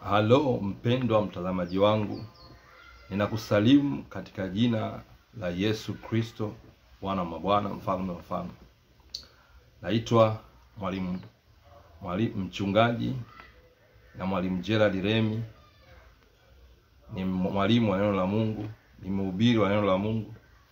Halo mpendwa mtazamaji wangu, ninakusalimu katika jina la Yesu Kristo, Bwana wa mabwana, mfalme wa wafalme. Naitwa mwalimu mwalimu mchungaji na mwalimu Gerald Remi. Ni mwalimu wa neno la Mungu, ni mhubiri wa neno la Mungu,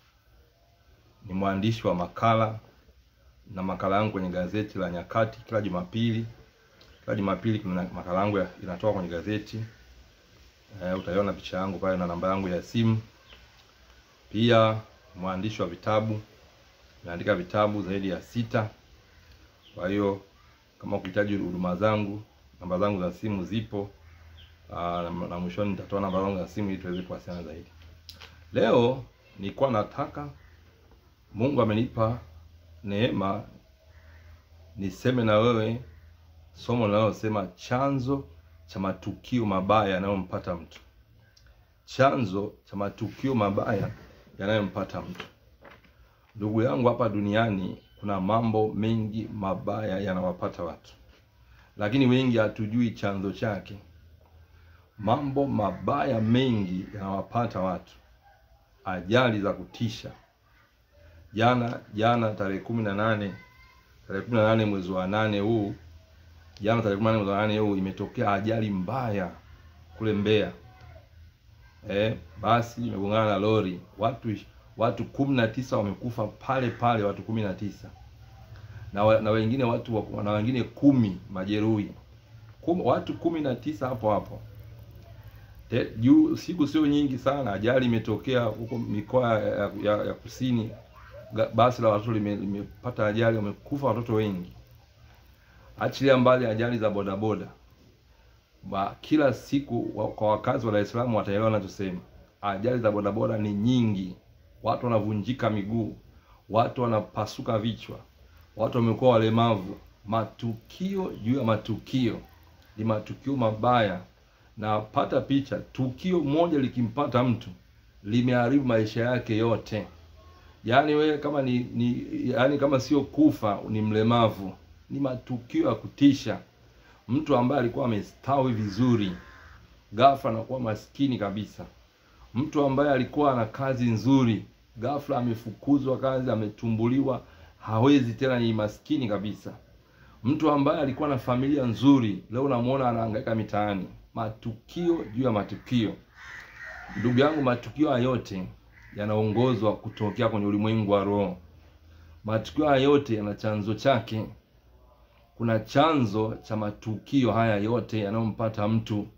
ni mwandishi wa makala na makala yangu kwenye gazeti la Nyakati kila Jumapili. Kila Jumapili kuna makala yangu ya- inatoka kwenye gazeti e, utaiona picha yangu pale na namba yangu ya simu. Pia mwandishi wa vitabu, nimeandika vitabu zaidi ya sita. Kwa hiyo kama ukihitaji huduma zangu, namba zangu za simu zipo. Aa, na, na mwishoni nitatoa namba zangu za simu ili tuweze kuwasiliana zaidi. Leo nilikuwa nataka, Mungu amenipa neema niseme na wewe somo linalosema chanzo cha matukio mabaya yanayompata mtu. Chanzo cha matukio mabaya yanayompata mtu. Ndugu yangu, hapa duniani kuna mambo mengi mabaya yanawapata watu, lakini wengi hatujui chanzo chake. Mambo mabaya mengi yanawapata watu, ajali za kutisha. Jana jana tarehe kumi na nane tarehe kumi na nane mwezi wa nane huu jana tarehe kumi na nane mwezi wa nane huu imetokea ajali mbaya kule Mbeya. Eh, basi imegongana na lori, watu watu kumi na tisa wamekufa pale pale, watu kumi na tisa na, wa- na wengine watu wa- na wengine kumi majeruhi Kum, watu kumi na tisa hapo hapo Te- juu siku sio nyingi sana, ajali imetokea huko mikoa ya, ya, ya kusini. Ga- Basi la watoto lime- limepata ajali, wamekufa watoto wengi. Achilia mbali ajali za bodaboda ba, kila siku wa, kwa wakazi wa Dar es Salaam wataelewa nachosema. Ajali za bodaboda ni nyingi, watu wanavunjika miguu, watu wanapasuka vichwa, watu wamekuwa walemavu. Matukio juu ya matukio, ni matukio mabaya. Na pata picha, tukio moja likimpata mtu limeharibu maisha yake yote. Yaani wewe kama ni, ni yaani kama sio kufa ni mlemavu. Ni matukio ya kutisha. Mtu ambaye alikuwa amestawi vizuri, ghafla anakuwa maskini kabisa. Mtu ambaye alikuwa ana kazi nzuri, ghafla amefukuzwa kazi, ametumbuliwa, hawezi tena, ni maskini kabisa. Mtu ambaye alikuwa na familia nzuri, leo unamuona anahangaika mitaani. Matukio juu ya matukio. Ndugu yangu, matukio haya yote yanaongozwa kutokea kwenye ulimwengu wa roho. Matukio haya yote yana chanzo chake. Kuna chanzo cha matukio haya yote yanayompata mtu.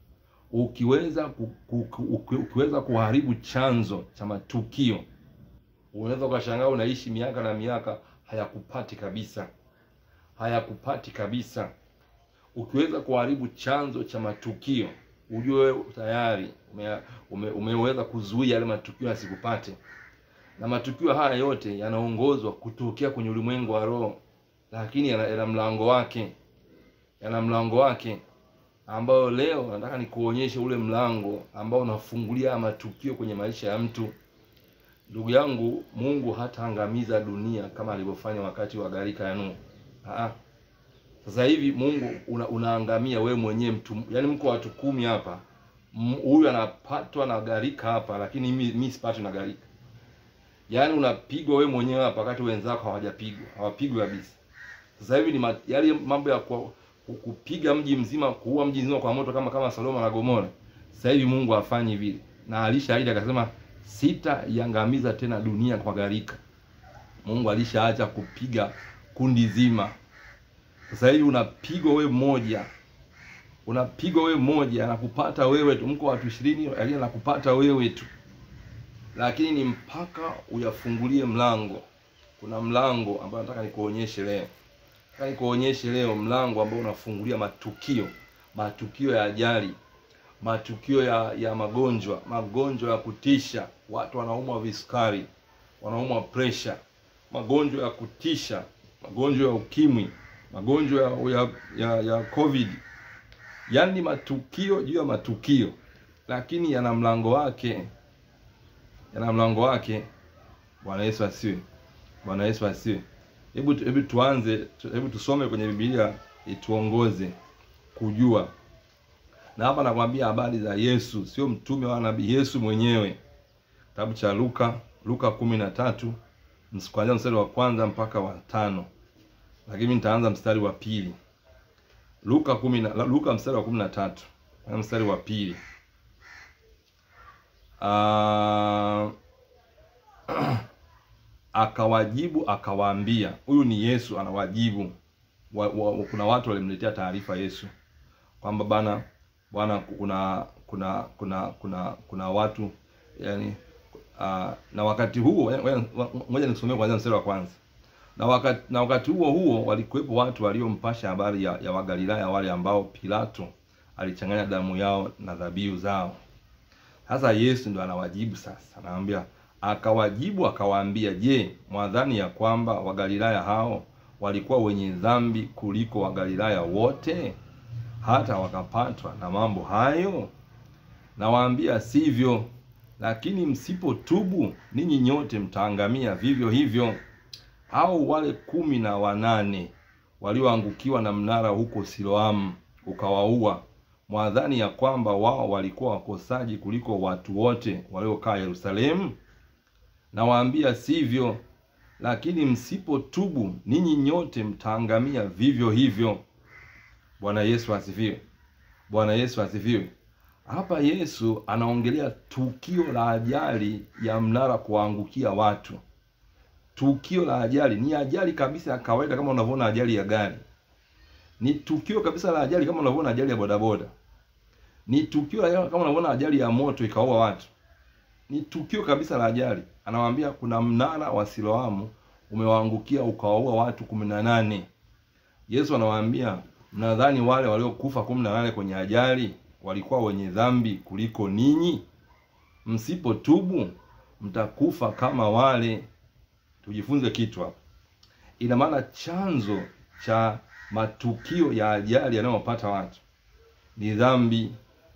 Ukiweza ku, ku, ku, uki- ukiweza kuharibu chanzo cha matukio, unaweza ukashangaa unaishi miaka na miaka hayakupati kabisa, hayakupati kabisa. Ukiweza kuharibu chanzo cha matukio, ujue wewe tayari ume, ume, umeweza kuzuia yale matukio yasikupate. Na matukio haya yote yanaongozwa kutokea kwenye ulimwengu wa roho, lakini yana, yana mlango wake, yana mlango wake ambayo leo nataka nikuonyeshe ule mlango ambao unafungulia haya matukio kwenye maisha ya mtu. Ndugu yangu, Mungu hataangamiza dunia kama alivyofanya wakati wa gharika ya Nuhu. Ah, sasa hivi Mungu una, unaangamia wewe mwenyewe mtu, yaani mko watu kumi hapa, M- huyu anapatwa na gharika hapa, lakini mimi mimi sipatwi na gharika. Yaani unapigwa wewe mwenyewe hapa, wakati wenzako hawajapigwa, hawapigwi kabisa. Sasa hivi ni ma- yale mambo ya kwa, ku- kupiga mji mzima, kuua mji mzima kwa moto kama kama Sodoma na Gomora. Sasa hivi Mungu hafanyi vile, na alishaahidi akasema, sitaiangamiza tena dunia kwa gharika. Mungu alishaacha kupiga kundi zima. Sasa hivi unapigwa wewe mmoja, unapigwa wewe mmoja, anakupata wewe tu. Mko watu ishirini, lakini anakupata wewe tu, lakini ni mpaka uyafungulie mlango. Kuna mlango ambao nataka nikuonyeshe leo, nataka nikuonyeshe leo mlango ambao unafungulia matukio, matukio ya ajali, matukio ya ya magonjwa, magonjwa ya kutisha. Watu wanaumwa visukari, wanaumwa presha, magonjwa ya kutisha, magonjwa ya ukimwi, magonjwa ya ya, ya, ya covid. Yaani matukio juu ya matukio, lakini yana mlango wake, yana mlango wake. Bwana Yesu asiwe. Bwana Yesu asiwe. Hebu hebu tuanze, tu- hebu tusome kwenye Biblia ituongoze kujua na hapa nakwambia habari za Yesu, sio mtume wala nabii, Yesu mwenyewe. Kitabu cha Luka, Luka kumi na tatu kuanzia mstari wa kwanza mpaka wa tano, lakini nitaanza mstari wa pili. Luka kumi na Luka mstari wa kumi na tatu mstari wa pili. Uh, akawajibu akawaambia, huyu ni Yesu anawajibu wa, wa, kuna watu walimletea taarifa Yesu kwamba bana bwana, kuna kuna kuna kuna kuna watu yani, uh, na wakati huo ngoja nikusomee kwanza mstari wa kwanza. Na wakati na wakati huo huo walikuwepo watu waliompasha habari ya, ya Wagalilaya wale ambao Pilato alichanganya damu yao na dhabihu zao. Sasa Yesu ndo anawajibu sasa, anawaambia akawajibu akawaambia, je, mwadhani ya kwamba Wagalilaya hao walikuwa wenye dhambi kuliko Wagalilaya wote hata wakapatwa na mambo hayo? Nawaambia sivyo, lakini msipotubu ninyi nyote mtaangamia vivyo hivyo. Au wale kumi na wanane walioangukiwa na mnara huko Siloamu ukawaua, mwadhani ya kwamba wao walikuwa wakosaji kuliko watu wote waliokaa Yerusalemu? Nawaambia sivyo, lakini msipotubu ninyi nyote mtaangamia vivyo hivyo. Bwana Yesu asifiwe! Bwana Yesu asifiwe! Hapa Yesu anaongelea tukio la ajali ya mnara kuwaangukia watu. Tukio la ajali ni ajali kabisa ya kawaida, kama unavyoona ajali ya gari. Ni tukio kabisa la ajali, kama unavyoona ajali ya bodaboda. Ni tukio la kama unavyoona ajali ya moto ikaua watu. Ni tukio kabisa la ajali. Anawaambia kuna mnara wa Siloamu umewaangukia ukawaua watu kumi na nane. Yesu anawaambia mnadhani wale waliokufa kumi na nane kwenye ajali walikuwa wenye dhambi kuliko ninyi? Msipotubu mtakufa kama wale. Tujifunze kitu hapa. Ina maana chanzo cha matukio ya ajali yanayopata watu ni dhambi,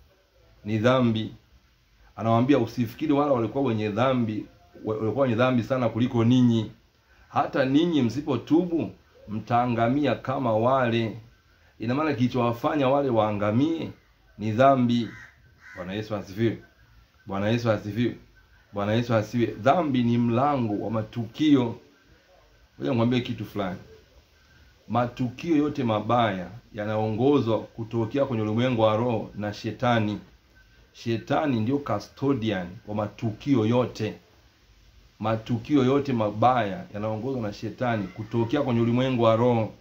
ni dhambi. Anawaambia usifikiri wale walikuwa wenye dhambi, walikuwa wenye dhambi sana kuliko ninyi. Hata ninyi msipotubu mtaangamia kama wale. Ina maana kilichowafanya wale waangamie ni dhambi. Bwana Yesu asifiwe! Bwana Yesu asifiwe! Bwana Yesu asifiwe! Dhambi ni mlango wa matukio. Ngoja nikwambie kitu fulani. Matukio yote mabaya yanaongozwa kutokea kwenye ulimwengu wa roho na shetani. Shetani ndio custodian wa matukio yote. Matukio yote mabaya yanaongozwa na shetani kutokea kwenye ulimwengu wa roho.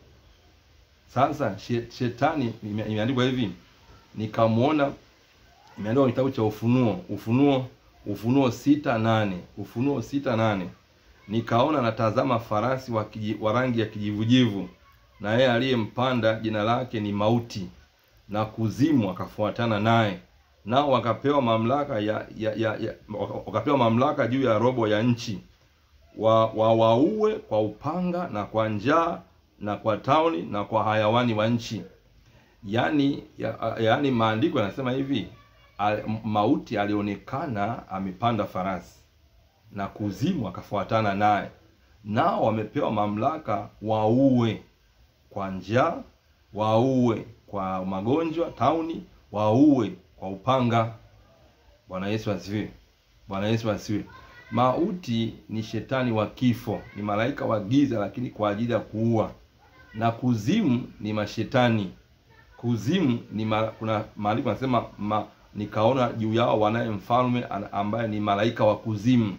Sasa shetani, imeandikwa hivi, nikamwona, imeandikwa kitabu cha Ufunuo, Ufunuo, Ufunuo sita nane, Ufunuo sita nane, nikaona natazama farasi wa, kiji, wa rangi ya kijivujivu, na yeye aliyempanda jina lake ni Mauti, na Kuzimu akafuatana naye, nao wakapewa mamlaka ya, ya, ya, ya wakapewa mamlaka juu ya robo ya nchi, wa wawaue kwa upanga na kwa njaa na kwa tauni na kwa hayawani wa nchi. Yaani ya, yaani maandiko yanasema hivi al, mauti alionekana amepanda farasi na kuzimu akafuatana naye, nao wamepewa mamlaka waue kwa njaa, waue kwa magonjwa tauni, waue kwa upanga. Bwana Yesu asifiwe! Bwana Yesu asifiwe! Mauti ni shetani wa kifo, ni malaika wa giza, lakini kwa ajili ya kuua na kuzimu ni mashetani. Kuzimu ni ma, kuna maandiko yanasema ma, nikaona juu yao wanaye mfalme ambaye ni malaika wa kuzimu.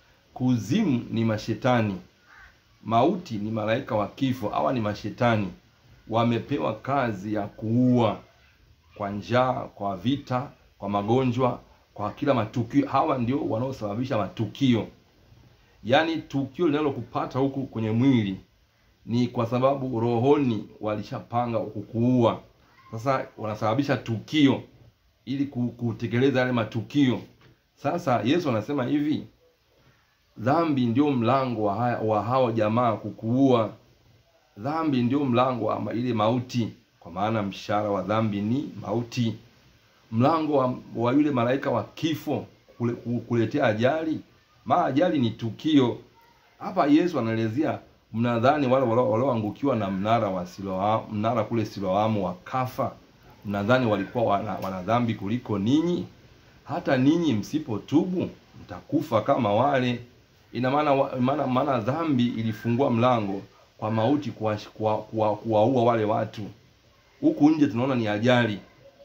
Kuzimu ni mashetani, mauti ni malaika wa kifo. Hawa ni mashetani, wamepewa kazi ya kuua kwa njaa, kwa vita, kwa magonjwa, kwa kila matukio. Hawa ndio wanaosababisha matukio, yaani tukio linalokupata huku kwenye mwili ni kwa sababu rohoni walishapanga kukuua. Sasa wanasababisha tukio ili kutekeleza yale matukio. Sasa Yesu anasema hivi, dhambi ndio mlango wa, haya, wa hao jamaa kukuua. Dhambi ndio mlango wa ile mauti, kwa maana mshahara wa dhambi ni mauti. Mlango wa, wa yule malaika wa kifo kule, kuletea ajali. Ma ajali ni tukio. Hapa Yesu anaelezea mnadhani wale walioangukiwa na mnara wa Siloamu, mnara kule Siloamu wakafa? mnadhani walikuwa wana, wana dhambi kuliko ninyi? Hata ninyi msipotubu mtakufa kama wale. Ina maana wa- maana maana dhambi ilifungua mlango kwa mauti kuwaua kuwa, kuwa, kuwaua wale watu. Huku nje tunaona ni ajali.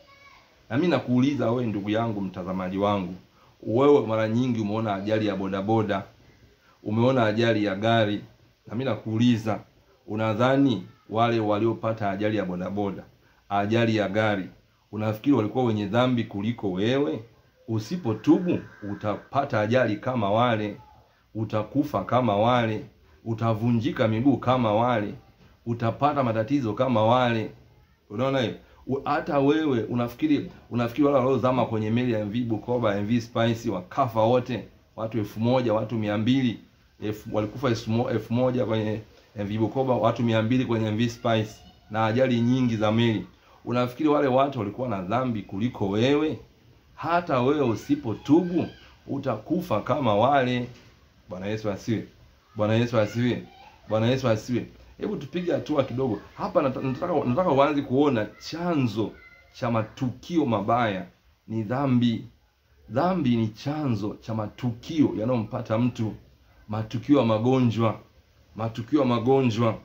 Na mimi nakuuliza wewe ndugu yangu mtazamaji wangu, wewe mara nyingi umeona ajali ya bodaboda, umeona ajali ya gari, na mimi nakuuliza, unadhani wale waliopata ajali ya bodaboda, ajali ya gari, unafikiri walikuwa wenye dhambi kuliko wewe? Usipotubu utapata ajali kama wale, utakufa kama wale, utavunjika miguu kama wale, utapata matatizo kama wale. Unaona hiyo? U- Hata wewe unafikiri unafikiri wale waliozama kwenye meli ya MV Bukoba, MV Spice wakafa wote, watu elfu moja watu mia mbili elfu, walikufa elfu mo- elfu moja kwenye MV Bukoba, watu mia mbili kwenye MV Spice na ajali nyingi za meli. Unafikiri wale watu walikuwa na dhambi kuliko wewe? Hata wewe usipotubu utakufa kama wale. Bwana Yesu asiwe. Bwana Yesu asiwe. Bwana Yesu asiwe. Hebu tupige hatua kidogo hapa. nata- Nataka nataka uanze kuona chanzo cha matukio mabaya ni dhambi. Dhambi ni chanzo cha matukio yanayompata mtu, matukio ya magonjwa, matukio ya magonjwa.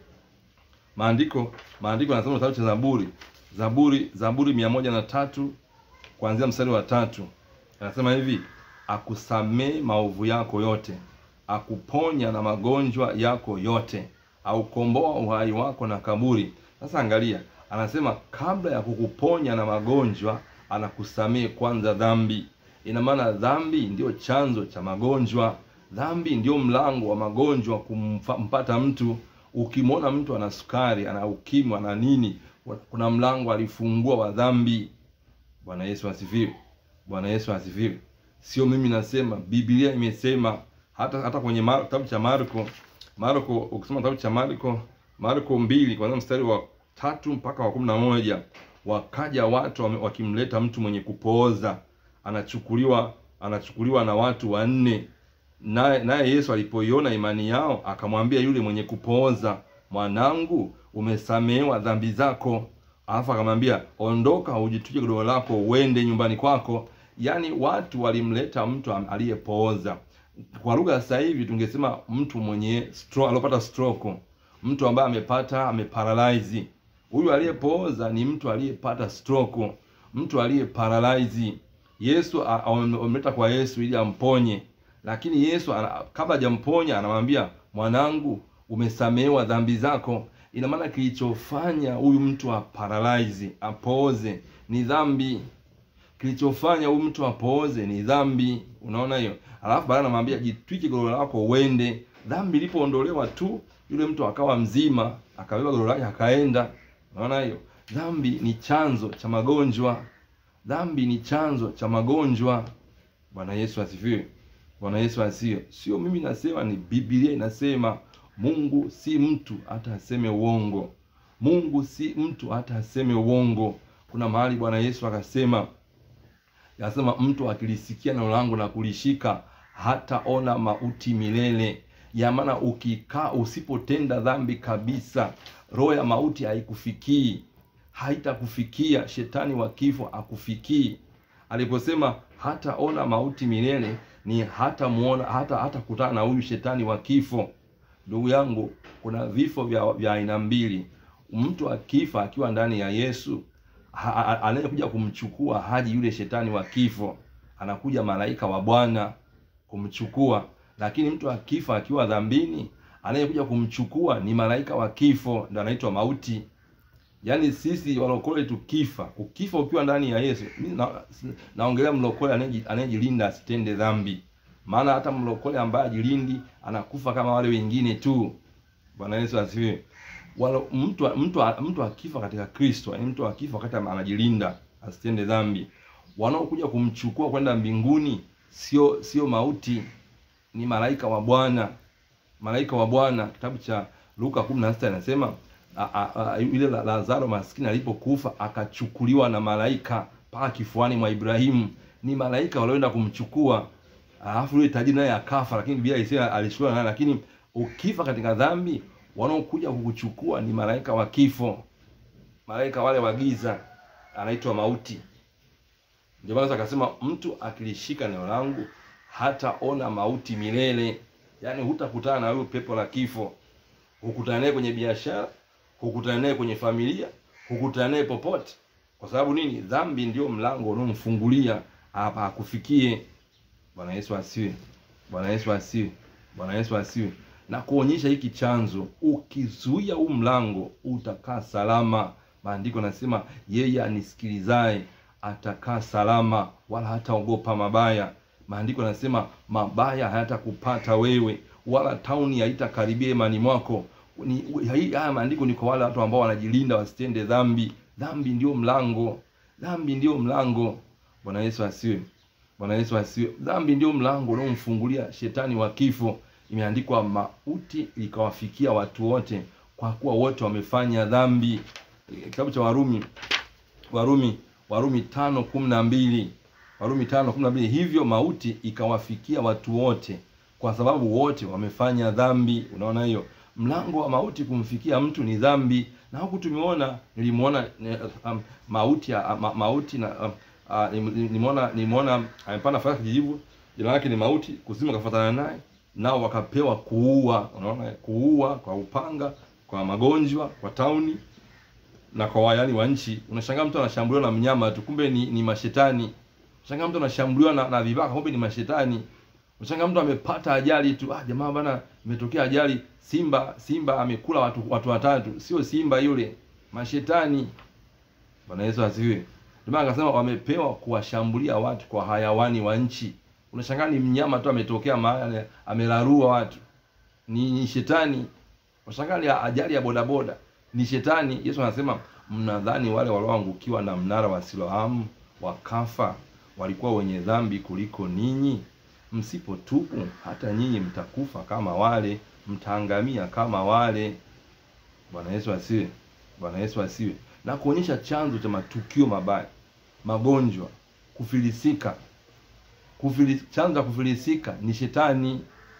Maandiko maandiko yanasema kitabu cha Zaburi, Zaburi Zaburi mia moja na tatu kuanzia mstari wa tatu anasema hivi: akusamee maovu yako yote, akuponya na magonjwa yako yote, aukomboa uhai wako na kaburi. Sasa angalia, anasema kabla ya kukuponya na magonjwa, anakusamee kwanza dhambi. Ina maana dhambi ndio chanzo cha magonjwa, dhambi ndio mlango wa magonjwa kumpata mtu. Ukimwona mtu ana sukari, ana ukimwi, ana nini, kuna mlango alifungua wa dhambi. Bwana Yesu asifiwe. Bwana Yesu asifiwe. Sio mimi nasema, Biblia imesema. Hata hata kwenye Mar- kitabu cha Marko, Marko ukisoma kitabu cha Marko, Marko mbili kwanzia mstari wa tatu mpaka wa kumi na moja wakaja watu wame- wakimleta mtu mwenye kupooza, anachukuliwa anachukuliwa na watu wanne. Naye naye Yesu alipoiona imani yao akamwambia yule mwenye kupooza, mwanangu, umesamehewa dhambi zako. Alafu akamwambia ondoka, ujitwike godoro lako uende nyumbani kwako. Yaani watu walimleta mtu am- aliyepooza. Kwa lugha sasa hivi tungesema mtu mwenye stroke, aliyopata stroke, mtu ambaye amepata ameparalyze. Huyu aliyepooza ni mtu aliyepata stroke, mtu aliyeparalyze. Yesu a- wame- wamemleta kwa Yesu ili amponye, lakini Yesu ana- kabla hajamponya anamwambia mwanangu, umesamehewa dhambi zako. Ina maana kilichofanya huyu mtu aparalyze apooze ni dhambi. Kilichofanya huyu mtu apooze ni dhambi. Unaona hiyo? Alafu baadaye anamwambia jitwike godoro lako uende. Dhambi ilipoondolewa tu, yule mtu akawa mzima, akabeba godoro lake akaenda. Unaona hiyo? Dhambi ni chanzo cha magonjwa. Dhambi ni chanzo cha magonjwa. Bwana Yesu asifiwe. Bwana Yesu asifiwe. Sio mimi nasema, ni Biblia inasema. Mungu si mtu hata aseme uongo. Mungu si mtu hata aseme uongo. Kuna mahali Bwana Yesu akasema Yasema mtu akilisikia neno langu na kulishika hataona mauti milele. Ya maana ukikaa usipotenda dhambi kabisa, roho ya mauti haikufikii, haitakufikia. Shetani wa kifo akufikii. Aliposema hataona mauti milele, ni hata muona hata hata kutana na huyu shetani wa kifo. Ndugu yangu, kuna vifo vya vya aina mbili. Mtu akifa akiwa ndani ya Yesu ha- ha- anayekuja kumchukua haji yule shetani wa kifo, anakuja malaika wa Bwana kumchukua. Lakini mtu akifa akiwa dhambini, anayekuja kumchukua ni malaika wa kifo, ndo anaitwa mauti. Yaani sisi walokole tukifa, ukifa ukiwa ndani ya Yesu, mimi na, naongelea mlokole anayeji- anayejilinda asitende dhambi. Maana hata mlokole ambaye ajilindi anakufa kama wale wengine tu. Bwana Yesu asifiwe. Wala mtu mtu mtu akifa katika Kristo, yaani mtu akifa wakati anajilinda asitende dhambi, wanaokuja kumchukua kwenda mbinguni sio sio mauti, ni malaika wa Bwana. Malaika wa Bwana, kitabu cha Luka 16 anasema a- a- a- yule la- Lazaro maskini alipokufa akachukuliwa na malaika mpaka kifuani mwa Ibrahimu. Ni malaika walioenda kumchukua, alafu yule tajiri naye akafa, lakini Biblia ilisema alishukuliwa naye. Lakini ukifa katika dhambi, wanaokuja kukuchukua ni malaika wa kifo, malaika wale wa giza. anaitwa mauti. Ndio maana akasema mtu akilishika neno langu hataona mauti milele, yaani hutakutana na huyo pepo la kifo. Hukutana naye kwenye biashara, hukutana naye kwenye familia, hukutana naye popote. Kwa sababu nini? Dhambi ndio mlango unaomfungulia hapa akufikie. Bwana Yesu asiwe. Bwana Yesu asiwe. Bwana Yesu asiwe. Na kuonyesha hiki chanzo, ukizuia huu mlango utakaa salama. Maandiko nasema yeye anisikilizaye atakaa salama, wala hataogopa mabaya. Maandiko yanasema mabaya hayatakupata wewe, wala tauni haitakaribia imani mwako. Ni haya maandiko ni kwa wale watu ambao wanajilinda wasitende dhambi. Dhambi ndio mlango, dhambi ndio mlango. Bwana Yesu asiwe. Bwana Yesu asiwe. Dhambi ndio mlango unaomfungulia shetani wa kifo. Imeandikwa mauti ikawafikia watu wote, kwa kuwa wote wamefanya dhambi. Kitabu cha Warumi, Warumi, Warumi tano kumi na mbili Warumi tano kumi na mbili hivyo mauti ikawafikia watu wote, kwa sababu wote wamefanya dhambi. Unaona hiyo mlango wa mauti kumfikia mtu ni dhambi, na huku tumeona nilimuona um, mauti ya ma, mauti na um, uh, nimeona nimeona amepanda farasi kijivu, jina lake ni mauti, kuzimu kafuatana naye, nao wakapewa kuua. Unaona, kuua kwa upanga, kwa magonjwa, kwa tauni na kwa wayani wa nchi. Unashangaa mtu anashambuliwa na mnyama tu, kumbe ni, ni mashetani. Unashangaa mtu anashambuliwa na, na vibaka, kumbe ni mashetani. Unashangaa mtu amepata ajali tu, ah, jamaa bana, imetokea ajali, simba simba amekula watu watu watatu. Sio simba yule, mashetani. Bwana Yesu asifiwe. Ndio maana akasema wamepewa kuwashambulia watu kwa hayawani wa nchi. Unashangaa ni mnyama tu ametokea mahali amelarua watu, ni, ni shetani. Unashangaa ni ajali ya bodaboda ni shetani. Yesu anasema mnadhani wale walioangukiwa na mnara wa Siloamu wakafa walikuwa wenye dhambi kuliko ninyi? Msipotubu hata nyinyi mtakufa kama wale, mtaangamia kama wale. Bwana Yesu asiwe. Bwana Yesu asiwe. Na kuonyesha chanzo cha matukio mabaya, magonjwa, kufilisika. Kufili, chanzo cha kufilisika ni shetani,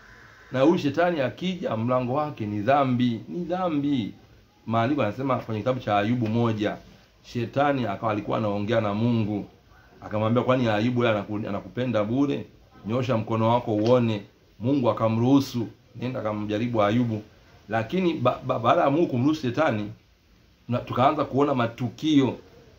na huyu shetani akija, mlango wake ni dhambi, ni dhambi. Maandiko yanasema kwenye kitabu cha Ayubu moja, shetani akawa alikuwa anaongea na Mungu akamwambia, kwani Ayubu yeye anakupenda bure? Nyosha mkono wako uone. Mungu akamruhusu, nenda akamjaribu Ayubu. Lakini ba, ba, baada ya Mungu kumruhusu shetani, tukaanza kuona matukio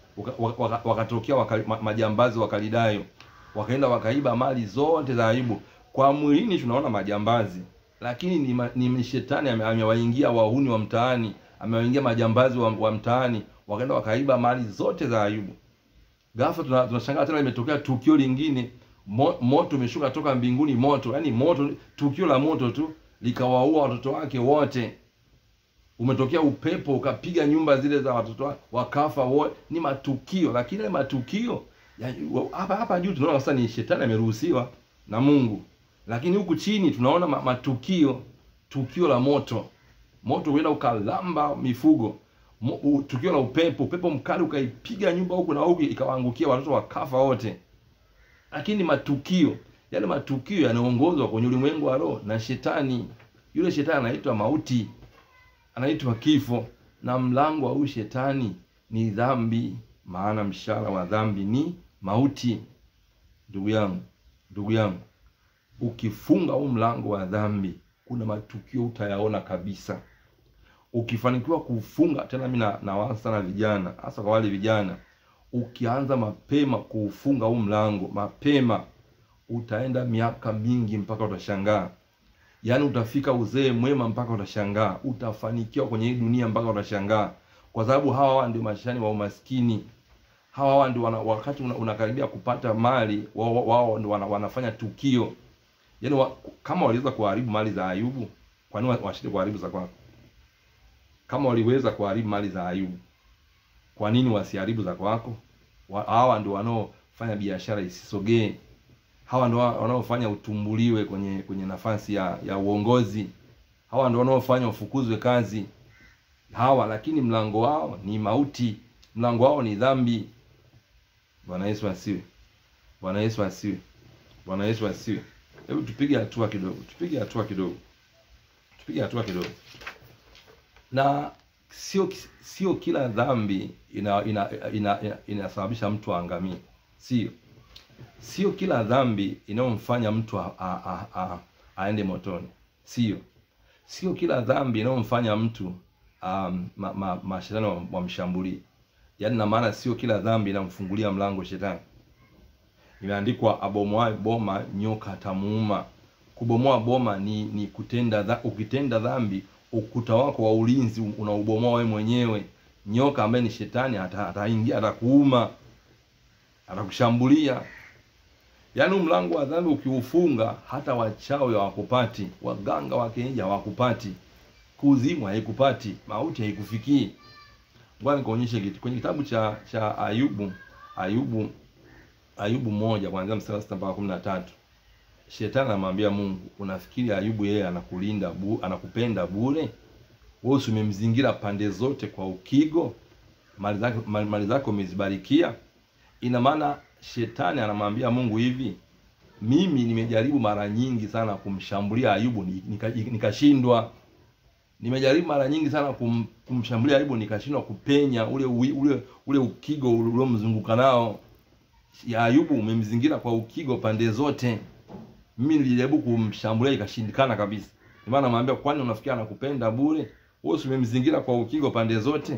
wakatokea waka, waka, majambazi wakalidayo wakaenda wakaiba mali zote za Ayubu. Kwa mwilini tunaona majambazi, lakini ni, ni shetani amewaingia wahuni wa mtaani amewaingia majambazi wa, wa mtaani wakaenda wakaiba mali zote za Ayubu. Ghafla tunashangaa tena imetokea tukio lingine, mo, moto umeshuka toka mbinguni, moto yani moto, tukio la moto tu likawaua watoto wake wote. Umetokea upepo ukapiga nyumba zile za watoto wake wakafa wote. Ni matukio, lakini ile matukio hapa hapa juu tunaona sasa ni shetani ameruhusiwa na Mungu, lakini huku chini tunaona matukio, tukio la moto moto uenda ukalamba mifugo. Mo, tukio la upepo, upepo mkali ukaipiga nyumba huku na huku, ikawaangukia watoto wakafa wote. Lakini matukio yale, matukio yanaongozwa kwenye ulimwengu wa roho na shetani. Yule shetani anaitwa mauti, anaitwa kifo, na mlango wa huyu shetani ni dhambi, maana mshahara wa dhambi ni mauti. Ndugu yangu, ndugu yangu, ukifunga huu mlango wa dhambi kuna matukio utayaona kabisa. Ukifanikiwa kufunga tena, mimi nawaasa sana vijana, hasa kwa wale vijana, ukianza mapema kuufunga huu mlango mapema, utaenda miaka mingi mpaka utashangaa. Yaani utafika uzee mwema mpaka utashangaa, utafanikiwa kwenye hii dunia mpaka utashangaa, kwa sababu hawa ndio mashani wa umaskini. Hawa ndio wakati unakaribia kupata mali, wao wao ndio wana, wanafanya tukio Yaani wa, kama waliweza kuharibu mali za Ayubu, kwa nini washinde kuharibu za kwako? Kama waliweza kuharibu mali za Ayubu, kwa nini wasiharibu za kwako? Hawa ndio wanaofanya biashara isisogee. Hawa ndio wanaofanya utumbuliwe kwenye kwenye nafasi ya, ya uongozi. Hawa ndio wanaofanya ufukuzwe kazi. Hawa lakini mlango wao ni mauti, mlango wao ni dhambi. Bwana Yesu asiwe. Bwana Yesu asiwe. Bwana Yesu asiwe. Hebu tupige hatua kidogo, tupige hatua kidogo, tupige hatua kidogo. Na sio sio kila dhambi ina ina ina, ina, inasababisha mtu aangamie. Sio sio kila dhambi inayomfanya mtu a, a, a, a, aende motoni. Sio sio kila dhambi inayomfanya mtu um, ma, ma, mashetani wamshambulie. Yaani na maana sio kila dhambi inamfungulia mlango shetani. Imeandikwa abomoaye boma nyoka atamuuma. Kubomoa boma ni ni kutenda dha, ukitenda dhambi ukuta wako wa ulinzi unaubomoa wewe mwenyewe. Nyoka ambaye ni shetani ataingia atakuuma, atakushambulia. Yaani mlango wa dhambi ukiufunga, hata wachawi hawakupati, waganga wa kienyeji hawakupati, kuzimu haikupati, mauti haikufikii. Ngoja nikuonyeshe kitu kwenye kitabu cha cha Ayubu, Ayubu, Ayubu moja kuanzia mstari sita mpaka kumi na tatu. Shetani anamwambia Mungu, unafikiri Ayubu yeye anakulinda bu, anakupenda bure? Wewe umemzingira pande zote kwa ukigo, mali zake mali zake umezibarikia. Ina maana shetani anamwambia Mungu hivi, mimi nimejaribu mara nyingi sana kumshambulia Ayubu nikashindwa, nika nimejaribu mara nyingi sana kum, kumshambulia Ayubu nikashindwa kupenya ule ule ule ukigo uliomzunguka nao. Ya Ayubu umemzingira kwa ukigo pande zote mimi nilijaribu kumshambulia ikashindikana kabisa. Ndio maana namwambia, kwani unafikia anakupenda bure? Wewe umemzingira kwa ukigo pande zote.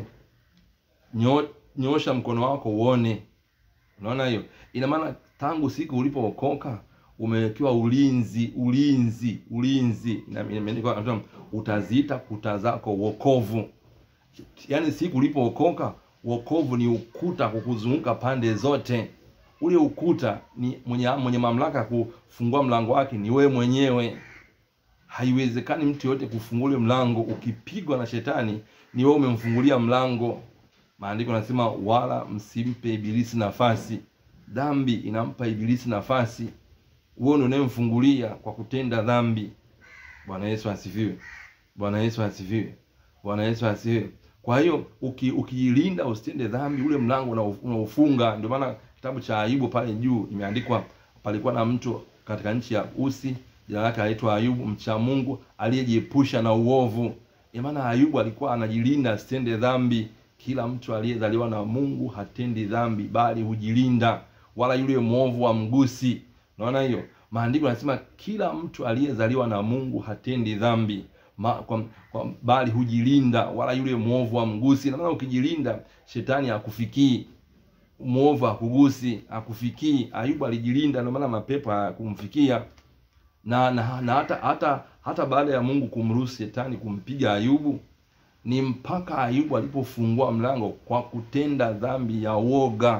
Nyo, nyosha mkono wako uone. Unaona hiyo? Ina maana tangu siku ulipookoka umewekewa ulinzi, ulinzi, ulinzi. Na imeandikwa utaziita kuta zako wokovu. Yaani siku ulipookoka wokovu ni ukuta kukuzunguka pande zote ule ukuta ni mwenye mwenye mamlaka kufungua mlango wake ni wewe mwenyewe. Haiwezekani mtu yote kufungua mlango. Ukipigwa na shetani, ni wewe umemfungulia mlango. Maandiko nasema wala msimpe ibilisi nafasi. Dhambi inampa ibilisi nafasi, wewe ndio unayemfungulia kwa kutenda dhambi. Bwana Yesu asifiwe! Bwana Yesu asifiwe! Bwana Yesu asifiwe! Kwa hiyo ukijilinda uki usitende dhambi, ule mlango unaufunga. Ndio maana kitabu cha Ayubu pale juu imeandikwa, palikuwa na mtu katika nchi ya Usi, jina lake aitwa Ayubu, mcha Mungu aliyejiepusha na uovu. Ina maana Ayubu alikuwa anajilinda asitende dhambi. Kila mtu aliyezaliwa na Mungu hatendi dhambi, bali hujilinda, wala yule mwovu wa mgusi. Unaona hiyo? Maandiko yanasema kila mtu aliyezaliwa na Mungu hatendi dhambi Ma, kwa, kwa, bali hujilinda, wala yule mwovu wa mgusi. Na maana ukijilinda, shetani hakufikii mwovu hakugusi, hakufikii. Ayubu alijilinda, ndio maana mapepo hakumfikia. Na, na, na hata hata hata baada ya Mungu kumruhusu shetani kumpiga Ayubu, ni mpaka Ayubu alipofungua mlango kwa kutenda dhambi ya woga.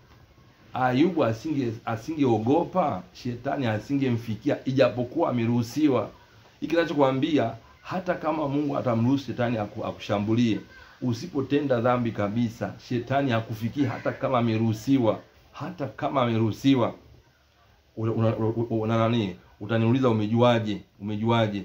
Ayubu asinge asingeogopa, shetani asingemfikia, ijapokuwa ameruhusiwa. Hiki kinachokwambia hata kama Mungu atamruhusu shetani akushambulie usipotenda dhambi kabisa, shetani hakufikii hata kama ameruhusiwa, hata kama ameruhusiwa. Una, una, una nani? Utaniuliza, umejuaje? Umejuaje?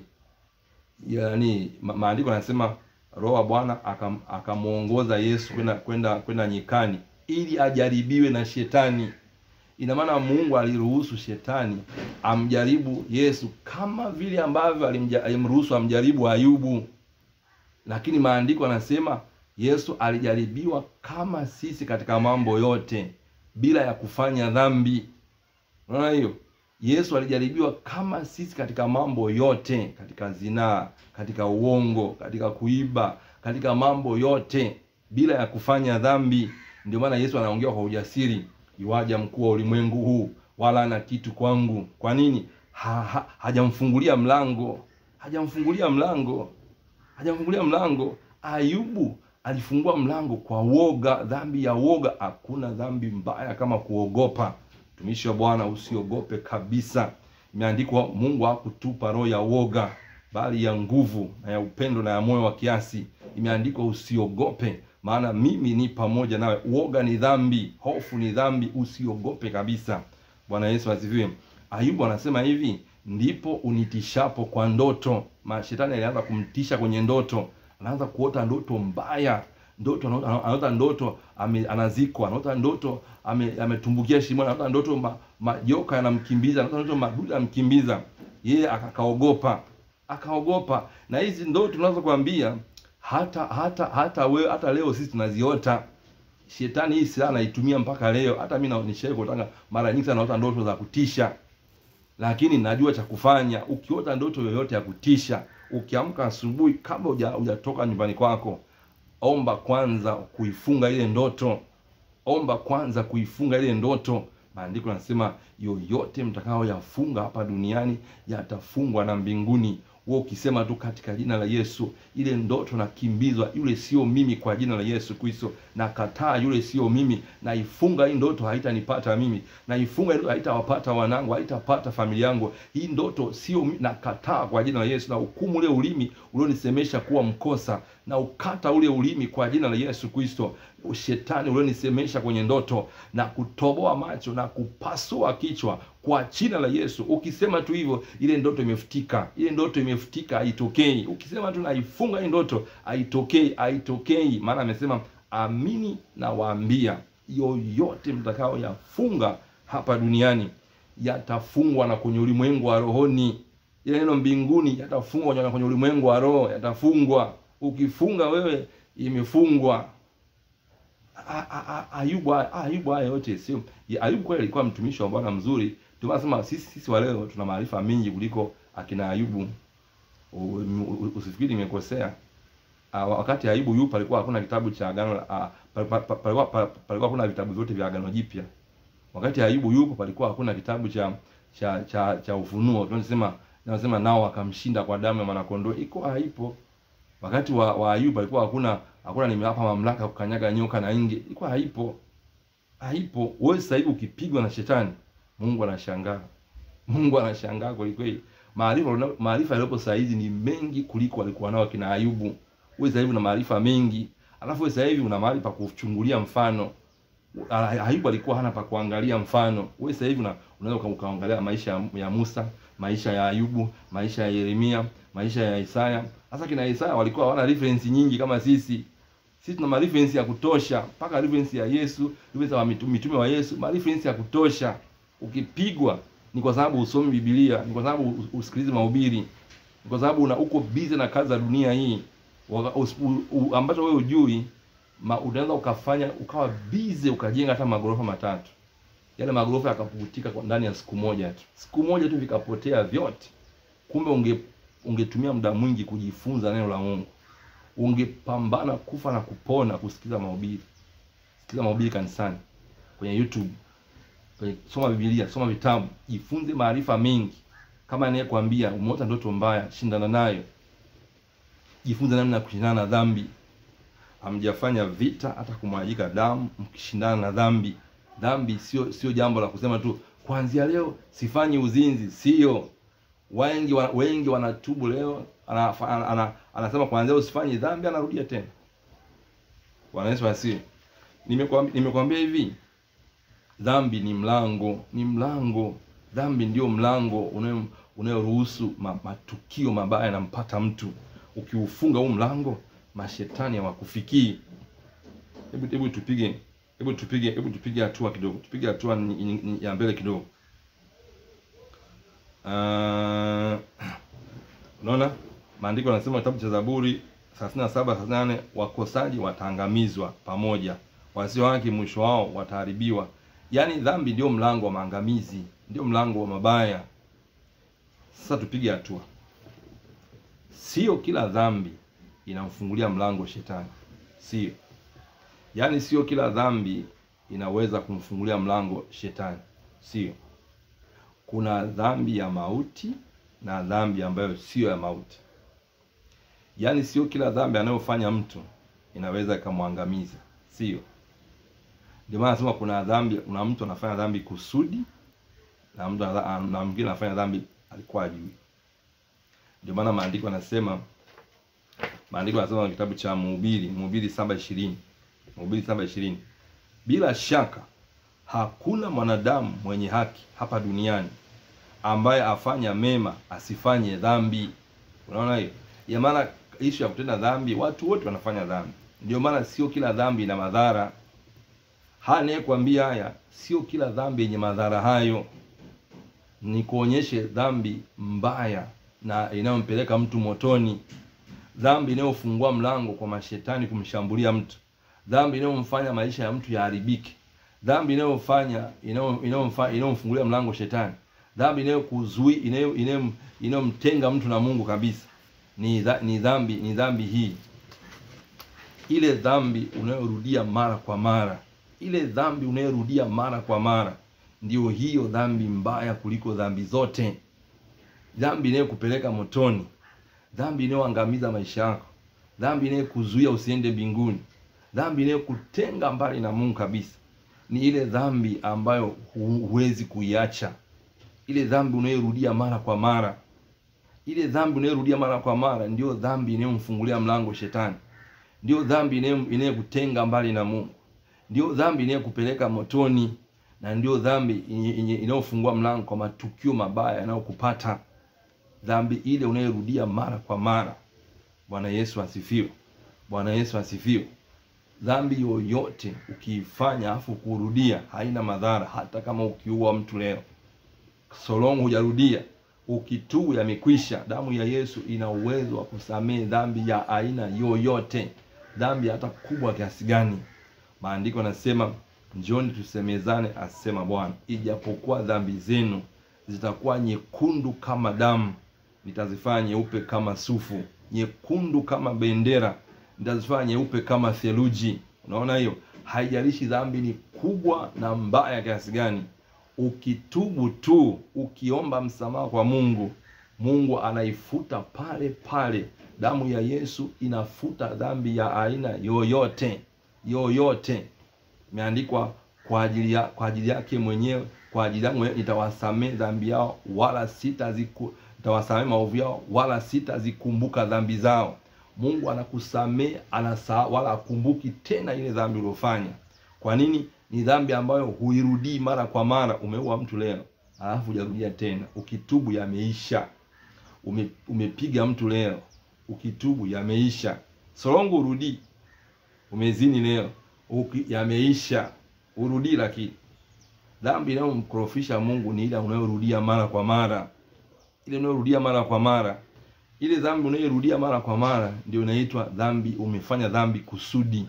Yaani maandiko yanasema Roho wa Bwana akamwongoza Yesu kwenda kwenda kwenda nyikani ili ajaribiwe na shetani. Ina maana Mungu aliruhusu shetani amjaribu Yesu kama vile ambavyo alimruhusu amjaribu Ayubu lakini maandiko yanasema Yesu alijaribiwa kama sisi katika mambo yote bila ya kufanya dhambi. Unaona hiyo? Yesu alijaribiwa kama sisi katika mambo yote, katika zinaa, katika uongo, katika kuiba, katika mambo yote bila ya kufanya dhambi. Ndio maana Yesu anaongea kwa ujasiri, iwaja mkuu wa ulimwengu huu wala ana kitu kwangu. Kwa nini? Ha, ha, hajamfungulia mlango, hajamfungulia mlango hajamfungulia mlango. Ayubu alifungua mlango kwa woga, dhambi ya woga. Hakuna dhambi mbaya kama kuogopa. Mtumishi wa Bwana, usiogope kabisa. Imeandikwa, Mungu hakutupa roho ya woga, bali ya nguvu na ya upendo na ya moyo wa kiasi. Imeandikwa usiogope, maana mimi ni pamoja nawe. Woga ni dhambi, hofu ni dhambi, usiogope kabisa. Bwana Yesu asifiwe. Ayubu anasema hivi ndipo unitishapo kwa ndoto. Mashetani alianza kumtisha kwenye ndoto, anaanza kuota ndoto mbaya, ndoto anaota ndoto ame, anazikwa, anaota ndoto ametumbukia ame shimoni, anaota ndoto ma, majoka yanamkimbiza, anaota ndoto madudu yanamkimbiza yeye, akaogopa akaogopa. Na hizi ndoto tunazokuambia hata hata hata we, hata leo sisi tunaziota shetani hii silaha anaitumia mpaka leo hata mimi nishawahi kutanga mara nyingi sana naota ndoto za kutisha lakini najua cha kufanya ukiota ndoto yoyote ya kutisha ukiamka asubuhi kabla hujatoka nyumbani kwako omba kwanza kuifunga ile ndoto omba kwanza kuifunga ile ndoto maandiko yanasema yoyote mtakayoyafunga hapa duniani yatafungwa na mbinguni wewe ukisema tu katika jina la Yesu, ile ndoto nakimbizwa, yule sio mimi, kwa jina la Yesu Kristo nakataa, yule sio mimi, naifunga hii ndoto, haitanipata mimi, naifunga hii haitawapata wanangu, haitapata familia yangu, hii ndoto sio mimi, nakataa kwa jina la Yesu, na hukumu ule ulimi ulionisemesha kuwa mkosa, na ukata ule ulimi kwa jina la Yesu Kristo. Shetani ulionisemesha kwenye ndoto na kutoboa macho na kupasua kichwa kwa jina la Yesu. Ukisema tu hivyo, ile ndoto imefutika, ile ndoto imefutika, haitokei. Ukisema tu naifunga hii ndoto, haitokei, haitokei. Maana amesema amini na waambia, yoyote mtakao yafunga hapa duniani yatafungwa na kwenye ulimwengu wa rohoni. Ile neno mbinguni yatafungwa na kwenye ulimwengu wa roho, yatafungwa. Ukifunga wewe, imefungwa. Ayubu Ayubu haya yote sio Ayubu kweli alikuwa mtumishi wa Bwana mzuri. Ndio maana sema sisi sisi wa leo tuna maarifa mengi kuliko akina Ayubu. Usifikiri nimekosea. Wakati Ayubu yupo palikuwa hakuna kitabu cha agano palikuwa palikuwa hakuna vitabu vyote vya agano jipya. Wakati Ayubu yupo palikuwa hakuna kitabu cha cha cha, cha ufunuo. Tunasema tunasema nao akamshinda kwa damu ya mwanakondoo. Iko haipo. Wakati wa, wa Ayubu palikuwa hakuna hakuna nimewapa mamlaka kukanyaga nyoka na nge. Ilikuwa haipo. Haipo. Wewe sasa hivi ukipigwa na shetani, Mungu anashangaa. Mungu anashangaa kweli kweli. Maarifa maarifa yaliyopo sasa hizi ni mengi kuliko walikuwa nao kina Ayubu. Wewe sasa hivi una maarifa mengi. Alafu wewe sasa hivi una mahali pa kuchungulia mfano. Ayubu alikuwa hana pa kuangalia mfano. Wewe sasa hivi unaweza ukaangalia maisha ya Musa, maisha ya Ayubu, maisha ya Yeremia, maisha ya Isaya. Sasa kina Isaya walikuwa hawana reference nyingi kama sisi. Sisi tuna reference ya kutosha, mpaka reference ya Yesu, reference ya mitume wa Yesu, reference ya kutosha. Ukipigwa ni kwa sababu usomi Biblia, ni kwa sababu usikilize mahubiri, ni kwa sababu una uko busy na kazi za dunia hii ambacho wewe hujui, unaweza ukafanya ukawa busy ukajenga hata magorofa matatu, yale magorofa yakapukutika kwa ndani ya siku moja tu, siku moja tu vikapotea vyote. Kumbe unge ungetumia muda mwingi kujifunza neno la Mungu, ungepambana kufa na kupona kusikiza mahubiri, sikiza mahubiri kanisani, kwenye YouTube, kwenye soma Biblia, soma vitabu, jifunze maarifa mengi. Kama anayekwambia umeota ndoto mbaya, shindana nayo, jifunze namna ya kushindana na dhambi. Hamjafanya vita hata kumwagika damu mkishindana na dhambi. Dhambi sio sio jambo la kusema tu kuanzia leo sifanyi uzinzi, sio wengi wa, wengi wanatubu leo, anasema ana, ana, ana kuanzia usifanye dhambi, anarudia tena. Bwana Yesu asifiwe. Nimekwambia nimekwambia hivi, dhambi ni mlango, ni mlango. Dhambi ndio mlango unayo unayoruhusu ma, matukio mabaya yanampata mtu. Ukiufunga huu mlango, mashetani hawakufikii. Hebu hebu tupige hebu tupige hebu tupige hatua kidogo, tupige hatua ya mbele kidogo. Uh, unaona maandiko yanasema kitabu cha Zaburi 37 38, wakosaji wataangamizwa pamoja, wasio haki mwisho wao wataharibiwa. Yaani dhambi ndio mlango wa maangamizi, ndio mlango wa mabaya. Sasa tupige hatua. Sio kila dhambi inamfungulia mlango shetani, sio. Yaani sio kila dhambi inaweza kumfungulia mlango shetani, sio. Kuna dhambi ya mauti na dhambi ambayo sio ya mauti. Yaani sio kila dhambi anayofanya mtu inaweza ikamwangamiza, sio. Ndio maana nasema kuna dhambi, kuna mtu anafanya dhambi kusudi na mtu na mwingine anafanya dhambi alikuwa ajui. Ndio maana maandiko yanasema, maandiko yanasema kwenye kitabu cha Mhubiri, Mhubiri 7:20, Mhubiri 7:20, bila shaka hakuna mwanadamu mwenye haki hapa duniani ambaye afanya mema asifanye dhambi. Unaona hiyo? Ya maana ishu ya kutenda dhambi, watu wote wanafanya dhambi. Ndio maana sio kila dhambi ina madhara. Haya nayekwambia haya, sio kila dhambi yenye madhara hayo. Ni kuonyeshe dhambi mbaya na inayompeleka mtu motoni. dhambi inayofungua mlango kwa mashetani kumshambulia mtu, dhambi inayomfanya maisha ya mtu yaharibike, dhambi inayofanya inayomfanya inayomfungulia mlango shetani, dhambi inayokuzui inayo inayomtenga mtu na Mungu kabisa, ni dha, ni dhambi ni dhambi hii, ile dhambi unayorudia mara kwa mara, ile dhambi unayorudia mara kwa mara, ndio hiyo dhambi mbaya kuliko dhambi zote, dhambi inayokupeleka motoni, dhambi inayoangamiza maisha yako, dhambi inayokuzuia usiende mbinguni, dhambi inayokutenga mbali na Mungu kabisa, ni ile dhambi ambayo huwezi kuiacha, ile dhambi unayorudia mara kwa mara. Ile dhambi unayorudia mara kwa mara ndio dhambi inayomfungulia mlango shetani, ndio dhambi inayokutenga mbali na Mungu, ndio dhambi inayokupeleka motoni, na ndio dhambi inayofungua mlango kwa matukio mabaya yanayokupata. Dhambi ile unayorudia mara kwa mara. Bwana Yesu asifiwe! Bwana Yesu asifiwe! Dhambi yoyote ukiifanya afu kurudia haina madhara, hata kama ukiua mtu leo, solongo hujarudia, ukitubu yamekwisha. Damu ya Yesu ina uwezo wa kusamehe dhambi ya aina yoyote, dhambi hata kubwa kiasi gani. Maandiko yanasema njoni tusemezane, asema Bwana, ijapokuwa dhambi zenu zitakuwa nyekundu kama damu, nitazifanya nyeupe kama sufu, nyekundu kama bendera nitazifanya nyeupe kama theluji. Unaona hiyo, haijalishi dhambi ni kubwa na mbaya kiasi gani, ukitubu tu, ukiomba msamaha kwa Mungu, Mungu anaifuta pale pale. Damu ya Yesu inafuta dhambi ya aina yoyote yoyote. Imeandikwa kwa ajili ya kwa ajili yake mwenyewe, kwa ajili yangu nitawasamehe dhambi yao, wala sitaziku nitawasamehe maovu yao, wala sitazikumbuka dhambi zao. Mungu anakusamehe anasa wala akumbuki tena ile dhambi uliofanya. Kwa nini? Ni dhambi ambayo huirudii mara kwa mara. Umeua mtu leo, alafu hujarudia tena, ukitubu yameisha. Ume, umepiga mtu leo, ukitubu yameisha. Solongo urudii. Umezini leo, uki, yameisha, urudii. Lakini dhambi inayomkorofisha Mungu ni ile unayorudia mara kwa mara, ile unayorudia mara kwa mara ile dhambi unayorudia mara kwa mara ndio inaitwa dhambi, umefanya dhambi kusudi.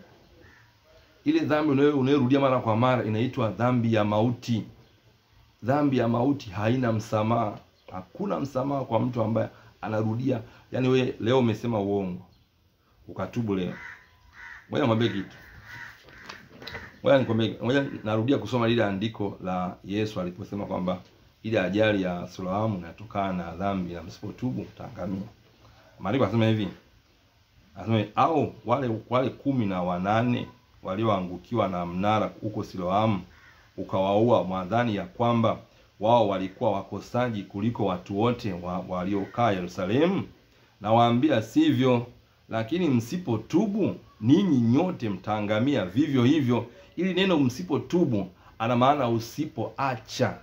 Ile dhambi unayorudia mara kwa mara inaitwa dhambi ya mauti. Dhambi ya mauti haina msamaha, hakuna msamaha kwa mtu ambaye anarudia. Yani we leo umesema uongo ukatubu leo, ngoja nikwambie kitu, ngoja nikwambie, ngoja narudia kusoma lile andiko la Yesu aliposema kwamba ile ajali ya Sulamu inatokana na dhambi na msipotubu mtaangamia. Maandiko anasema hivi, anasema au wale wale kumi na wanane walioangukiwa na mnara huko Siloamu ukawaua, mwadhani ya kwamba wao walikuwa wakosaji kuliko watu wote wa, waliokaa Yerusalemu? Nawaambia sivyo, lakini msipotubu ninyi nyote mtaangamia vivyo hivyo. Ili neno msipotubu ana maana usipoacha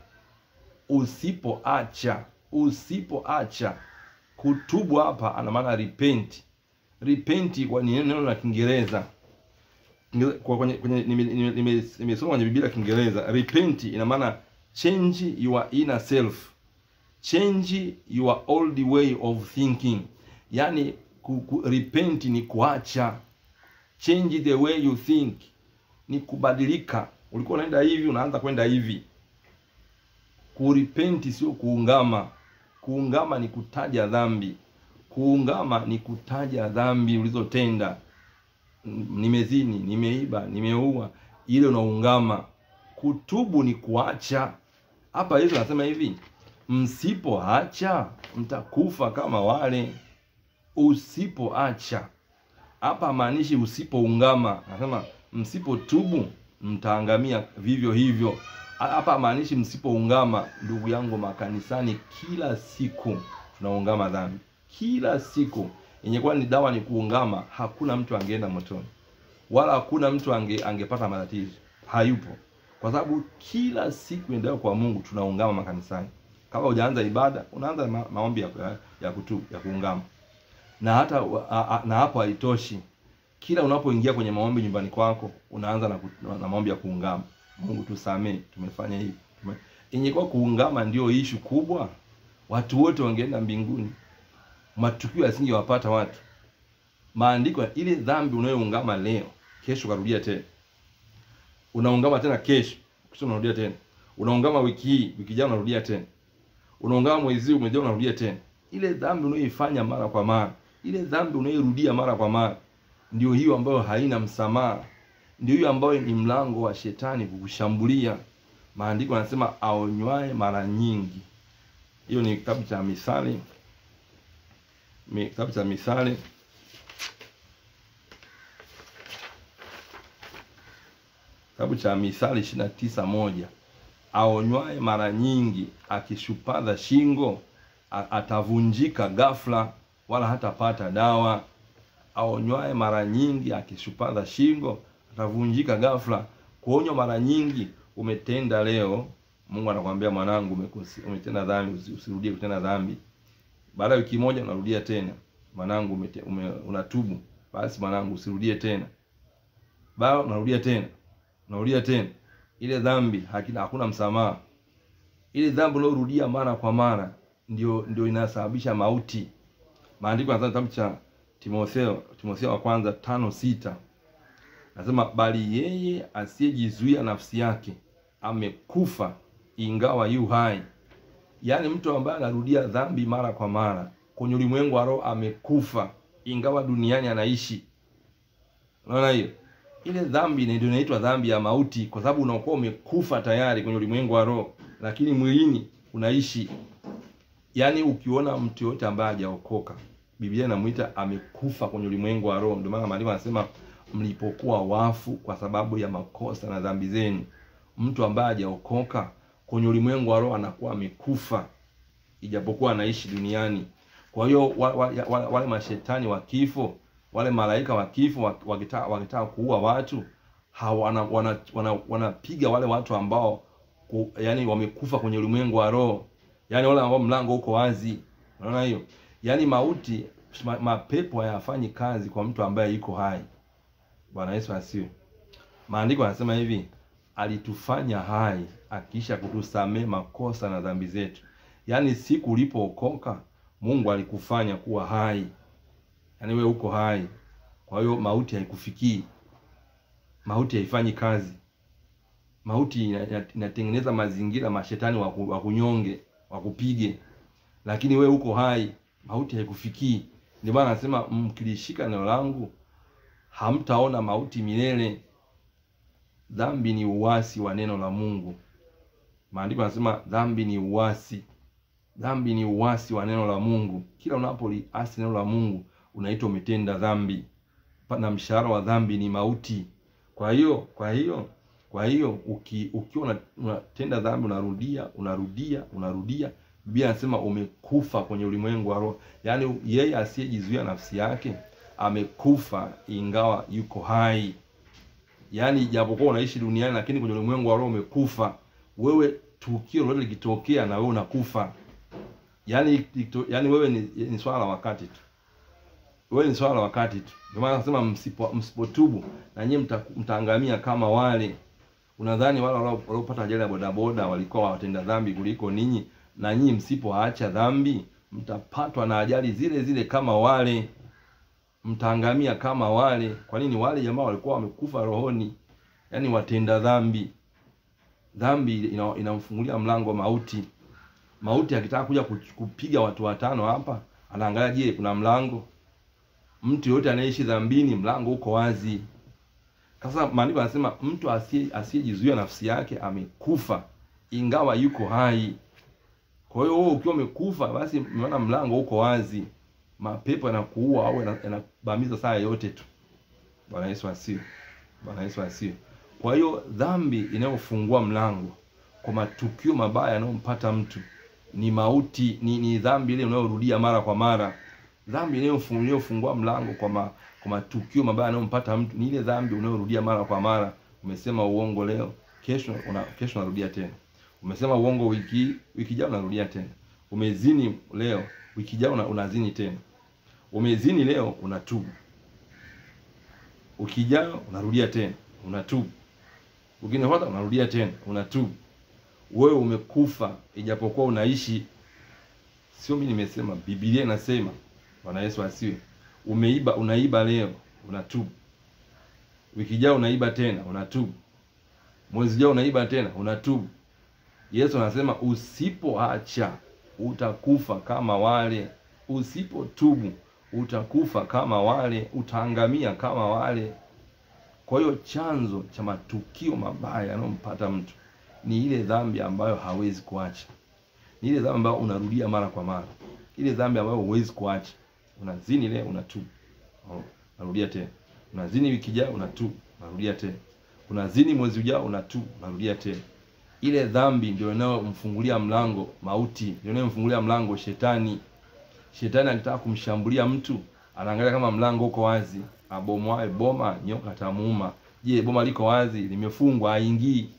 usipoacha usipoacha kutubu. Hapa ana maana repent. Repent kwa ni neno la Kiingereza kwa kwenye kwenye nimesoma kwenye Biblia ya Kiingereza. Repent ina maana change your inner self, change your old way of thinking. Yani ku, ku, repent ni kuacha, change the way you think ni kubadilika. Ulikuwa unaenda hivi, unaanza kwenda hivi Kuripenti sio kuungama. Kuungama ni kutaja dhambi. Kuungama ni kutaja dhambi ulizotenda. Nimezini, nimeiba, nimeua, ile unaungama. Kutubu ni kuacha. Hapa Yesu anasema hivi, msipoacha mtakufa kama wale. Usipoacha hapa maanishi usipoungama, anasema msipotubu mtaangamia vivyo hivyo. Hapa maanishi msipoungama. Ndugu yangu, makanisani kila siku tunaungama dhambi, kila siku. Yenye kuwa ni dawa ni kuungama, hakuna mtu angeenda motoni, wala hakuna mtu ange, angepata matatizo, hayupo, kwa sababu kila siku endelea kwa Mungu tunaungama makanisani. Kama hujaanza ibada, unaanza ma, maombi ya, ya kutubu ya kuungama, na hata a, a, na hapo haitoshi. Kila unapoingia kwenye maombi nyumbani kwako, unaanza na, na maombi ya kuungama Mungu tusamee, tumefanya hivi tume... Ingekuwa kuungama ndio ishu kubwa, watu wote wangeenda mbinguni, matukio yasingewapata watu. maandiko ya ile dhambi unayoungama leo, kesho karudia tena, unaungama tena kesho, kesho unarudia tena, unaungama wiki hii, wiki ijayo unarudia tena, unaungama mwezi huu, mwezi ujao unarudia tena. Ile dhambi unayoifanya mara kwa mara, ile dhambi unayorudia mara kwa mara, ndio hiyo ambayo haina msamaha, ndio hiyo ambayo ni mlango wa shetani kukushambulia. Maandiko yanasema aonywaye mara nyingi. Hiyo ni kitabu cha Misali, Mi- kitabu cha Misali kitabu cha Misali ishirini na tisa moja aonywaye mara nyingi akishupaza shingo a- atavunjika ghafla, wala hatapata dawa. Aonywaye mara nyingi akishupaza shingo atavunjika ghafla. Kuonywa mara nyingi, umetenda leo, Mungu anakuambia mwanangu, umekosi, umetenda dhambi, usi- usirudie kutenda dhambi. Baada ya wiki moja unarudia tena, mwanangu, umete, ume, unatubu, basi mwanangu, usirudie tena. Baada unarudia tena, unarudia tena, ile dhambi hakina, hakuna msamaha. Ile dhambi unayorudia mara kwa mara ndio ndio inasababisha mauti. Maandiko yanasema kitabu cha Timotheo, Timotheo wa kwanza tano sita nasema, bali yeye asiyejizuia nafsi yake amekufa ingawa yu hai. Yaani mtu ambaye anarudia dhambi mara kwa mara kwenye ulimwengu wa roho amekufa ingawa duniani anaishi. Unaona hiyo? Ile dhambi ni- ndio inaitwa dhambi ya mauti, kwa sababu unakuwa umekufa tayari kwenye ulimwengu wa roho, lakini mwilini unaishi. Yaani ukiona mtu yote ambaye hajaokoka, Biblia inamwita amekufa kwenye ulimwengu wa roho. Ndio maana maandiko yanasema mlipokuwa wafu kwa sababu ya makosa na dhambi zenu. Mtu ambaye hajaokoka kwenye ulimwengu wa roho anakuwa amekufa, ijapokuwa anaishi duniani. Kwa hiyo wa, wa, ya- wa, wale mashetani wa kifo, wale malaika wa kifo wa- wakitaka wakitaka kuua watu hawana wana, wana, wanapiga wale watu ambao ku, yani wamekufa kwenye ulimwengu wa roho, yani wale ambao mlango uko wazi. Unaona hiyo? Yani mauti ma, mapepo hayafanyi kazi kwa mtu ambaye yuko hai. Bwana Yesu asiwe. Maandiko yanasema hivi, alitufanya hai akiisha kutusamee makosa na dhambi zetu. Yaani siku ulipookoka Mungu alikufanya kuwa hai, yaani wewe uko hai. Kwa hiyo mauti haikufikii, mauti haifanyi kazi. Mauti ina- ina- inatengeneza mazingira mashetani waku- wakunyonge, wakupige, lakini wewe uko hai, mauti haikufikii. Ndio maana anasema mkilishika neno langu hamtaona mauti milele. Dhambi ni uasi wa neno la Mungu. Maandiko yanasema dhambi ni uasi, dhambi ni uasi wa neno la Mungu. Kila unapoliasi neno la Mungu unaitwa umetenda dhambi, Pa- na mshahara wa dhambi ni mauti. Kwa hiyo kwa hiyo kwa hiyo uki, ukiwa una- unatenda dhambi unarudia unarudia unarudia, Biblia anasema umekufa kwenye ulimwengu wa roho. Yaani yeye asiyejizuia nafsi yake amekufa ingawa yuko hai. Yaani japokuwa unaishi duniani lakini kwenye ulimwengu wa roho umekufa. Wewe tukio lolote likitokea na wewe unakufa. Yaani ikito- yaani wewe ni, ni swala la wakati tu. Wewe ni swala la wakati tu. Ndio maana nasema msipo msipotubu na nyinyi mta, mtaangamia kama wale. Unadhani wale walio- waliopata ajali ya bodaboda walikuwa watenda dhambi kuliko ninyi? Na nyinyi msipoacha dhambi mtapatwa na ajali zile zile kama wale mtaangamia kama wale. Kwa nini? Wale jamaa walikuwa wamekufa rohoni, yaani watenda dhambi. Dhambi ina- inamfungulia mlango wa mauti. Mauti akitaka kuja kuch- kupiga watu watano hapa, anaangalia, je, kuna mlango? Mtu yoyote anayeishi dhambini, mlango uko wazi. Sasa maandiko yanasema mtu asiye asiyejizuia nafsi yake amekufa ingawa yuko hai. Kwa hiyo wewe ukiwa umekufa, basi maana mlango uko wazi, mapepo yanakuua au yana- yanabamiza saa yote tu. Bwana Yesu asiwe. Bwana Yesu asiwe. Kwa hiyo dhambi inayofungua mlango kwa matukio mabaya yanayompata mtu ni mauti, ni, ni dhambi ile unayorudia mara kwa mara. Dhambi inayofu- inayofungua mlango kwa ma, kwa matukio mabaya yanayompata mtu ni ile dhambi unayorudia mara kwa mara. Umesema uongo leo, kesho una, kesho unarudia tena. Umesema uongo wiki hii, wiki ijayo unarudia tena. Umezini leo, wiki ijayo una, unazini tena. Umezini leo, unatubu. Wiki ijayo unarudia tena, unatubu. Ukinifuata unarudia tena, unatubu. Wewe umekufa ijapokuwa unaishi. Sio mimi nimesema, Biblia inasema. Bwana Yesu asiwe. Umeiba, unaiba leo, unatubu. Wiki ijayo unaiba tena, unatubu. Mwezi ujao unaiba tena, unatubu. Yesu anasema usipoacha utakufa kama wale, usipotubu utakufa kama wale, utaangamia kama wale. Kwa hiyo chanzo cha matukio mabaya yanayompata mtu ni ile dhambi ambayo hawezi kuacha, ni ile dhambi ambayo unarudia mara kwa mara, ile dhambi ambayo huwezi kuacha. Unazini leo, unatubu, oh, unarudia tena. Unazini wiki ijayo, unatubu, unarudia tena. Unazini mwezi ujao, unatubu, unarudia tena. Ile dhambi ndio inayomfungulia mlango mauti, ndio inayomfungulia mlango shetani. Shetani akitaka kumshambulia mtu anaangalia kama mlango uko wazi, abomoae boma nyoka tamuuma. Je, boma liko wazi, limefungwa, haingii,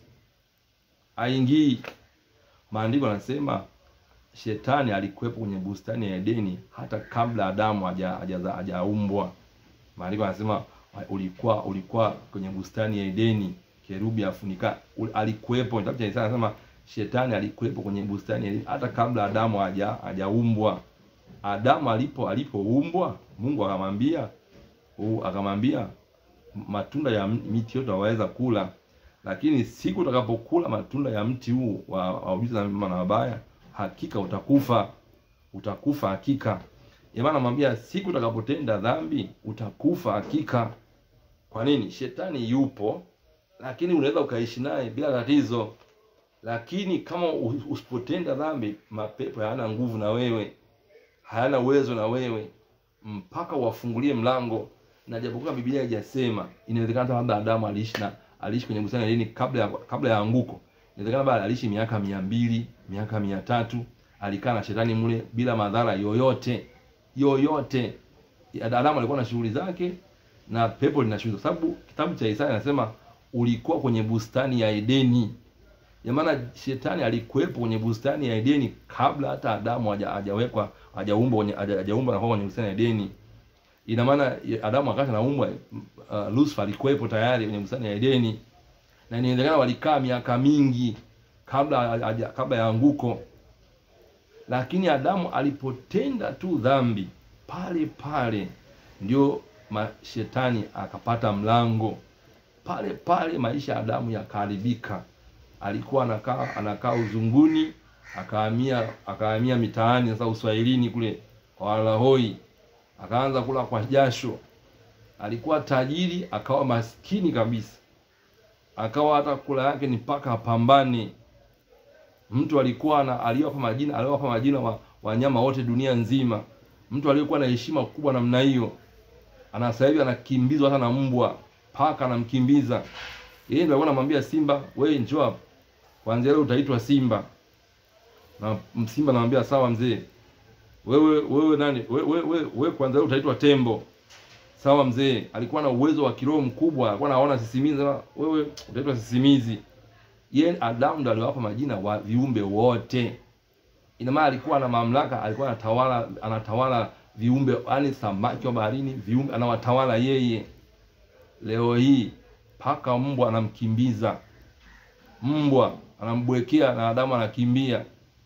haingii. Maandiko yanasema shetani alikuwepo kwenye bustani ya Edeni hata kabla Adamu hajaumbwa. Maandiko yanasema ulikuwa ulikuwa kwenye bustani ya Edeni, kerubi afunika, alikuwepo. Kitabu cha Isaya anasema shetani alikuwepo kwenye bustani ya Edeni hata kabla Adamu haja hajaumbwa. Adamu alipo alipoumbwa, Mungu akamwambia akamwambia matunda ya miti yote waweza kula, lakini siku utakapokula matunda ya mti huu wa ujuzi wa mema na mabaya, hakika utakufa, utakufa hakika. Maana anamwambia siku utakapotenda dhambi utakufa hakika. Kwa nini? Shetani yupo, lakini unaweza ukaishi naye bila tatizo, lakini kama usipotenda dhambi, mapepo hayana nguvu na wewe hayana uwezo na wewe mpaka wafungulie mlango. Na japokuwa Biblia haijasema, inawezekana labda Adamu aliishi na aliishi kwenye bustani ya Edeni kabla ya kabla ya anguko. Inawezekana bado aliishi miaka mia mbili miaka mia tatu alikaa na shetani mle bila madhara yoyote yoyote. Adamu alikuwa na shughuli zake na pepo lina shughuli, sababu kitabu cha Isaya anasema ulikuwa kwenye bustani ya Edeni. Ya maana shetani alikuwepo kwenye bustani ya Edeni kabla hata Adamu hajawekwa hajaumbwa kwenye hajaumbwa na kwenye bustani ya Edeni. Ina maana Adamu wakati anaumbwa, uh, Lucifer alikuwepo tayari kwenye bustani ya Edeni, na inawezekana walikaa miaka mingi kabla aja, kabla ya anguko. Lakini Adamu alipotenda tu dhambi pale pale ndio shetani akapata mlango pale pale, maisha ya Adamu yakaharibika. Alikuwa anakaa anakaa uzunguni akahamia akahamia mitaani sasa uswahilini kule kwa Walahoi, akaanza kula kwa jasho. Alikuwa tajiri akawa maskini kabisa, akawa hata kula yake ni mpaka apambane. Mtu alikuwa na aliwapa majina aliwapa majina wa wanyama wote dunia nzima. Mtu aliyekuwa na heshima kubwa namna hiyo, ana sasa hivi anakimbizwa hata na mbwa, paka anamkimbiza yeye. Ndio alikuwa anamwambia simba, wewe njoo hapa, kwanza leo utaitwa simba na Simba anamwambia sawa mzee, wewe wewe nani wewe wewe we, kwanza leo utaitwa tembo. Sawa mzee. Alikuwa na uwezo wa kiroho mkubwa, alikuwa anaona sisimizi, wewe utaitwa sisimizi. Yeye Adamu ndo aliwapa majina wa viumbe wote. Ina maana alikuwa na mamlaka, alikuwa anatawala anatawala viumbe, yani samaki wa baharini, viumbe anawatawala yeye. Leo hii paka mbwa anamkimbiza, mbwa anambwekea na Adamu anakimbia.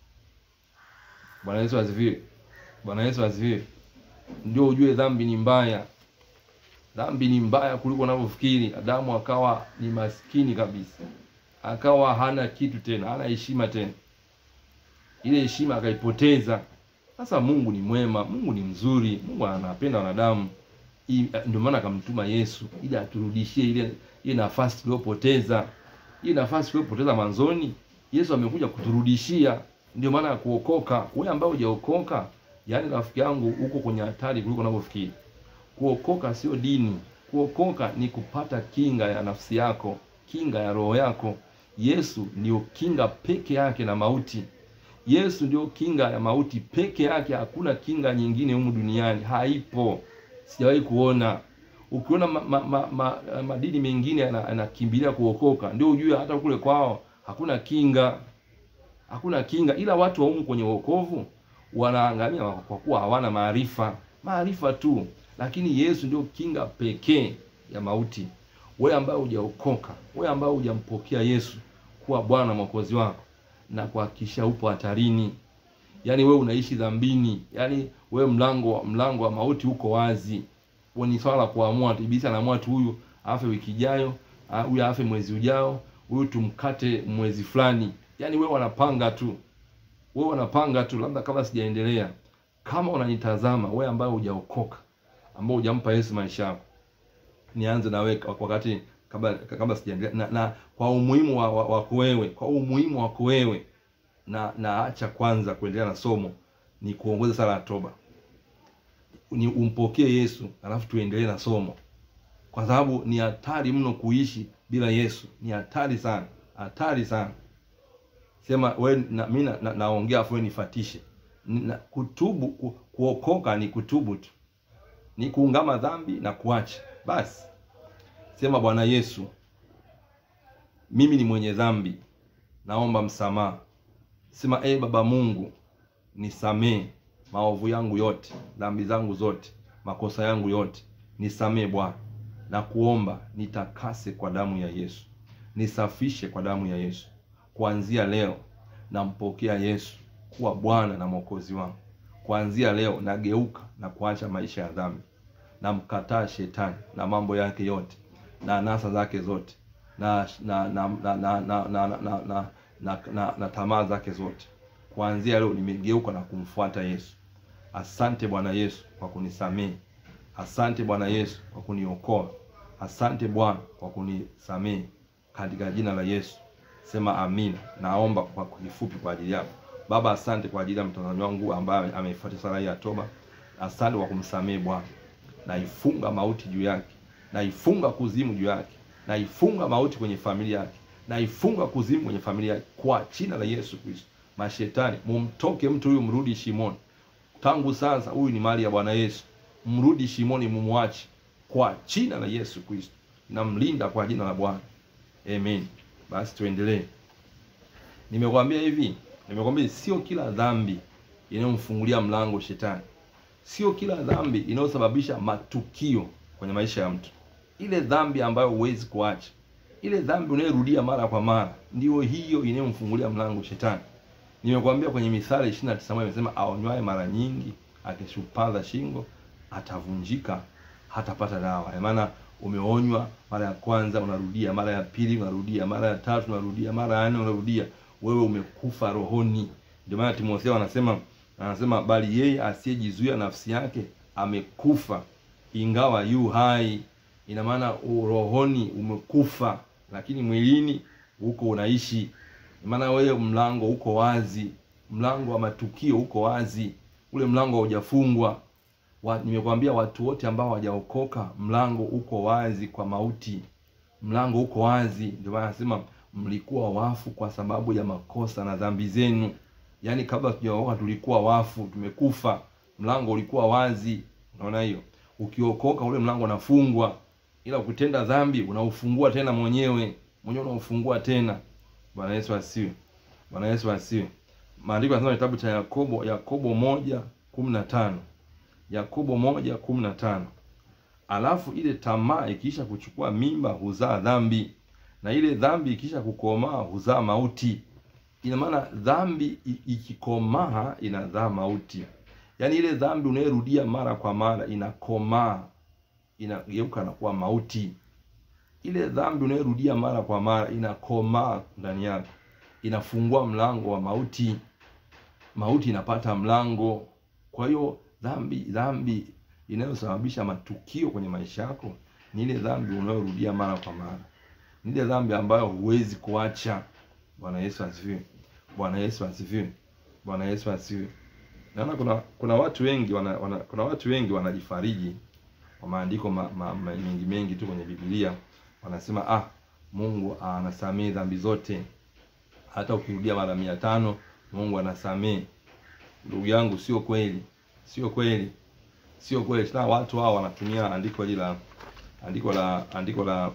Bwana Yesu asifiwe. Bwana Yesu asifiwe. Ndio ujue dhambi ni mbaya, dhambi ni mbaya kuliko unavyofikiri. Adamu akawa ni maskini kabisa, akawa hana kitu tena, hana heshima tena, ile heshima akaipoteza. Sasa Mungu ni mwema, Mungu ni mzuri, Mungu anapenda wanadamu, ndio maana akamtuma Yesu ili aturudishie ile ile nafasi tuliyopoteza, ile nafasi tuliyopoteza mwanzoni. Yesu amekuja kuturudishia ndio maana ya kuokoka. Wewe ambaye hujaokoka, yaani rafiki yangu, uko kwenye hatari kuliko unavyofikiri. Kuokoka sio dini. Kuokoka ni kupata kinga ya nafsi yako, kinga ya roho yako. Yesu ndio kinga peke yake na mauti. Yesu ndio kinga ya mauti peke yake. Hakuna kinga nyingine humu duniani, haipo, sijawahi kuona. Ukiona ma, ma, ma, ma, madini mengine yanakimbilia kuokoka, ndio ujue hata kule kwao hakuna kinga hakuna kinga, ila watu wa humu kwenye wokovu wanaangamia kwa kuwa hawana maarifa, maarifa tu. Lakini Yesu ndio kinga pekee ya mauti. Wewe ambaye hujaokoka, wewe ambaye hujampokea Yesu kuwa Bwana Mwokozi wako, na kuhakikisha upo hatarini. yaani wewe unaishi dhambini, yaani wewe mlango wa mlango wa mauti uko wazi. Huo ni swala la kuamua tu. Ibilisi anaamua tu, huyu afe wiki ijayo, ah, huyu afe mwezi ujao, huyu tumkate mwezi fulani. Yaani wewe wanapanga tu, wewe wanapanga tu. Labda kabla sijaendelea, kama unanitazama wewe ambaye hujaokoka, ambao hujampa Yesu maisha yako, nianze na wewe wakati kabla kabla sijaendelea na, na kwa umuhimu wa, wa, wako wewe, kwa umuhimu wako wewe na na acha kwanza kuendelea na somo, ni kuongoza sala ya toba, ni umpokee Yesu alafu tuendelee na somo, kwa sababu ni hatari mno kuishi bila Yesu, ni hatari sana, hatari sana. Sema we na, mimi na, na, naongea afu wewe nifatishe. Na, kutubu ku, kuokoka ni kutubu tu, ni kuungama dhambi na kuacha basi. Sema Bwana Yesu, mimi ni mwenye dhambi, naomba msamaha. Sema e Baba Mungu, nisamee maovu yangu yote, dhambi zangu zote, makosa yangu yote, nisamee Bwana, na kuomba nitakase kwa damu ya Yesu, nisafishe kwa damu ya Yesu. Kuanzia leo nampokea Yesu kuwa Bwana na Mwokozi wangu. Kuanzia leo nageuka na kuacha maisha ya dhambi, namkataa shetani na mambo yake yote na anasa zake zote na na na na na na na na na na, na, na tamaa zake zote. Kuanzia leo nimegeuka na kumfuata Yesu. Asante Bwana Yesu kwa kunisamehe. Asante Bwana Yesu kwa kuniokoa. Asante Bwana kwa kunisamehe katika jina la Yesu. Sema amina. Naomba kwa kifupi kwa ajili yako. Baba, asante kwa ajili ya mtazamaji wangu ambaye ameifuata sala hii ya toba. Asante kwa kumsamehe Bwana. Naifunga mauti juu yake. Naifunga kuzimu juu yake. Naifunga mauti kwenye familia yake. Naifunga kuzimu kwenye familia yake kwa jina la Yesu Kristo. Mashetani, mumtoke mtu huyu, mrudi shimoni. Tangu sasa, huyu ni mali ya Bwana Yesu. Mrudi shimoni, mumwache kwa jina la Yesu Kristo. Namlinda kwa jina la Bwana. Amen. Basi tuendelee. Nimekwambia hivi, nimekwambia sio kila dhambi inayomfungulia mlango shetani. Sio kila dhambi inayosababisha matukio kwenye maisha ya mtu. Ile dhambi ambayo huwezi kuacha, ile dhambi unayorudia mara kwa mara, ndio hiyo inayomfungulia mlango shetani. Nimekwambia kwenye Mithali 29 imesema, aonywaye mara nyingi akishupaza shingo atavunjika, hatapata dawa. Maana umeonywa mara ya kwanza, unarudia mara ya pili, unarudia mara ya tatu, unarudia mara ya nne, unarudia, wewe umekufa rohoni. Ndio maana Timotheo anasema anasema, bali yeye asiyejizuia nafsi yake amekufa ingawa yu hai. Ina maana rohoni umekufa, lakini mwilini huko unaishi. Maana wewe mlango uko wazi, mlango wa matukio uko wazi, ule mlango haujafungwa. Wa, nimekwambia watu wote ambao hawajaokoka mlango uko wazi kwa mauti, mlango uko wazi. Ndio maana nasema mlikuwa wafu kwa sababu ya makosa na dhambi zenu. Yaani kabla tujaokoka tulikuwa wafu, tumekufa, mlango ulikuwa wazi. Unaona hiyo? Ukiokoka ule mlango unafungwa, ila ukitenda dhambi unaufungua tena mwenyewe, mwenyewe unaufungua tena. Bwana Yesu asiwe. Bwana Yesu asiwe. Maandiko yanasema kitabu cha Yakobo, Yakobo moja kumi na tano Yakobo moja kumi na tano alafu ile tamaa ikiisha kuchukua mimba huzaa dhambi, na ile dhambi ikiisha kukomaa huzaa mauti. Ina maana dhambi ikikomaa inazaa mauti. Yaani ile dhambi unayerudia mara kwa mara inakomaa, inageuka na kuwa mauti. Ile dhambi unayerudia mara kwa mara inakomaa ndani yako, inafungua mlango wa mauti. Mauti inapata mlango. Kwa hiyo dhambi dhambi inayosababisha matukio kwenye maisha yako ni ile dhambi unayorudia mara kwa mara, ni ile dhambi ambayo huwezi kuacha. Bwana Yesu asifiwe! Bwana Yesu asifiwe! Bwana Yesu asifiwe! Naona kuna kuna watu wengi wana, wana, kuna watu wengi wanajifariji kwa maandiko ma, ma, ma, mengi mengi tu kwenye Biblia, wanasema ah, Mungu anasamehe dhambi zote, hata ukirudia mara mia tano Mungu anasamehe. Ndugu yangu, sio kweli, sio kweli, sio kweli. Tena watu hao wanatumia andiko hili la andiko la andiko la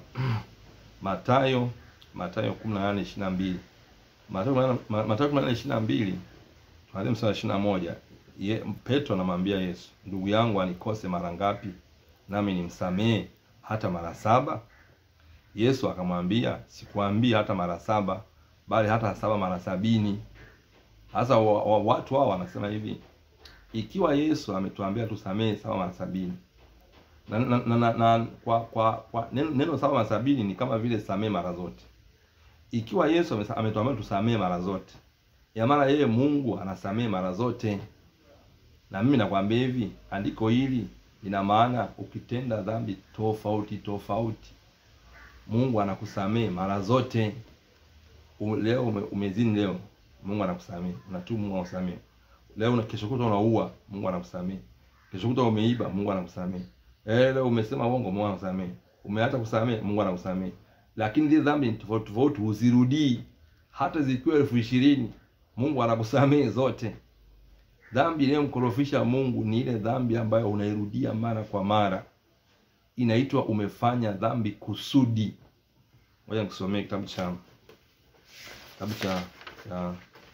Mathayo Mathayo 18:22 Mathayo Mathayo 18:22 Mathayo mstari ishirini na moja ye Petro anamwambia Yesu, ndugu yangu anikose mara ngapi nami nimsamehe hata mara saba? Yesu akamwambia, sikuambia hata mara saba, bali hata saba mara sabini. Sasa wa, wa, watu hao wanasema hivi, ikiwa Yesu ametuambia tusamehe saba mara sabini na, na, na, na, na kwa kwa, kwa neno, neno saba mara sabini ni kama vile samehe mara zote. Ikiwa Yesu amesa- ametuambia tusamehe mara zote, ya maana yeye Mungu anasamehe mara zote. Na mimi nakwambia hivi, andiko hili lina maana ukitenda dhambi tofauti tofauti, Mungu anakusamehe mara zote. U- Leo ume, umezini leo, Mungu anakusamehe. Unatubu, Mungu anakusamehe. Leo na kesho kutwa unaua, Mungu anakusamehe. Kesho kutwa umeiba, Mungu anakusamehe. Eh, leo umesema uongo, Mungu anakusamehe. Umeacha kusamehe, Mungu anakusamehe. Lakini zile dhambi ni tofauti tofauti, huzirudii hata zikiwa elfu ishirini, Mungu anakusamehe zote. Dhambi inayomkorofisha Mungu ni ile dhambi ambayo unairudia mara kwa mara, inaitwa umefanya dhambi kusudi. Ngoja nikusomee kitabu cha kitabu cha cha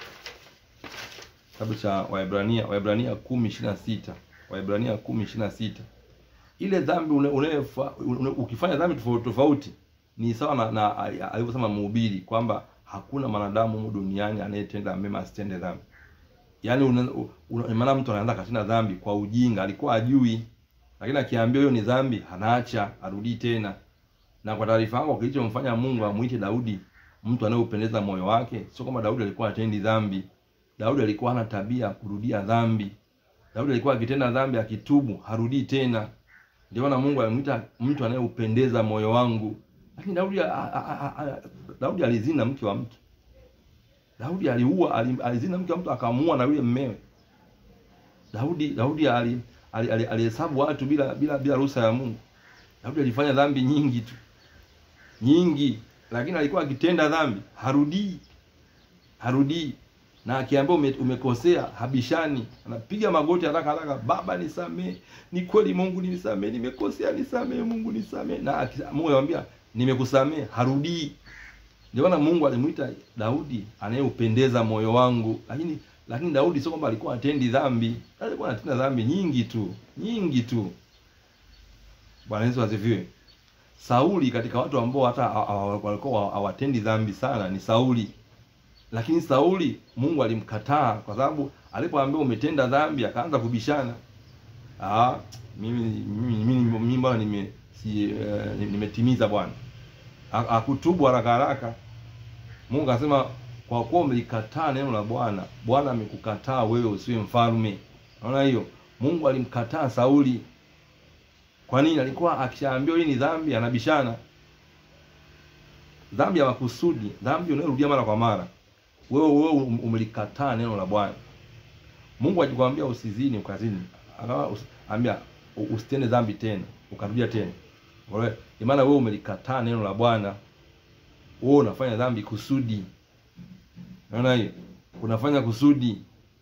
kitabu cha Waebrania Waebrania kumi ishirini na sita Waebrania kumi ishirini na sita ile dhambi une, unayefa, une, ukifanya dhambi tofauti tofauti ni sawa na, na alivyosema mhubiri kwamba hakuna mwanadamu humu duniani anayetenda mema asitende dhambi. Yaani una, una, maana mtu anaanza katenda dhambi kwa ujinga, alikuwa ajui, lakini akiambiwa hiyo ni dhambi anaacha, arudii tena. Na kwa taarifa yako, kilichomfanya Mungu amuite Daudi mtu anayeupendeza moyo wake, sio kwamba Daudi alikuwa atendi dhambi. Daudi alikuwa hana tabia ya kurudia dhambi. Daudi alikuwa akitenda dhambi, akitubu harudii tena. Ndio maana Mungu alimwita mtu anayeupendeza moyo wangu. Lakini Daudi a, a, a, a, Daudi alizini na mke wa mtu. Daudi aliua ali- alizini na mke wa mtu akamuua na yule mmewe. Daudi Daudi ali ali- ali- alihesabu watu bila bila bila ruhusa ya Mungu. Daudi alifanya dhambi nyingi tu. Nyingi, lakini alikuwa akitenda dhambi, harudii. Harudii. Na akiambia ume, umekosea, habishani, anapiga magoti haraka haraka, Baba nisamee, ni kweli Mungu nisamee, nimekosea, nisamee Mungu nisamee. Na aki- Mungu anamwambia nimekusamee, harudii. Ndio maana Mungu alimwita Daudi anayeupendeza moyo wangu. Lakini lakini Daudi sio kwamba alikuwa atendi dhambi, alikuwa anatenda dhambi nyingi tu, nyingi tu. Bwana Yesu asifiwe. Sauli katika watu ambao hata ha- ha- walikuwa hawatendi dhambi sana ni Sauli. Lakini Sauli Mungu alimkataa kwa sababu alipoambiwa umetenda dhambi akaanza kubishana. Ah, mimi mimi mimi, mimi bwana nime si, eh, nimetimiza bwana. Ha- Hakutubu haraka haraka. Mungu akasema kwa kuwa umelikataa neno la Bwana, Bwana amekukataa wewe usiwe mfalme. Unaona hiyo? Mungu alimkataa Sauli. Kwa nini? Alikuwa akishaambiwa hii ni dhambi, anabishana. Dhambi ya makusudi, dhambi unayorudia mara kwa mara. Wewe wewe um- umelikataa neno la Bwana. Mungu akikwambia usizini, ukazini. Akawa usi- ambia u- usitende dhambi tena, ukarudia tena. Unaona? Maana wewe umelikataa neno la Bwana. Wewe unafanya dhambi kusudi. Unaona hiyo? Unafanya kusudi.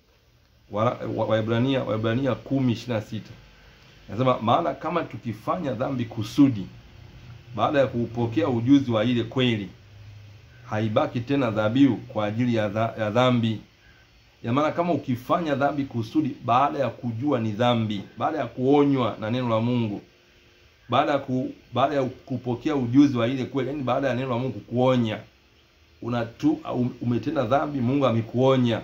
Wa- wa- Waebrania Waebrania 10:26. Nasema maana kama tukifanya dhambi kusudi baada ya kuupokea ujuzi wa ile kweli haibaki tena dhabihu kwa ajili ya, dha, ya dhambi. Ya maana kama ukifanya dhambi kusudi baada ya kujua ni dhambi, baada ya kuonywa na neno la Mungu, baada ya ku, baada ya kupokea ujuzi wa ile kweli, yani baada ya neno la Mungu kuonya, unatu um- umetenda dhambi, Mungu amekuonya.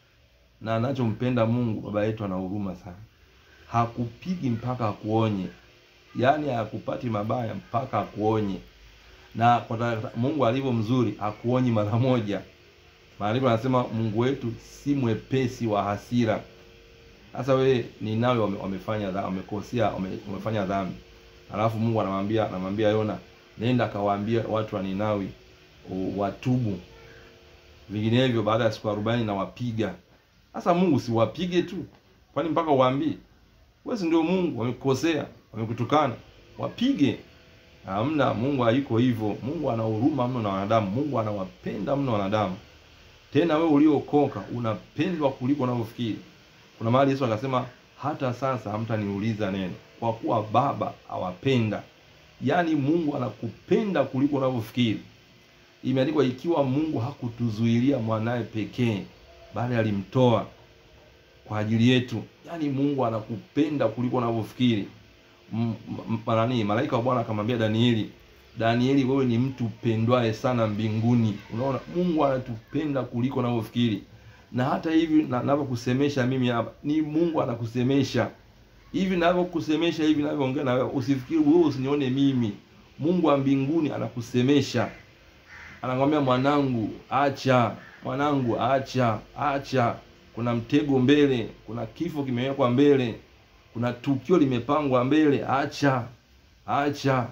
Na anachompenda Mungu, baba yetu ana huruma sana, hakupigi mpaka akuonye, yaani hakupati mabaya mpaka akuonye. Na kwa ta- Mungu alivyo mzuri, hakuonyi mara moja. Maandiko anasema Mungu wetu si mwepesi wa hasira. Sasa wewe Ninawi wame, wamefanya dhambi, wamekosea, wame, wamefanya dhambi. Alafu Mungu anamwambia anamwambia Yona, nenda kawaambia watu wa Ninawi u- watubu. Vinginevyo baada ya siku arobaini na wapiga. Sasa Mungu si wapige tu. Kwani mpaka uwaambie? Wewe si ndio Mungu, wamekukosea, wamekutukana. Wapige. Hamna, Mungu hayuko hivyo. Mungu ana huruma mno na wanadamu. Mungu anawapenda mno wanadamu. Tena wewe uliokoka unapendwa kuliko unavyofikiri. Kuna mahali Yesu akasema hata sasa hamtaniuliza neno, kwa kuwa Baba awapenda. Yaani Mungu anakupenda kuliko unavyofikiri. Imeandikwa, ikiwa Mungu hakutuzuilia mwanaye pekee, bali alimtoa kwa ajili yetu. Yaani Mungu anakupenda kuliko unavyofikiri. M- m- nani malaika wa Bwana akamwambia Danieli, Danieli, wewe ni mtu pendwaye sana mbinguni. Unaona, Mungu anatupenda kuliko unavyofikiri. na hata hivi na- navyokusemesha mimi hapa ni Mungu anakusemesha hivi navyokusemesha hivi navyoongea na wewe, usifikiri wewe usinione mimi. Mungu wa mbinguni anakusemesha, anakwambia mwanangu, acha mwanangu, acha acha, kuna mtego mbele, kuna kifo kimewekwa mbele, kuna tukio limepangwa mbele, acha acha.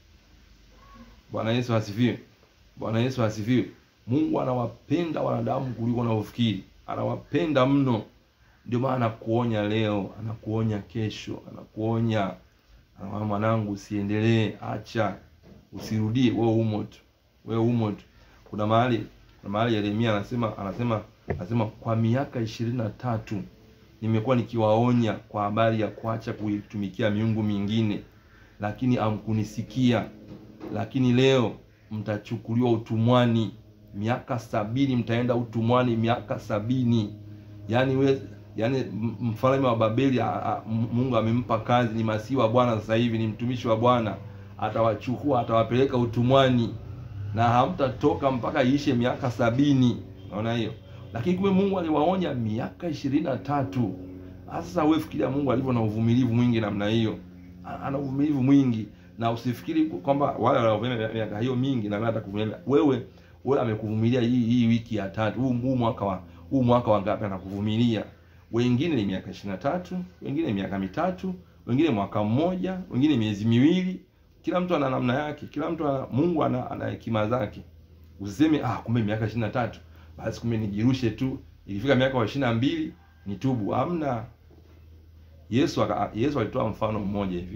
Bwana Yesu asifiwe. Bwana Yesu asifiwe. Mungu anawapenda wanadamu kuliko unavyofikiri, anawapenda mno. Ndio maana anakuonya leo, anakuonya kesho, anakuonya anakwambia, mwanangu, usiendelee, acha, usirudie, wewe umo tu, wewe umo tu. Kuna mahali kuna mahali Yeremia anasema anasema anasema kwa miaka ishirini na tatu nimekuwa nikiwaonya kwa habari ya kuacha kuitumikia miungu mingine, lakini hamkunisikia. Lakini leo mtachukuliwa utumwani, miaka sabini mtaenda utumwani, miaka sabini. Yaani we, yaani m- mfalme wa Babeli a, a, M- Mungu amempa kazi, ni masihi wa Bwana sasa hivi, ni mtumishi wa Bwana, atawachukua atawapeleka utumwani na hamtatoka mpaka iishe miaka sabini. Naona hiyo, lakini kumbe Mungu aliwaonya miaka ishirini na tatu. Sasa wewe fikiria Mungu alivyo na uvumilivu mwingi namna hiyo, A- ana uvumilivu mwingi, na usifikiri kwamba wale wanaovumilia miaka hiyo mingi na wewe atakuvumilia wewe. Wewe amekuvumilia hii hii wiki ya tatu, huu huu mwaka wa huu mwaka wa ngapi anakuvumilia? Wengine ni miaka ishirini na tatu, wengine ni miaka mitatu, wengine mwaka mmoja, wengine miezi miwili. Kila mtu ana namna yake, kila mtu ana, Mungu ana ana hekima zake. Usiseme ah, kumbe miaka ishirini na tatu basi kumbe nijirushe tu, ikifika miaka wa ishirini na mbili nitubu. Hamna. Yesu aka, Yesu alitoa mfano mmoja hivi.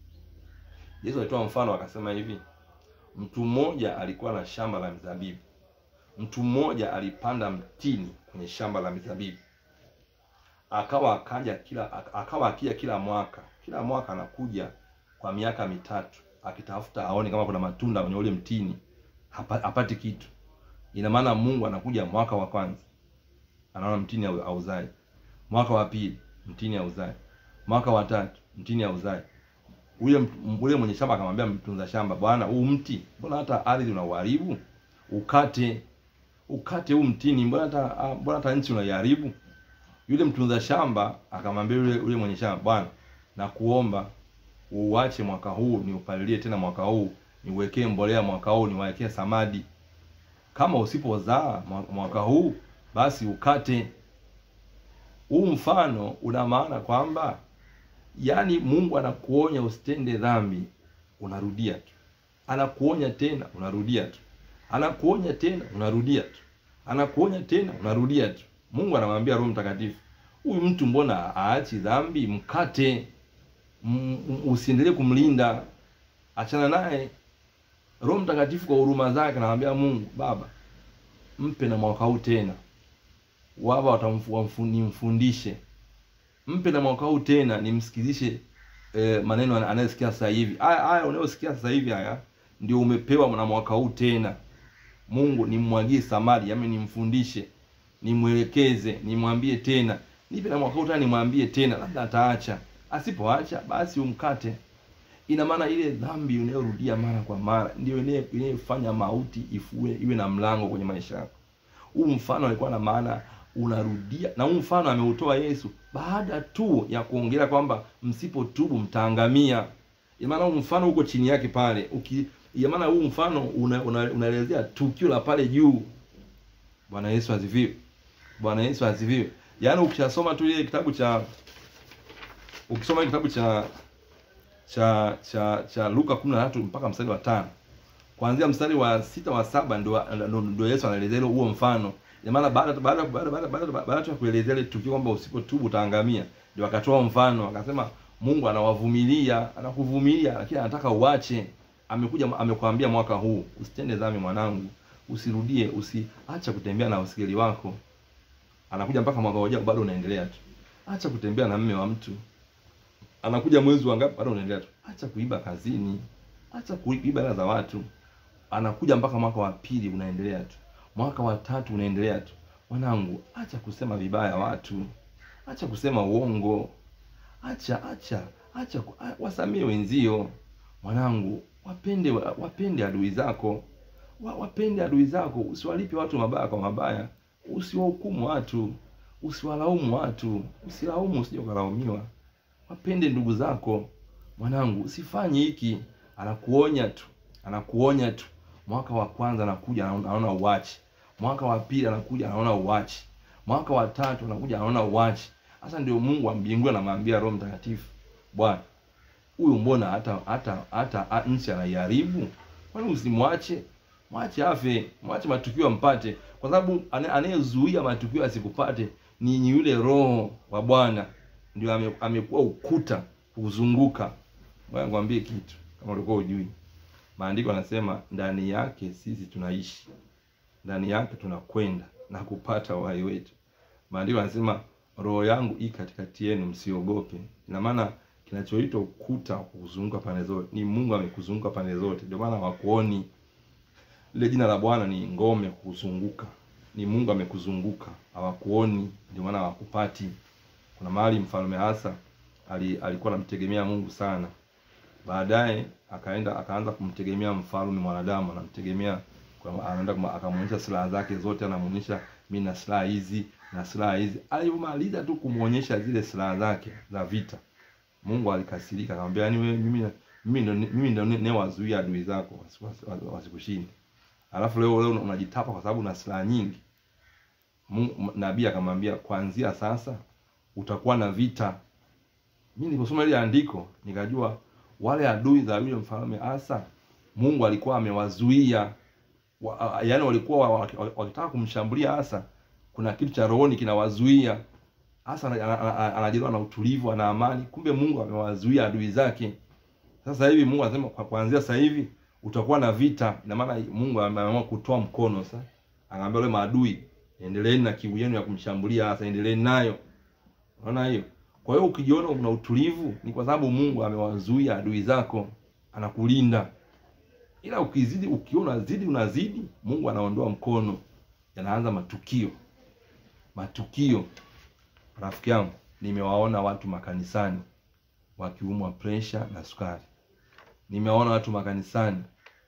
Yesu alitoa mfano akasema hivi, mtu mmoja alikuwa na shamba la mizabibu. Mtu mmoja alipanda mtini kwenye shamba la mizabibu, akawa akaja kila akawa akija kila mwaka, kila mwaka anakuja kwa miaka mitatu akitafuta aone kama kuna matunda kwenye ule mtini, hapa- hapati kitu. Ina maana Mungu anakuja mwaka wa kwanza, anaona mtini hau- hauzai, mwaka wa pili mtini hauzai, mwaka wa tatu mtini hauzai. Ule m- ule mwenye shamba akamwambia mtunza shamba, bwana, huu mti mbona hata ardhi unauharibu? Ukate, ukate huu mtini, mbona hata ah, mbona hata nchi unaiharibu? Yule mtunza shamba akamwambia yule yule mwenye shamba, bwana, nakuomba uuache mwaka huu, niupalilie tena mwaka huu, niuwekee mbolea mwaka huu, niwawekee samadi. Kama usipozaa mwa- mwaka huu, basi ukate. Huu mfano una maana kwamba yaani Mungu anakuonya usitende dhambi, unarudia tu. Anakuonya tena, unarudia tu. Anakuonya tena, unarudia tu. Anakuonya tena, unarudia tu. Mungu anamwambia Roho Mtakatifu, huyu mtu mbona aachi dhambi? Mkate, M- m- usiendelee kumlinda, achana naye. Roho Mtakatifu kwa huruma zake anamwambia Mungu, Baba, mpe na mwaka huu tena, waba watamfu- wamfu- nimfundishe mpe na mwaka huu tena nimsikizishe eh, maneno ana- anayesikia sasa hivi. Haya haya unayosikia sasa hivi haya ndio umepewa na mwaka huu tena. Mungu nimmwagie samadi, yaani nimfundishe, nimwelekeze, nimwambie tena, nipe na mwaka huu tena, nimwambie tena, labda ataacha. Asipoacha basi umkate. Ina maana ile dhambi unayorudia mara kwa mara ndio inayo- inayofanya mauti ifue iwe na mlango kwenye maisha yako. Huu mfano alikuwa na maana unarudia, na huu mfano ameutoa Yesu baada tu ya kuongelea kwamba msipotubu mtaangamia. Ina maana huu mfano uko chini yake pale, uki ina maana huu mfano una, una, unaelezea tukio la pale juu. Bwana Yesu asifiwe. Bwana Yesu asifiwe. Yaani ukishasoma tu ile kitabu cha ukisoma ile kitabu cha cha cha cha Luka 13 mpaka mstari wa tano kuanzia mstari wa sita wa saba ndio ndio- ndio Yesu anaelezea ile huo mfano. Ina maana baada baada baada baada baada baada tu ya kuelezea ile tukio kwamba usipotubu utaangamia, ndio akatoa mfano akasema Mungu anawavumilia, anakuvumilia lakini anataka uache. Amekuja amekwambia mwaka huu usitende dhambi mwanangu, usirudie, usiacha kutembea na usigeli wako. Anakuja mpaka mwaka ujao bado unaendelea tu. Acha kutembea na mme wa mtu. Anakuja mwezi wa ngapi bado unaendelea tu. Acha kuiba kazini. Acha kuiba hela za watu. Anakuja mpaka mwaka wa pili unaendelea tu. Mwaka wa tatu unaendelea tu. Mwanangu, acha kusema vibaya watu. Acha kusema uongo. Acha acha acha ku- a- wasamie wenzio. Mwanangu, wapende wapende adui zako. Wa- Wapende adui zako, usiwalipe watu mabaya kwa mabaya. usiwahukumu watu, usiwalaumu watu, usilaumu usije ukalaumiwa. Wapende ndugu zako. Mwanangu, usifanye hiki. Anakuonya tu, anakuonya tu. Mwaka wa kwanza anakuja anaona uachi, mwaka wa pili anakuja anaona uachi, mwaka wa tatu anakuja anaona uachi. Sasa ndio Mungu wa mbinguni anamwambia Roho Mtakatifu, Bwana huyu mbona hata hata hata nchi anaiharibu? Kwani usimwache? Mwache afe, mwache matukio ampate, kwa sababu anayezuia matukio asikupate ni, ni yule Roho wa Bwana, ndio ame, amekuwa ukuta kuzunguka. Ngoja nikwambie kitu kama ulikuwa hujui. Maandiko yanasema ndani yake sisi tunaishi, ndani yake tunakwenda na kupata uhai wetu. Maandiko yanasema roho yangu i katikati yenu, msiogope. Ina maana kinachoitwa ukuta kuzunguka pande zote ni Mungu amekuzunguka pande zote, ndio maana hawakuoni. Lile jina la Bwana ni ngome kuzunguka, ni Mungu amekuzunguka, hawakuoni, ndio maana hawakupati. Kuna mahali mfalme Asa ali, alikuwa anamtegemea Mungu sana, baadaye akaenda akaanza kumtegemea mfalme mwanadamu, anamtegemea anaenda akamwonyesha silaha zake zote, anamuonyesha mimi na silaha hizi na silaha hizi. Alipomaliza tu kumuonyesha zile silaha zake za vita, Mungu alikasirika, akamwambia yani wewe mimi mimi ndo mimi ndo newazuia adui zako wasikushinde, alafu leo leo unajitapa kwa sababu una silaha nyingi. Nabii akamwambia kuanzia sasa utakuwa na vita. Mimi niliposoma ile andiko nikajua wale adui za yule mfalme Asa Mungu alikuwa amewazuia wa, yaani walikuwa wakitaka kumshambulia Asa, kuna kitu cha rohoni kinawazuia Asa. Anajiliwa na utulivu, ana amani, kumbe Mungu amewazuia adui zake. Sasa hivi Mungu anasema kwa kuanzia sasa hivi utakuwa na vita. Ina maana Mungu ameamua kutoa mkono sasa, anaambia wale maadui, endeleeni na kiu yenu ya kumshambulia Asa, endeleeni nayo. Unaona hiyo? Kwa hiyo ukijiona una utulivu ni kwa sababu Mungu amewazuia adui zako, anakulinda. Ila ukizidi, ukiona zidi, unazidi, Mungu anaondoa mkono, yanaanza matukio. Matukio, rafiki yangu, nimewaona watu makanisani wakiumwa presha na sukari. Nimewaona watu makanisani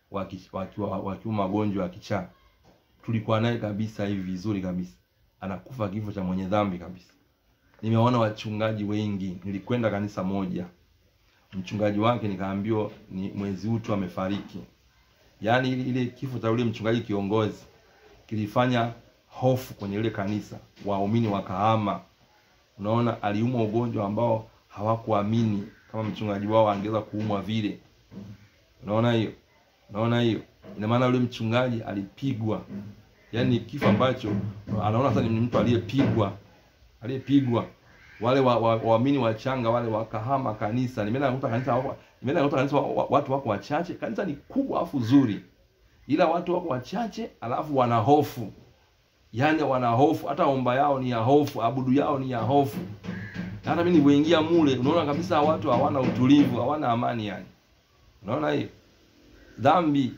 wakiwa wakiumwa magonjwa ya kichaa. Tulikuwa naye kabisa hivi vizuri kabisa, anakufa kifo cha mwenye dhambi kabisa. Nimewaona wachungaji wengi. Nilikwenda kanisa moja, mchungaji wake nikaambiwa ni mwezi huu tu amefariki. Yaani ile kifo cha yule mchungaji kiongozi kilifanya hofu kwenye ile kanisa, waumini wakahama. Unaona, aliumwa ugonjwa ambao hawakuamini kama mchungaji wao angeweza kuumwa vile. Unaona hiyo, unaona hiyo, ina maana yule mchungaji alipigwa, yaani kifo ambacho anaona sasa ni mtu aliyepigwa aliyepigwa wale waamini wa, wa wachanga wale wakahama kanisa. Nimeenda nakuta kanisa wako, nimeenda nakuta kanisa watu wako wachache. Kanisa ni kubwa afu zuri, ila watu wako wachache, alafu wana hofu, yaani wana hofu. Hata omba yao ni ya hofu, abudu yao ni ya hofu. Hata mimi nilipoingia mule, unaona kabisa watu hawana utulivu, hawana amani. Yani unaona hiyo dhambi,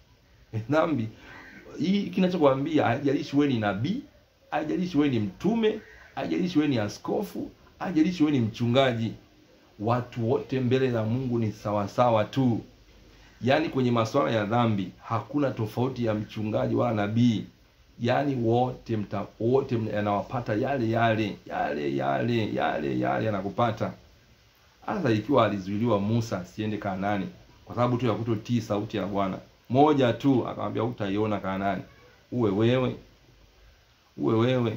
dhambi hii. Kinachokwambia haijalishi wewe ni nabii, haijalishi wewe ni mtume haijalishi wewe ni askofu, haijalishi wewe ni mchungaji, watu wote mbele za Mungu ni sawasawa tu. Yaani kwenye masuala ya dhambi hakuna tofauti ya mchungaji wala nabii, yaani wote mta wote yanawapata yale yale yale yale yale yale yanakupata. Hasa ikiwa alizuiliwa Musa asiende Kanaani kwa sababu tu ya kutotii sauti ya Bwana moja tu, akamwambia utaiona Kanaani. Uwe wewe, uwe wewe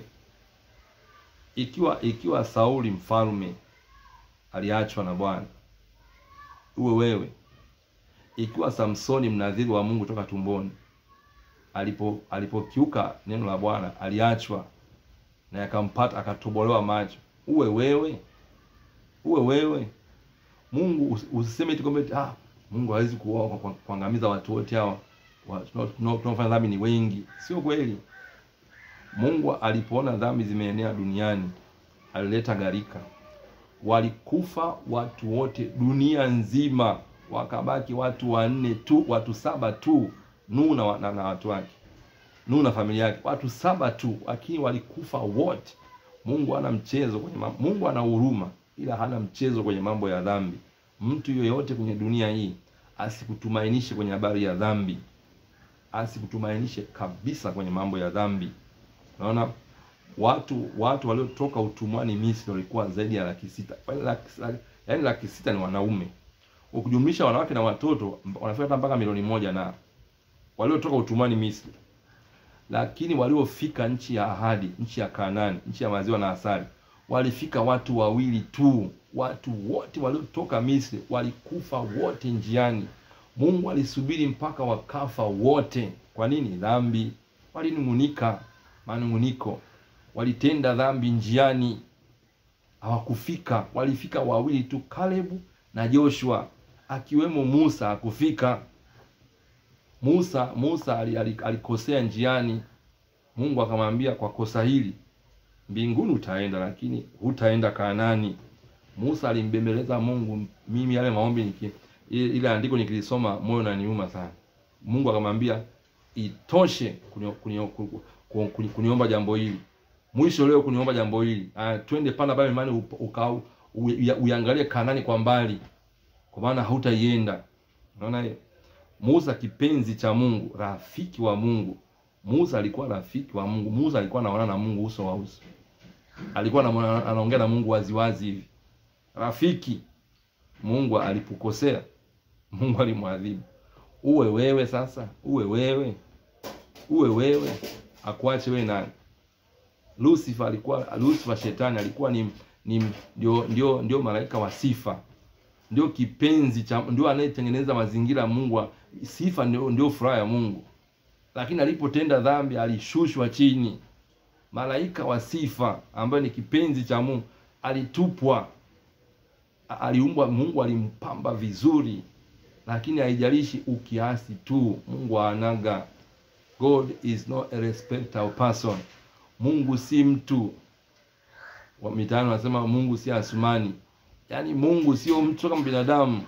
ikiwa ikiwa Sauli mfalme aliachwa na Bwana, uwe wewe. Ikiwa Samsoni mnadhiri wa Mungu toka tumboni alipo alipokiuka neno la Bwana aliachwa na yakampata akatobolewa macho, uwe wewe, uwe wewe. Mungu usiseme tu kwamba ah, Mungu hawezi kuangamiza watu wote hawa tunaofanya dhambi ni wengi. Sio kweli. Mungu alipoona dhambi zimeenea duniani alileta gharika, walikufa watu wote dunia nzima, wakabaki watu wanne tu, watu saba tu, Nuhu na, na, na watu wake, Nuhu na familia yake, watu saba tu, lakini walikufa wote. Mungu hana mchezo kwenye mambo. Mungu ana huruma, ila hana mchezo kwenye mambo ya dhambi. Mtu yoyote kwenye dunia hii asikutumainishe kwenye habari ya dhambi, asikutumainishe kabisa kwenye mambo ya dhambi. Unaona, watu watu waliotoka utumwani Misri walikuwa zaidi ya laki sita. Yaani laki, laki, yaani laki sita ni wanaume, ukijumlisha wanawake na watoto wanafika hata mpaka milioni moja na waliotoka utumwani Misri. Lakini waliofika nchi ya ahadi, nchi ya Kanaani, nchi ya maziwa na asali, walifika watu wawili tu. Watu wote waliotoka Misri walikufa wote njiani. Mungu alisubiri mpaka wakafa wote. Kwa nini? Dhambi. Walinung'unika, manung'uniko, walitenda dhambi njiani, hawakufika. Walifika wawili tu, Kalebu na Joshua, akiwemo Musa hakufika. Musa Musa alikosea njiani. Mungu akamwambia, kwa kosa hili mbinguni utaenda, lakini hutaenda Kanaani. Musa alimbembeleza Mungu. Mimi yale maombi niki, ile andiko nikilisoma moyo unaniuma sana. Mungu akamwambia itoshe kuniomba kuni, kuni, kuni jambo hili, mwisho leo kuniomba jambo hili. Ah, twende panda pale mlimani ukao uangalie Kanaani kwa mbali, kwa maana hautaienda. Unaona hiyo? Musa kipenzi cha Mungu, rafiki wa Mungu. Musa alikuwa rafiki wa Mungu. Musa alikuwa anaonana na Mungu uso wa uso, alikuwa anaongea na Mungu waziwazi hivi, rafiki. Mungu alipokosea, Mungu alimwadhibu. Uwe wewe sasa, uwe wewe, uwe wewe, akuache wewe nani? Lucifer alikuwa, Lucifer shetani alikuwa ni, ni ndio, ndio, ndio malaika wa sifa ndio kipenzi cha ndio anayetengeneza mazingira ya Mungu. Sifa ndio, ndio furaha ya Mungu, lakini alipotenda dhambi alishushwa chini. Malaika wa sifa ambaye ni kipenzi cha Mungu alitupwa, aliumbwa. Mungu alimpamba vizuri, lakini haijalishi ukiasi tu, Mungu anaga. God is not a respecter of person. Mungu si mtu wa mitaani wanasema Mungu si Asumani. Yaani Mungu sio mtu kama binadamu.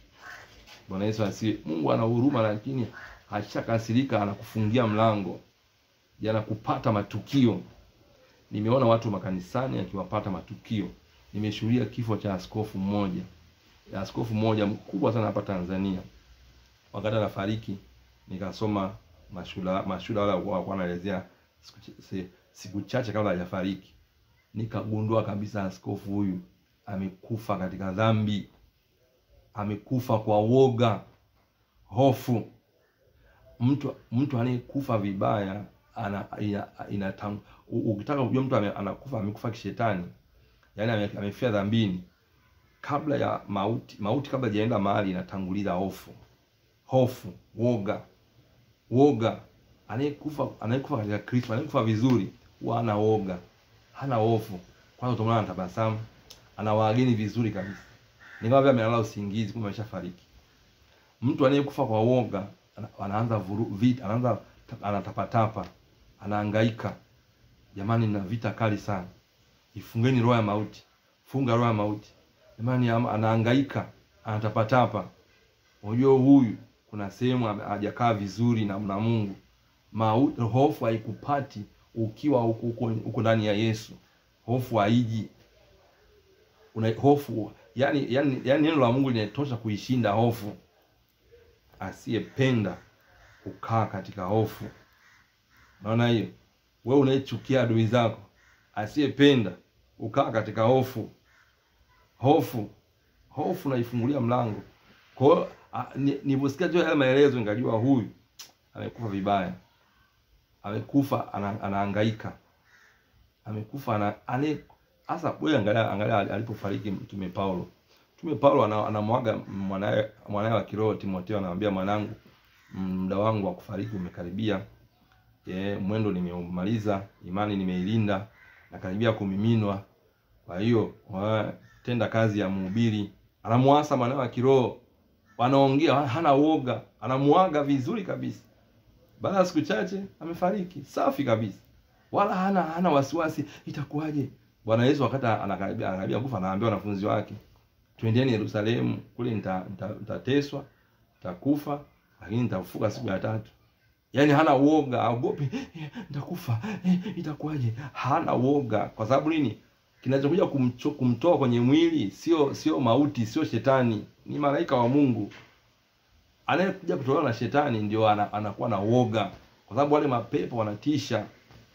Bwana Yesu asiye. Mungu ana huruma, lakini hashakasirika, anakufungia mlango, yanakupata matukio. Nimeona watu makanisani akiwapata matukio. Nimeshuhudia kifo cha askofu mmoja, askofu mmoja mkubwa sana hapa Tanzania. Wakati anafariki, nikasoma mashuhuda mashuhuda wale walikuwa wanaelezea siku, siku chache kabla hajafariki, nikagundua kabisa askofu huyu amekufa katika dhambi, amekufa kwa woga, hofu. Mtu mtu anayekufa vibaya ana ina, ina tam, ukitaka kujua mtu ame, anakufa amekufa kishetani, yaani amefia dhambini, kabla ya mauti, mauti kabla hajaenda mahali inatanguliza hofu, hofu, woga, woga. Anayekufa anayekufa katika Kristo, anayekufa vizuri, huwa hana woga, hana hofu. Kwanza utaona anatabasamu ana wageni vizuri kabisa, ni kama vile amelala usingizi, kumbe ameshafariki. Mtu anayekufa kwa woga anaanza vuru, vita, anaanza anatapatapa, anahangaika. Jamani, na vita kali sana, ifungeni roho ya mauti, funga roho ya mauti. Jamani, anahangaika, anatapatapa. Unajua huyu kuna sehemu hajakaa vizuri na, na Mungu. Mauti, hofu haikupati ukiwa huko ndani ya Yesu. Hofu haiji una hofu yani, yani, yani neno la Mungu linatosha kuishinda hofu. Asiyependa kukaa katika hofu. Naona hiyo, wewe unayechukia adui zako, asiyependa ukaa katika hofu. Hofu, hofu naifungulia mlango. Kwa hiyo niliposikia tu yale maelezo, nikajua huyu amekufa vibaya, amekufa anahangaika, amekufa ana, ane Sasa wewe angalia, angalia alipofariki Mtume Paulo. Mtume Paulo anamwaga mwanae mwanae wa kiroho Timotheo, anamwambia mwanangu, muda wangu wa kufariki umekaribia. E, mwendo nimeumaliza, imani nimeilinda, nakaribia kumiminwa. Kwa hiyo tenda kazi ya mhubiri. Anamuasa mwanae wa kiroho, wanaongea, hana woga, anamuaga vizuri kabisa. Baada ya siku chache amefariki, safi kabisa, wala hana hana wasiwasi, itakuwaje? Bwana Yesu wakati anakaribia anakaribia kufa, anaambia wanafunzi wake, twendeni Yerusalemu, kule nitateswa, nita, nitakufa, lakini nitafufuka siku ya tatu. Yaani hana woga, aogopi eh, nitakufa eh, itakuwaje? Hana woga. Kwa sababu nini? Kinachokuja kumtoa kwenye mwili sio sio mauti, sio shetani, ni malaika wa Mungu. Anayekuja kutolewa na shetani ndio anakuwa na woga, kwa sababu wale mapepo wanatisha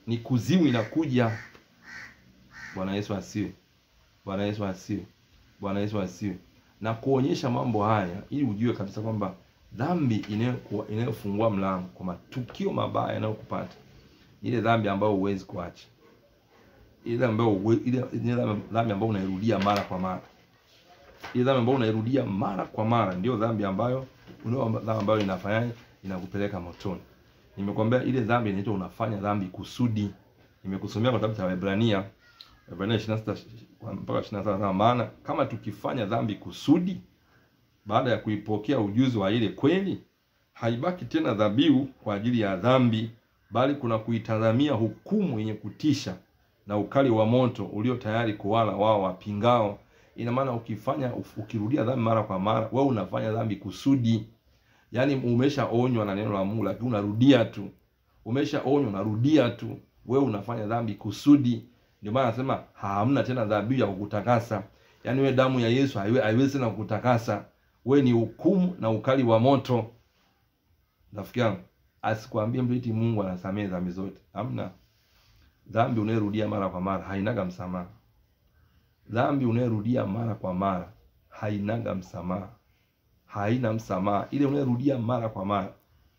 ni kuzimu inakuja. Bwana Yesu asiwe. Bwana Yesu asiwe. Bwana Yesu asiwe. Na kuonyesha mambo haya ili ujue kabisa kwamba dhambi inayokuwa inayofungua mlango kwa matukio mabaya yanayokupata ile dhambi ambayo huwezi kuacha, ile dhambi ambayo huwe- ile ile dhambi ambayo unairudia mara kwa mara, ile dhambi ambayo unairudia mara kwa mara ndio dhambi ambayo unao dhambi ambayo inafanyaje, inakupeleka motoni. Nimekwambia ile dhambi inaitwa unafanya dhambi kusudi. Nimekusomea kwa kitabu cha Waebrania Waebrania 26 mpaka 27, maana kama tukifanya dhambi kusudi baada ya kuipokea ujuzi wa ile kweli, haibaki tena dhabihu kwa ajili ya dhambi, bali kuna kuitazamia hukumu yenye kutisha na ukali wa moto ulio tayari kuwala wao wapingao. Ina maana ukifanya ukirudia dhambi mara kwa mara, wewe unafanya dhambi kusudi. Yaani umeshaonywa na neno la Mungu, lakini unarudia tu. Umeshaonywa, unarudia tu. Wewe unafanya dhambi kusudi. Ndio maana anasema hamna tena dhabihu ya kukutakasa. Yaani wewe damu ya Yesu haiwe- haiwezi tena kukutakasa. Wewe ni hukumu na ukali wa moto. Rafiki yangu, asikwambie mtu eti Mungu anasamehe dhambi zote. Hamna. Dhambi unayorudia mara kwa mara hainaga msamaha. Dhambi unayorudia mara kwa mara hainaga msamaha. Haina msamaha. Ile unayorudia mara kwa mara.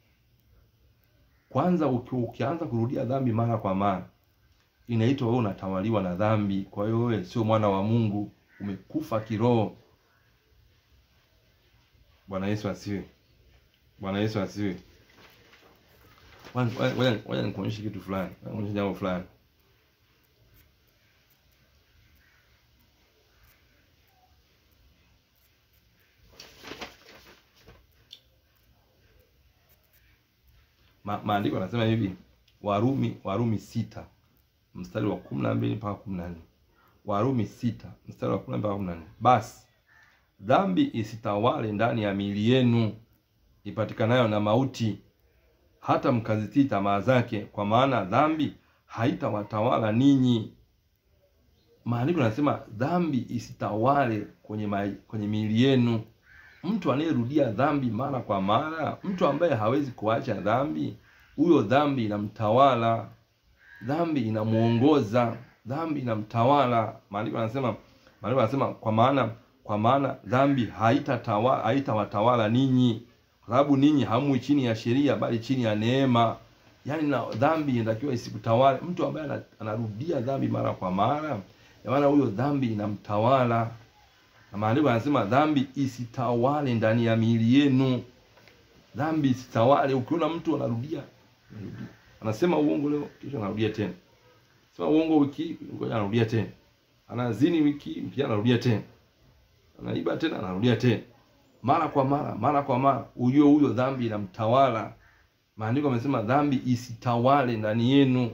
Kwanza uki, ukianza kurudia dhambi mara kwa mara inaitwa wewe unatawaliwa na dhambi. Kwa hiyo wewe sio mwana wa Mungu, umekufa kiroho. Bwana Yesu asiwe. Bwana Yesu asiwe. Ngoja- ngoja- Ngoja nikuonyeshe kitu fulani, nikuonyeshe jambo fulani. Ma, maandiko yanasema hivi Warumi Warumi sita mstari wa kumi na mbili mpaka kumi na nne Warumi sita mstari wa kumi na mbili mpaka kumi na nne basi dhambi isitawale ndani ya miili yenu ipatikanayo na mauti, hata mkazitii tamaa zake, kwa maana dhambi haitawatawala ninyi. Maandiko yanasema dhambi isitawale kwenye ma, kwenye miili yenu. Mtu anayerudia dhambi mara kwa mara, mtu ambaye hawezi kuacha dhambi, huyo dhambi inamtawala, dhambi inamuongoza, dhambi inamtawala. Maandiko yanasema maandiko yanasema kwa maana kwa maana dhambi haitatawa haitawatawala ninyi, kwa sababu ninyi hamwi chini ya sheria, bali chini ya neema. Yaani na dhambi inatakiwa isikutawale. Mtu ambaye ana- anarudia dhambi mara kwa mara, maana huyo dhambi inamtawala na maandiko yanasema dhambi isitawale ndani ya miili yenu, dhambi isitawale. Ukiona mtu anarudia anarudia. anasema uongo leo, kesho anarudia tena, sema uongo wiki hii, ngoja anarudia tena, anazini wiki hii, wiki anarudia tena, anaiba tena, anarudia tena, mara kwa mara, mara kwa mara, ujue huyo dhambi inamtawala. Maandiko yamesema dhambi isitawale ndani yenu.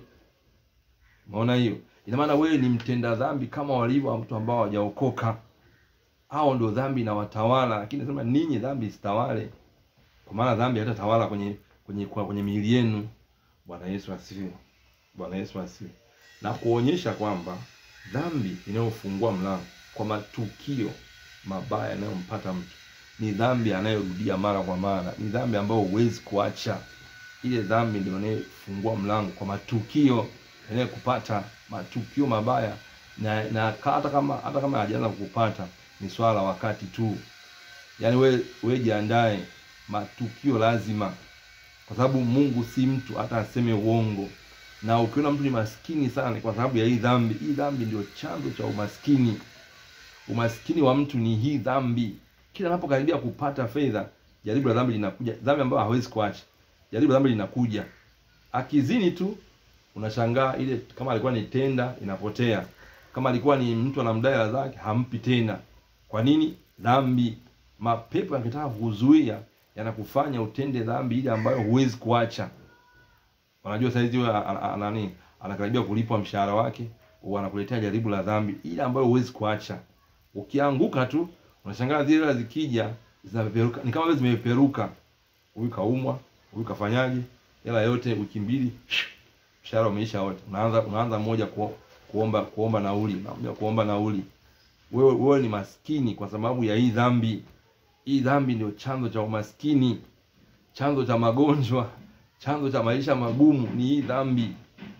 Umeona hiyo? Ina maana wewe ni mtenda dhambi kama walivyo watu ambao hawajaokoka hao ndio dhambi inawatawala, lakini nasema ninyi dhambi isitawale, kwa maana dhambi haitatawala kwenye kwenye kwa kwenye miili yenu. Bwana Yesu asifiwe. Bwana Yesu asifiwe. Na kuonyesha kwamba dhambi inayofungua mlango kwa matukio mabaya yanayompata mtu ni dhambi anayorudia mara kwa mara, ni dhambi ambayo huwezi kuacha. Ile dhambi ndio inayofungua mlango kwa matukio yanayokupata, matukio mabaya na, na hata kama hata kama hajaanza kukupata ni swala la wakati tu. Yaani we we jiandae, matukio lazima, kwa sababu Mungu si mtu hata aseme uongo. Na ukiona mtu ni maskini sana, ni kwa sababu ya hii dhambi. Hii dhambi ndio chanzo cha umaskini. Umaskini wa mtu ni hii dhambi. Kila anapokaribia kupata fedha, jaribu la dhambi linakuja, dhambi ambayo hawezi kuacha. Jaribu la dhambi linakuja. Akizini tu unashangaa ile, kama alikuwa ni tenda inapotea, kama alikuwa ni mtu anamdai hela zake hampi tena. Kwa nini? Dhambi. Mapepo yakitaka kukuzuia yanakufanya utende dhambi ile ambayo huwezi kuacha. Unajua saizi huyo a- a- a- nani anakaribia kulipwa mshahara wake, wanakuletea jaribu la dhambi ile ambayo huwezi kuacha. Ukianguka tu unashangaa zile hela zikija zinapeperuka, ni kama vile zimepeperuka. Huyu kaumwa, huyu kafanyaje, hela yote wiki mbili mshahara umeisha wote. Unaanza unaanza mmoja ku, kuomba kuomba nauli, unaambia kuomba nauli. Wewe wewe ni maskini kwa sababu ya hii dhambi. Hii dhambi ndio chanzo cha umaskini, chanzo cha magonjwa, chanzo cha maisha magumu ni hii dhambi.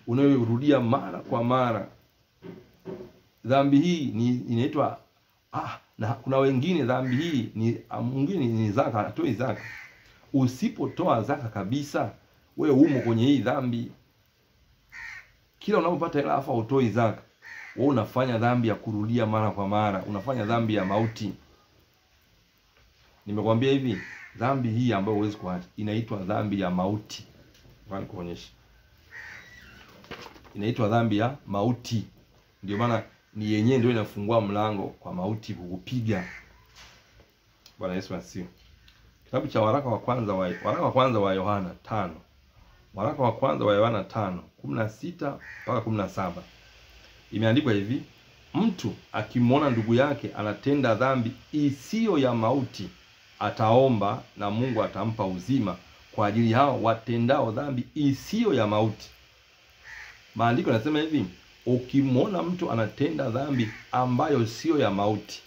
unayorudia mara kwa mara. Dhambi hii ni inaitwa ah, na kuna wengine dhambi hii ni ah, mwingine ni zaka, hatoi zaka. Usipotoa zaka kabisa, we umo kwenye hii dhambi. Kila unapopata hela afa utoi zaka, wewe unafanya dhambi ya kurudia mara kwa mara, unafanya dhambi ya mauti. Nimekwambia hivi, dhambi hii ambayo huwezi kuacha inaitwa dhambi ya mauti. Ngoja nikuonyeshe. Inaitwa dhambi ya mauti. Ndio maana ni yenyewe ndio inafungua mlango kwa mauti kukupiga. Bwana Yesu asifiwe. Kitabu cha waraka wa kwanza wa waraka wa kwanza wa Yohana tano waraka wa kwanza wa Yohana tano kumi na sita mpaka kumi na saba imeandikwa hivi: mtu akimwona ndugu yake anatenda dhambi isiyo ya mauti, ataomba na Mungu atampa uzima kwa ajili hao watendao dhambi isiyo ya mauti. Maandiko yanasema hivi, ukimwona mtu anatenda dhambi ambayo siyo ya mauti,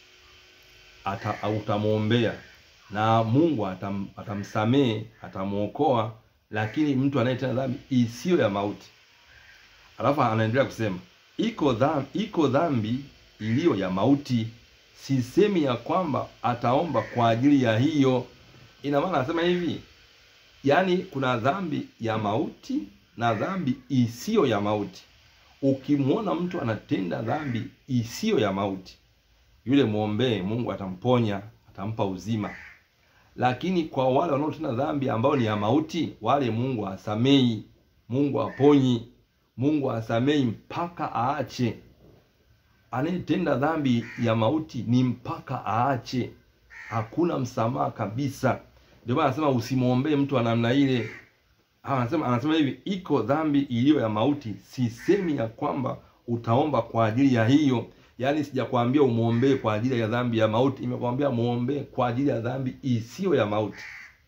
ata utamwombea na Mungu atam, atamsamehe atamwokoa. Lakini mtu anayetenda dhambi isiyo ya mauti, alafu anaendelea kusema iko dhambi, iko dhambi iliyo ya mauti. Sisemi ya kwamba ataomba kwa ajili ya hiyo. Ina maana anasema hivi, yaani kuna dhambi ya mauti na dhambi isiyo ya mauti. Ukimwona mtu anatenda dhambi isiyo ya mauti, yule mwombee, Mungu atamponya, atampa uzima. Lakini kwa wale wanaotenda dhambi ambayo ni ya mauti, wale Mungu asamei, Mungu aponyi, Mungu asamei mpaka aache. Anayetenda dhambi ya mauti ni mpaka aache, hakuna msamaha kabisa. Ndio maana anasema usimwombee mtu wa namna ile. Anasema anasema hivi, iko dhambi iliyo ya mauti. Sisemi ya kwamba utaomba kwa ajili ya hiyo, yaani sijakwambia umwombee kwa ajili ya dhambi ya mauti, imekwambia muombee kwa ajili ya dhambi isiyo ya mauti.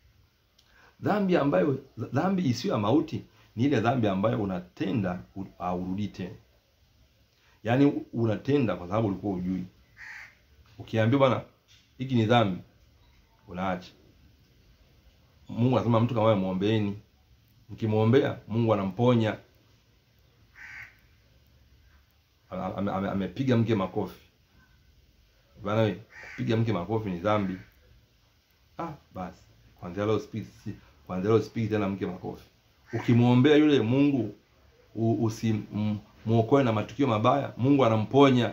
Dhambi ambayo dhambi isiyo ya mauti ni ile dhambi ambayo unatenda haurudii tena, yaani unatenda kwa sababu ulikuwa ujui. Ukiambiwa bwana, hiki ni dhambi, unaacha. Mungu anasema mtu kama wewe muombeeni Mkimwombea Mungu anamponya. Amepiga mke makofi bana, we kupiga mke makofi ni dhambi. Ah, basi kwanza leo speak, kwanza leo speak tena mke makofi. Ukimwombea yule Mungu usimuokoe na matukio mabaya, Mungu anamponya.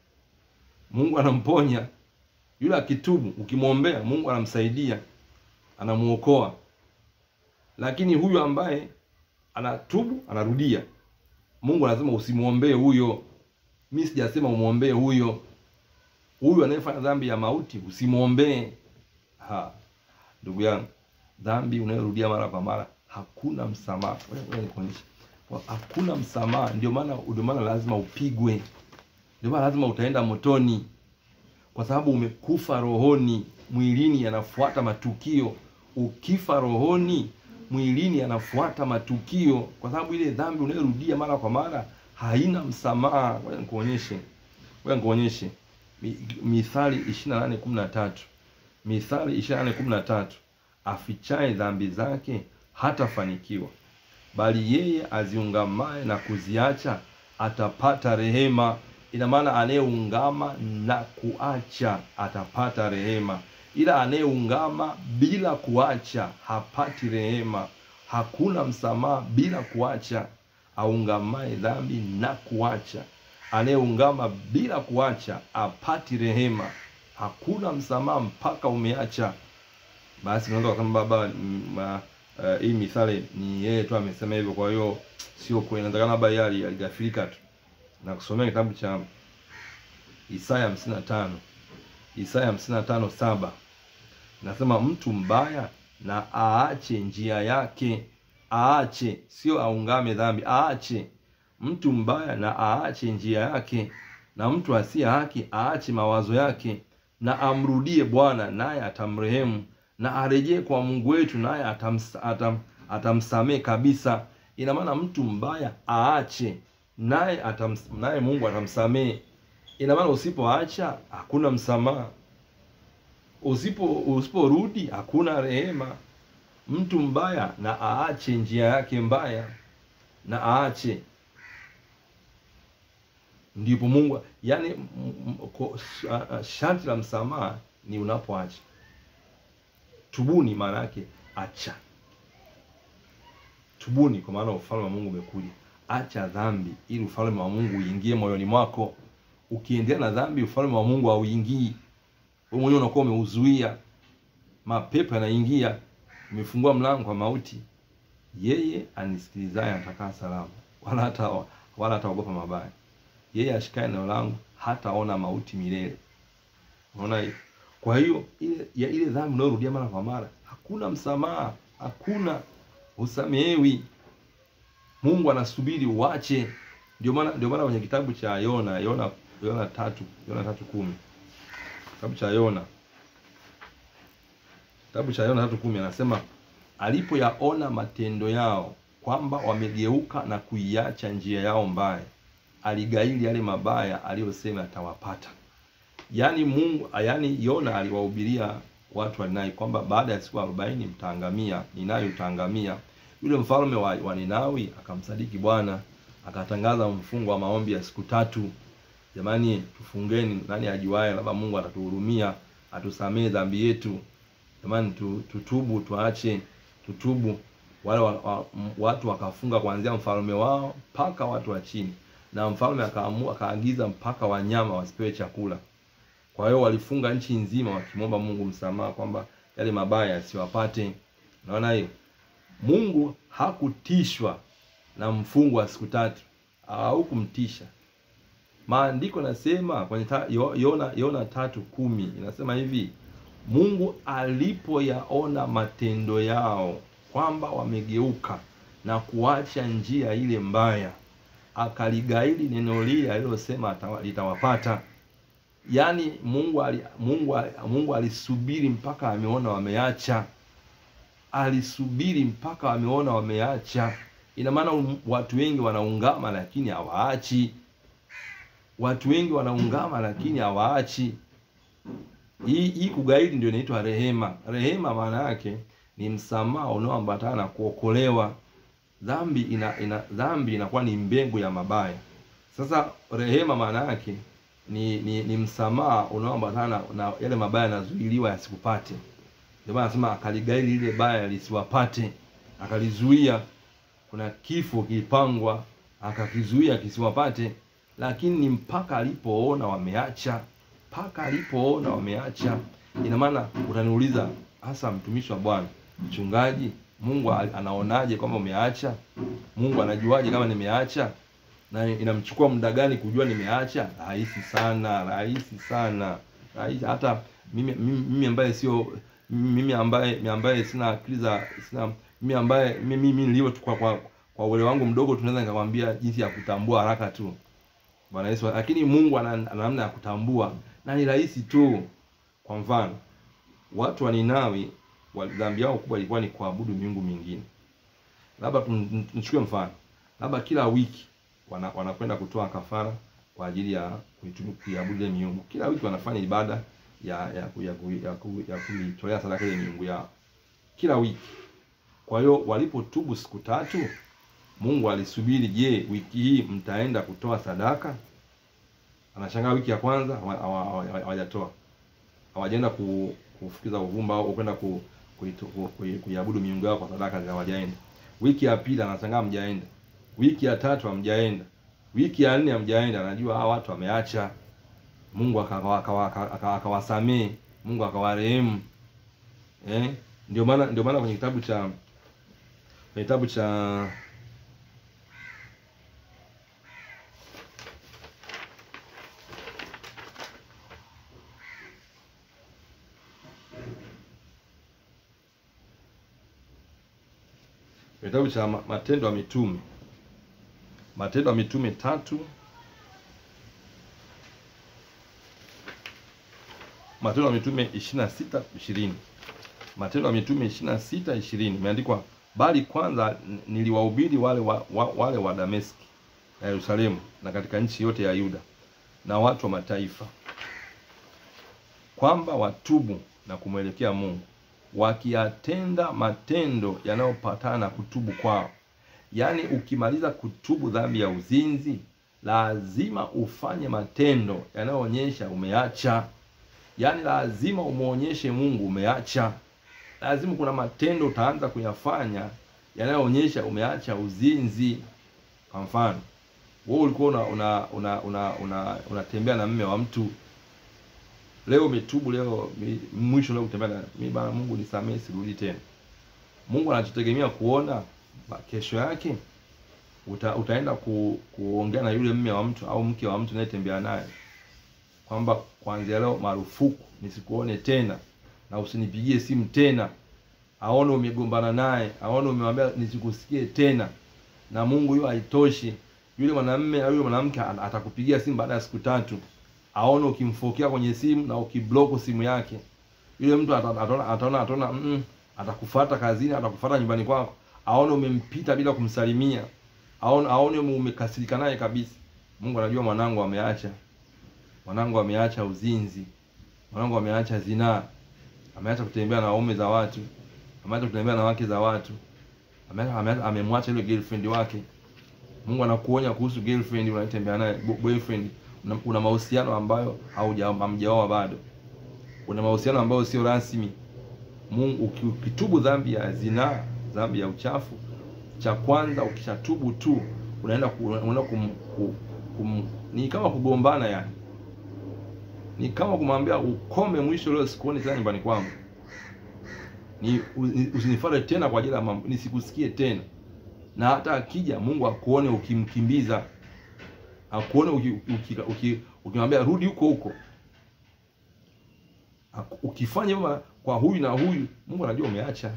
Mungu anamponya yule akitubu, ukimwombea Mungu anamsaidia, anamuokoa lakini huyu ambaye anatubu anarudia, Mungu anasema usimwombee huyo. Mimi sijasema umwombee huyo. Huyu anayefanya dhambi ya mauti usimwombee. Ha, ndugu yangu, dhambi unayorudia mara kwa mara hakuna msamaha. Wewe nikuonyeshe, hakuna msamaha. Ndio maana ndio maana lazima upigwe, ndio maana lazima utaenda motoni, kwa sababu umekufa rohoni. Mwilini yanafuata matukio. Ukifa rohoni mwilini anafuata matukio, kwa sababu ile dhambi unayorudia mara kwa mara haina msamaha. Ngoja nikuonyeshe, ngoja nikuonyeshe Mithali 28:13. Mithali 28:13, afichaye dhambi zake hatafanikiwa, bali yeye aziungamaye na kuziacha atapata rehema. Ina maana anayeungama na kuacha atapata rehema ila anayeungama bila kuacha hapati rehema. Hakuna msamaha bila kuacha. Aungamaye dhambi na kuacha, anayeungama bila kuacha apati rehema. Hakuna msamaha mpaka umeacha. Basi unaweza kusema baba, ma, uh, hii mithali ni yeye tu amesema hivyo, kwa hiyo sio kweli. Inatakana baba yeye aligafirika tu. Na kusomea kitabu cha Isaya 55 Isaya 55 saba nasema mtu mbaya na aache njia yake, aache, sio aungame dhambi, aache. Mtu mbaya na aache njia yake, na mtu asiye haki aache mawazo yake, na amrudie Bwana naye atamrehemu, na arejee kwa Mungu wetu naye atams, atam, atamsamehe kabisa. Ina maana mtu mbaya aache, naye atams, naye Mungu atamsamehe. Ina maana usipoacha hakuna msamaha usipo usiporudi hakuna rehema. Mtu mbaya na aache njia yake mbaya, na aache ndipo Mungu yani, sharti la msamaha ni unapoacha. Tubuni maana yake acha, tubuni kwa maana ufalme wa Mungu umekuja. Acha dhambi ili ufalme wa Mungu uingie moyoni mwako. Ukiendelea na dhambi, ufalme wa Mungu hauingii. Wewe mwenyewe unakuwa umeuzuia, mapepo yanaingia, umefungua mlango kwa mauti. Yeye anisikilizaye atakaa salama, wala hata wala hataogopa mabaya. Yeye ashikaye neno langu hataona mauti milele. Unaona hiyo? Kwa hiyo ile ya ile dhambi unayorudia mara kwa mara, hakuna msamaha, hakuna usamehewi. Mungu anasubiri uache. Ndio maana ndio maana kwenye kitabu cha Yona Yona Yona tatu Yona tatu kumi kitabu cha Yona kitabu cha Yona tatu kumi anasema alipoyaona matendo yao kwamba wamegeuka na kuiacha njia yao mbaya, aligaili yale mabaya aliyosema atawapata. Yaani Mungu, yaani Yona aliwahubiria watu wa Ninawi kwamba baada ya siku arobaini mtaangamia, Ninawi utaangamia. Yule mfalme wa, wa Ninawi akamsadiki Bwana, akatangaza mfungo wa maombi ya siku tatu. Jamani, tufungeni, nani ajuaye, labda Mungu atatuhurumia, atusamee dhambi yetu. Jamani, tutubu, tuache, tutubu. Wale wa, wa, watu wakafunga kuanzia mfalme wao mpaka watu wa chini, na mfalme akaamua akaagiza mpaka wanyama wasipewe chakula. Kwa hiyo walifunga nchi nzima wakimwomba Mungu msamaha kwamba yale mabaya yasiwapate. Naona hiyo Mungu hakutishwa na mfungo wa siku tatu au kumtisha. Maandiko nasema kwenye ta, Yona Yona tatu kumi inasema hivi, Mungu alipoyaona matendo yao kwamba wamegeuka na kuacha njia ile mbaya, akaligaili neno lile alilosema litawapata. Yaani Mungu ali, Mungu Mungu alisubiri mpaka ameona wameacha, alisubiri mpaka wameona wameacha. Ina maana watu wengi wanaungama lakini hawaachi. Watu wengi wanaungama lakini hawaachi. Hii hii kugaili ndio inaitwa rehema. Rehema maana yake ni msamaha unaoambatana na kuokolewa. Dhambi ina, ina dhambi inakuwa ni mbegu ya mabaya. Sasa rehema maana yake ni ni, ni msamaha unaoambatana na yale mabaya yanazuiliwa yasikupate. Ndio maana anasema akaligaili ile baya lisiwapate, akalizuia. Kuna kifo kilipangwa, akakizuia kisiwapate, lakini ni mpaka alipoona wameacha, mpaka alipoona wameacha. Ina maana utaniuliza hasa, mtumishi wa Bwana, mchungaji, Mungu anaonaje kwamba umeacha? Mungu anajuaje kama nimeacha? na inamchukua muda gani kujua nimeacha? Rahisi sana, rahisi sana, rahisi. Hata mimi mimi ambaye sio mimi ambaye ambaye sina akili za sina mimi ambaye mimi mimi nilio kwa kwa, kwa uelewa wangu mdogo, tunaweza nikakwambia jinsi ya kutambua haraka tu, Bwana Yesu. Lakini Mungu ana namna ya kutambua na ni rahisi tu. Kwa mfano, watu wa Ninawi dhambi yao kubwa ilikuwa ni kuabudu miungu mingine. Labda tuchukue mfano, labda kila wiki wana, wanakwenda kutoa kafara kwa ajili ya kuiabudu ile miungu. Kila wiki wanafanya ibada ya ya ya, ya, ya kuitolea sadaka ile miungu yao kila wiki. Kwa hiyo walipotubu siku tatu, Mungu alisubiri, je, wiki hii mtaenda kutoa sadaka? Anashangaa wiki ya kwanza hawajatoa, hawajaenda kufukiza uvumba au kwenda ku, kuiabudu miungu yao kwa sadaka, hawajaenda. Wiki ya pili anashangaa mjaenda wiki ya tatu hamjaenda, wiki ya nne hamjaenda. Anajua hawa watu wameacha. Mungu akawasamee, Mungu akawarehemu. Eh, ndio maana ndio maana kwenye kitabu cha kwenye kitabu cha kitabu cha Matendo ya Mitume Matendo ya Mitume tatu Matendo ya Mitume ishirini na sita ishirini Matendo ya Mitume ishirini na sita ishirini imeandikwa, bali kwanza niliwahubiri wale wa, wa, wale wa Dameski na Yerusalemu na katika nchi yote ya Yuda na watu wa mataifa kwamba watubu na kumwelekea Mungu wakiyatenda matendo yanayopatana na kutubu kwao. Yaani, ukimaliza kutubu dhambi ya uzinzi, lazima ufanye matendo yanayoonyesha umeacha. Yaani lazima umuonyeshe Mungu umeacha. Lazima kuna matendo utaanza kuyafanya yanayoonyesha umeacha uzinzi. Kwa mfano, wewe ulikuwa una una una una una unatembea na mme wa mtu leo umetubu, leo mi- mwisho leo kutembea na mimi, bana, Mungu nisamehe, sirudi tena. Mungu anachotegemea kuona ba- kesho yake uta, utaenda ku, kuongea na yule mme wa mtu au mke wa mtu unayetembea naye kwamba kuanzia leo marufuku nisikuone tena na usinipigie simu tena, aone umegombana naye, aone umemwambia nisikusikie tena. Na Mungu hiyo haitoshi, yule mwanamume au yule mwanamke at- atakupigia simu baada ya siku tatu, aone ukimfokea kwenye simu na ukiblock simu yake. Yule mtu ata- ataona ataona ataona mm, atakufuata kazini, atakufuata nyumbani kwako, aone umempita bila kumsalimia, aone aone ume- umekasirika naye kabisa. Mungu anajua mwanangu ameacha, mwanangu ameacha uzinzi, mwanangu ameacha zinaa, ameacha kutembea na waume za watu, ameacha kutembea na wake za watu, ameacha ameacha- amemwacha yule girlfriend wake. Mungu anakuonya kuhusu girlfriend unayetembea naye, bo- boyfriend. Una, una mahusiano ambayo hauja hamjaoa bado, una mahusiano ambayo sio rasmi. Mungu uki- ukitubu dhambi ya zinaa, dhambi ya uchafu, cha kwanza ukishatubu tu unaenda ku, unaenda kum, kum, kum, ni kama kugombana yani, ni kama kumwambia ukome, mwisho leo sikuoni tena nyumbani kwangu, ni u- usinifuate tena kwa ajili ya mambo, nisikusikie tena na hata akija Mungu akuone ukimkimbiza, akuone uki- uki- uki- ukimwambia rudi huko huko. Aku- Ukifanya hivyo kwa huyu na huyu, Mungu anajua umeacha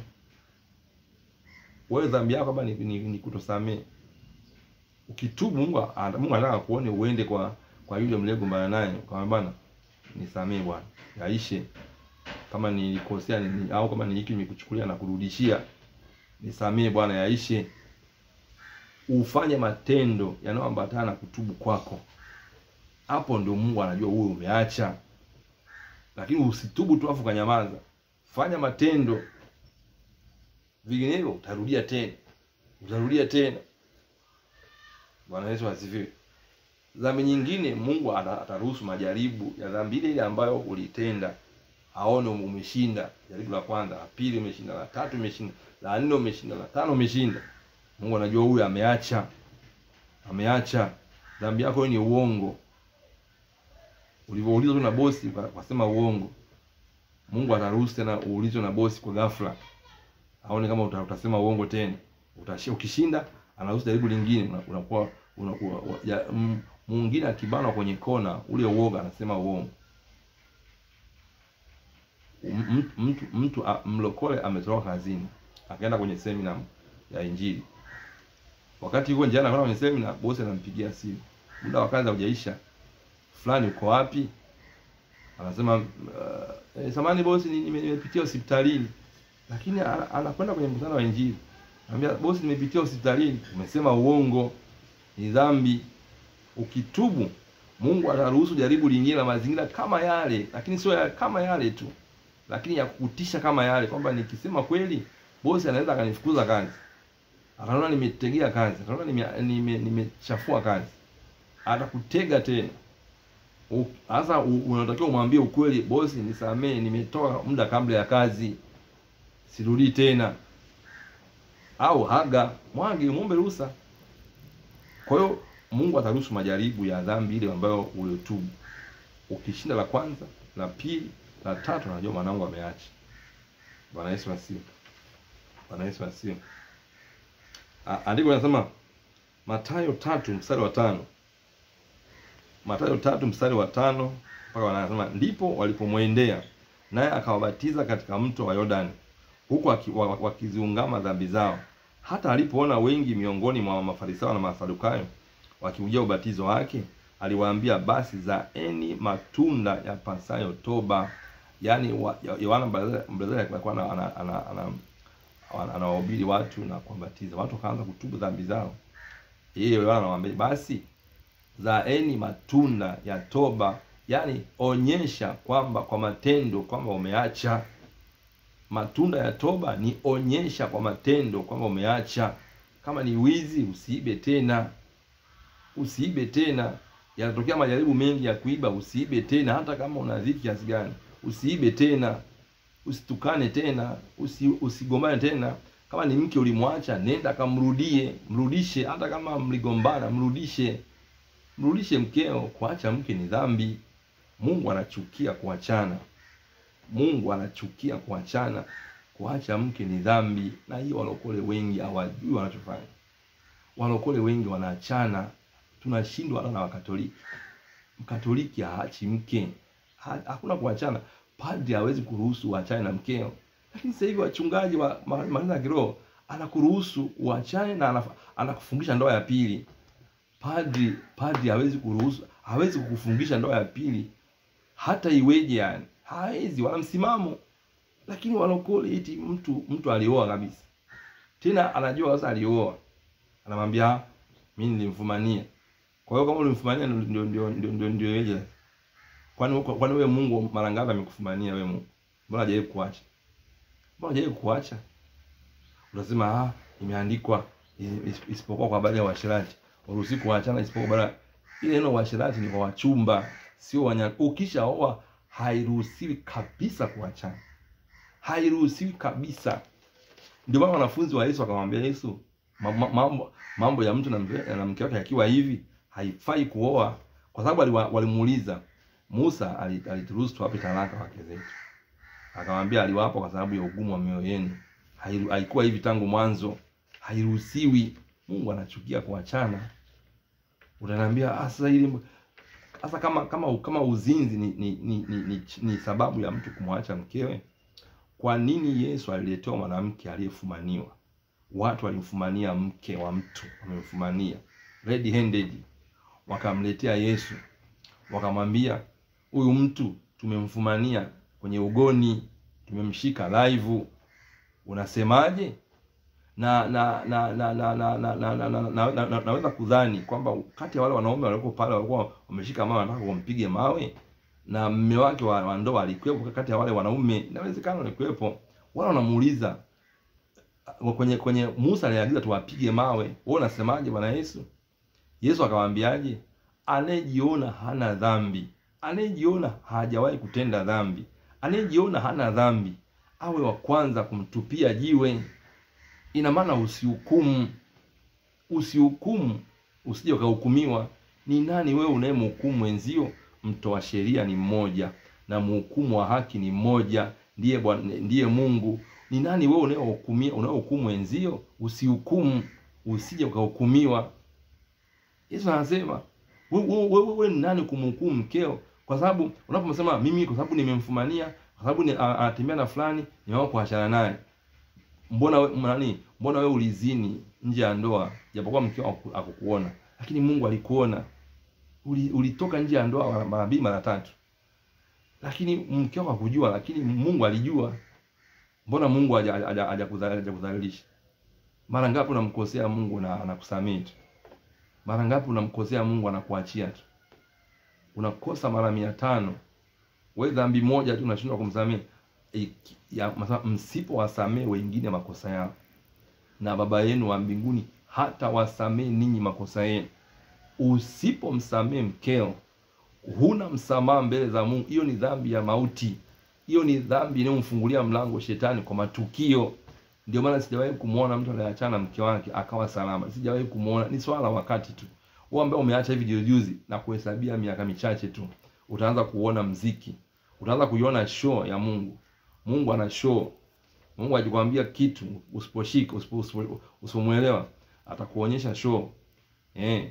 wewe. Dhambi yako hapa ni, ni, ni kutosamehe. Ukitubu, Mungu ana- Mungu anataka kuone uende kwa kwa yule mliyegombana naye, kwa bwana, nisamehe bwana, yaishe. Kama nilikosea ni, au kama ni hiki nimekuchukulia na kurudishia, nisamehe bwana, yaishe ufanye matendo yanayoambatana na kutubu kwako. Hapo ndio Mungu anajua wewe umeacha, lakini usitubu tu afu kanyamaza. Fanya matendo, vinginevyo utarudia tena, utarudia tena. Bwana Yesu asifiwe. Dhambi nyingine Mungu ata- ataruhusu majaribu ya dhambi ile ile ambayo ulitenda, aone umeshinda. Jaribu la kwanza, la pili umeshinda, la tatu umeshinda, la nne umeshinda, la tano umeshinda. Mungu anajua huyu ameacha, ameacha dhambi yako. Ni uongo, ulivyoulizwa tu na bosi uka- ukasema uongo. Mungu ataruhusu tena uulizwe na bosi kwa ghafla, aone kama uta, utasema uongo tena. Utashi, ukishinda anaruhusu jaribu lingine, una- unakuwa unakuwa wa- ya- m- mwingine akibanwa kwenye kona, ule uoga anasema uongo. M- mtu mtu a- mlokole ametoka kazini akaenda kwenye semina ya Injili wakati huo njiani anakwenda kwenye semina, bosi anampigia simu, muda wa kazi haujaisha, fulani uko wapi? Anasema uh, eh, samani bosi, ni- nime- nimepitia hospitalini. Lakini ana- anakwenda kwenye mkutano wa Injili, anambia bosi, nimepitia hospitalini. Umesema uongo, ni dhambi. Ukitubu, Mungu ataruhusu jaribu lingine la mazingira kama yale, lakini sio ya, kama yale tu, lakini ya kukutisha kama yale, kwamba nikisema kweli bosi anaweza akanifukuza kazi akaona nimetegea kazi, akaona nimechafua nime, nimechafua kazi, atakutega tena. U- Sasa u- unatakiwa umwambie ukweli, bosi, nisamee, nimetoka muda kabla ya kazi, sirudii tena. Au haga mwage, muombe ruhusa. Kwa hiyo Mungu ataruhusu majaribu ya dhambi ile ambayo uliotubu. Ukishinda la kwanza, la pili, la tatu, unajua mwanangu ameacha. Bwana Yesu asifiwe. Bwana Yesu asifiwe. A- Andiko linasema Mathayo tatu mstari wa tano Mathayo tatu mstari wa tano mpaka wa nane anasema ndipo walipomwendea naye akawabatiza katika mto wa Yordani huku aki- wa- wakiziungama dhambi zao. Hata alipoona wengi miongoni mwa Mafarisayo na Masadukayo wakiujia ubatizo wake, aliwaambia basi zaeni matunda ya pasayo toba. Yaani wa- Yohana Mbatizaji Mbatizaji alikuwa ana- ana- ana- ana- ana- anawahubiri watu na kuwabatiza watu, wakaanza kutubu dhambi zao. Yeye Yohana anawaambia basi zaeni matunda ya toba, yaani onyesha kwamba kwa matendo kwamba umeacha. Matunda ya toba ni onyesha kwa matendo kwamba umeacha. Kama ni wizi, usiibe tena. usiibe tena. Yanatokea majaribu mengi ya kuiba, usiibe tena, hata kama una dhiki kiasi gani, usiibe tena, usitukane tena, usi, usigombane tena. Kama ni mke ulimwacha, nenda kamrudie, mrudishe. Hata kama mligombana, mrudishe, mrudishe mkeo. Kuacha mke ni dhambi. Mungu anachukia kuachana. Mungu anachukia kuachana. Kuacha mke ni dhambi, na hiyo walokole wengi hawajui wanachofanya. Walokole wengi wanaachana, tunashindwa hata na Wakatoliki. Mkatoliki haachi mke, ha, hakuna kuachana. Padri hawezi kuruhusu uachane na mkeo, lakini sasa hivi wachungaji wa makanisa ya kiroho anakuruhusu uachane na anaf, anakufungisha ndoa ya pili. Padri padri hawezi kuruhusu, hawezi kukufungisha ndoa ya pili hata iweje, yani hawezi, wana msimamo. Lakini walokole eti mtu mtu alioa kabisa, tena anajua sasa alioa, anamwambia mimi nilimfumania. Kwa hiyo kama ulimfumania ndio ndio ndio ndio ndio yeje? Kwani kwani wewe Mungu mara ngapi amekufumania wewe Mungu? Mbona hajawahi kuacha? Mbona hajawahi kuacha? Unasema ah, imeandikwa isipokuwa kwa habari ya uasherati. Uruhusi kuachana isipokuwa bara. Ile neno uasherati ni kwa wachumba, sio wanya. Ukishaoa hairuhusiwi kabisa kuachana. Hairuhusiwi kabisa. Ndio maana wanafunzi wa Yesu akamwambia Yesu, mambo mambo ya mtu na mke na mke wake akiwa hivi haifai kuoa, kwa sababu walimuuliza Musa alituruhusu tuwape talaka wake zetu, akamwambia aliwapa kwa sababu ya ugumu wa mioyo yenu. Haikuwa hivi tangu mwanzo, hairuhusiwi. Mungu anachukia kuachana. Utaniambia sasa hili sasa, kama kama kama uzinzi ni ni, ni, ni, ni ni sababu ya mtu kumwacha mkewe, kwa nini Yesu aliletewa mwanamke aliyefumaniwa? Watu walimfumania mke wa mtu, wamemfumania red handed, wakamletea Yesu, wakamwambia huyu mtu tumemfumania kwenye ugoni, tumemshika live, unasemaje? Na na na na na na na na na na na na naweza kudhani kwamba kati ya wale wanaume waliokuwa pale walikuwa wameshika mawe, wanataka kumpige mawe, na mume wake wa ndoa alikuwepo kati ya wale wanaume, inawezekana alikuwepo. Wale wanamuuliza kwenye kwenye Musa aliagiza tuwapige mawe, wewe unasemaje Bwana Yesu? Yesu akawaambiaje? Anayejiona hana dhambi, anayejiona hajawahi kutenda dhambi, anayejiona hana dhambi awe wa kwanza kumtupia jiwe. Ina maana usihukumu, usihukumu, usije ukahukumiwa. Ni nani wewe unayemhukumu wenzio? Mtoa sheria ni mmoja na mhukumu wa haki ni mmoja, ndiye Bwana, ndiye Mungu. Ni nani wewe unayehukumia, unayehukumu wenzio? Usihukumu, usije ukahukumiwa. Yesu anasema wewe wewe we, ni nani kumhukumu mkeo? Kwa sababu unapomsema mimi, kwa sababu nimemfumania, kwa sababu anatembea na fulani, nimeamua kuachana naye. Mbona we, nani? Mbona wewe ulizini nje ya ndoa, japokuwa mkeo akukuona, lakini Mungu alikuona. Uli, ulitoka nje ya ndoa mara mbili mara tatu, lakini mkeo hakujua, lakini Mungu alijua. Mbona Mungu hajakudhalilisha? Mara ngapi unamkosea Mungu na anakusamehe tu? Mara ngapi unamkosea Mungu anakuachia tu? Unakosa mara mia tano, we dhambi moja tu unashindwa kumsamehe. E, msipo wasamehe wengine makosa yao, na Baba yenu wa mbinguni hata wasamehe ninyi makosa yenu. Usipomsamehe mkeo, huna msamaha mbele za Mungu. Hiyo ni dhambi ya mauti. Hiyo ni dhambi inayomfungulia mlango shetani kwa matukio. Ndio maana sijawahi kumwona mtu anayeachana mke wake akawa salama, sijawahi kumwona. Ni swala la wakati tu. Wewe ambaye umeacha hivi juzi juzi na kuhesabia miaka michache tu, utaanza kuona mziki, utaanza kuiona show ya Mungu. Mungu ana show. Mungu akikwambia kitu usiposhika, usipomwelewa, atakuonyesha show eh,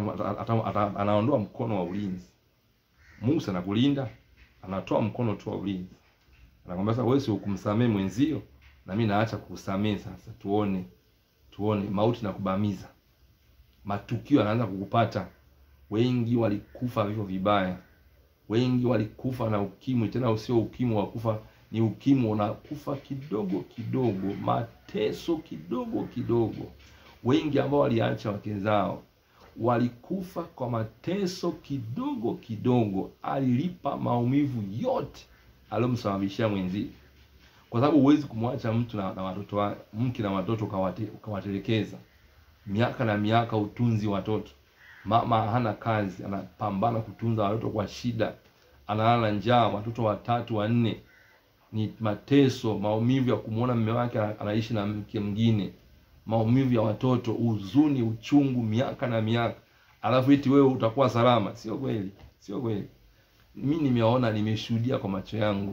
anaondoa mkono wa ulinzi. Mungu sana kulinda, anatoa mkono tu wa ulinzi, anakwambia sasa, wewe si ukumsamehe mwenzio na mimi naacha kukusamehe sasa, tuone tuone mauti na kubamiza. Matukio yanaanza kukupata. Wengi walikufa vifo vibaya, wengi walikufa na ukimwi, tena usio ukimwi wa kufa, ni ukimwi unakufa kidogo kidogo, mateso kidogo kidogo. Wengi ambao waliacha wake zao walikufa kwa mateso kidogo kidogo, alilipa maumivu yote aliyomsababishia mwenzie kwa sababu huwezi kumwacha mtu na, na watoto wa mke na watoto ukawatelekeza miaka na miaka, utunzi watoto mama hana kazi, anapambana kutunza watoto kwa shida, analala njaa, watoto watatu wanne, ni mateso, maumivu ya kumwona mume wake anaishi na mke mwingine, maumivu ya watoto, huzuni, uchungu, miaka na miaka, alafu eti wewe utakuwa salama. Sio kweli, sio kweli. Mi nimeona, nimeshuhudia kwa macho yangu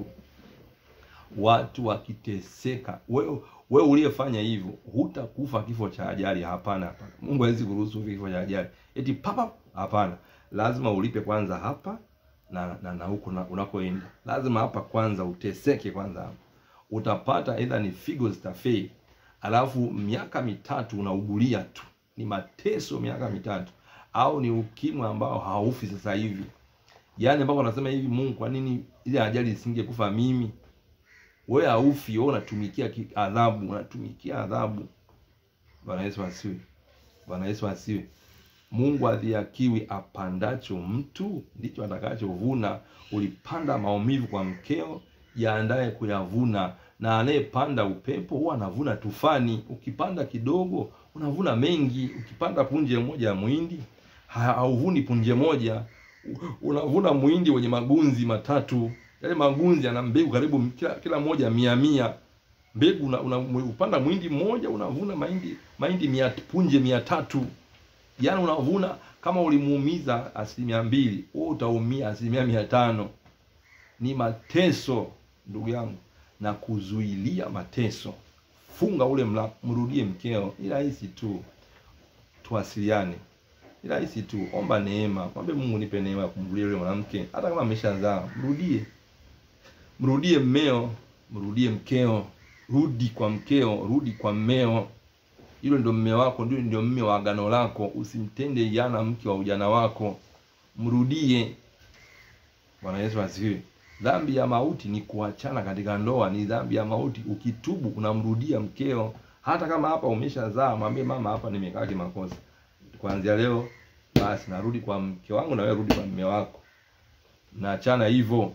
watu wakiteseka. Wewe wewe uliyefanya hivyo hutakufa kifo cha ajali. Hapana, hapana. Mungu hawezi kuruhusu kifo cha ajali eti papa. Hapana, lazima ulipe kwanza hapa na na, na huko na unakoenda, lazima hapa kwanza uteseke kwanza. Hapa utapata aidha ni figo zitafei, alafu miaka mitatu unaugulia tu, ni mateso miaka mitatu, au ni ukimwi ambao haufi sasa hivi, yaani ambao wanasema hivi, Mungu, kwa nini ile ajali isingekufa mimi? Wewe haufi, wewe unatumikia adhabu, unatumikia adhabu. Bwana Yesu asiwe, Bwana Yesu asiwe. Mungu adhiakiwi, apandacho mtu ndicho atakachovuna. Ulipanda maumivu kwa mkeo, yaandaye kuyavuna, na anayepanda upepo huwa anavuna tufani. Ukipanda kidogo unavuna mengi. Ukipanda punje moja ya muhindi hauvuni punje moja, unavuna muhindi wenye magunzi matatu yale magunzi yana mbegu karibu kila kila moja mia mia mbegu una, una, upanda mwindi mmoja unavuna mahindi mahindi mia punje mia tatu yaani unavuna kama ulimuumiza asilimia mbili wewe utaumia asilimia mia tano ni mateso ndugu yangu na kuzuilia mateso funga ule mla mrudie mkeo ni rahisi tu tuwasiliane ni rahisi tu omba neema mwambie Mungu nipe neema ya kumrudia yule mwanamke hata kama ameshazaa mrudie mrudie mmeo, mrudie mkeo, rudi kwa mkeo, rudi kwa mmeo. Hilo ndio mme wako, ndio ndio mme wa agano lako. Usimtende yana mke wa ujana wako, mrudie. Bwana Yesu asifiwe. Dhambi ya mauti ni kuachana katika ndoa, ni dhambi ya mauti. Ukitubu unamrudia mkeo, hata kama hapa umeshazaa, mwambie mama, hapa nimekaa kimakosa, kuanzia leo basi narudi kwa mke wangu, na wewe rudi kwa mme wako, naachana hivyo.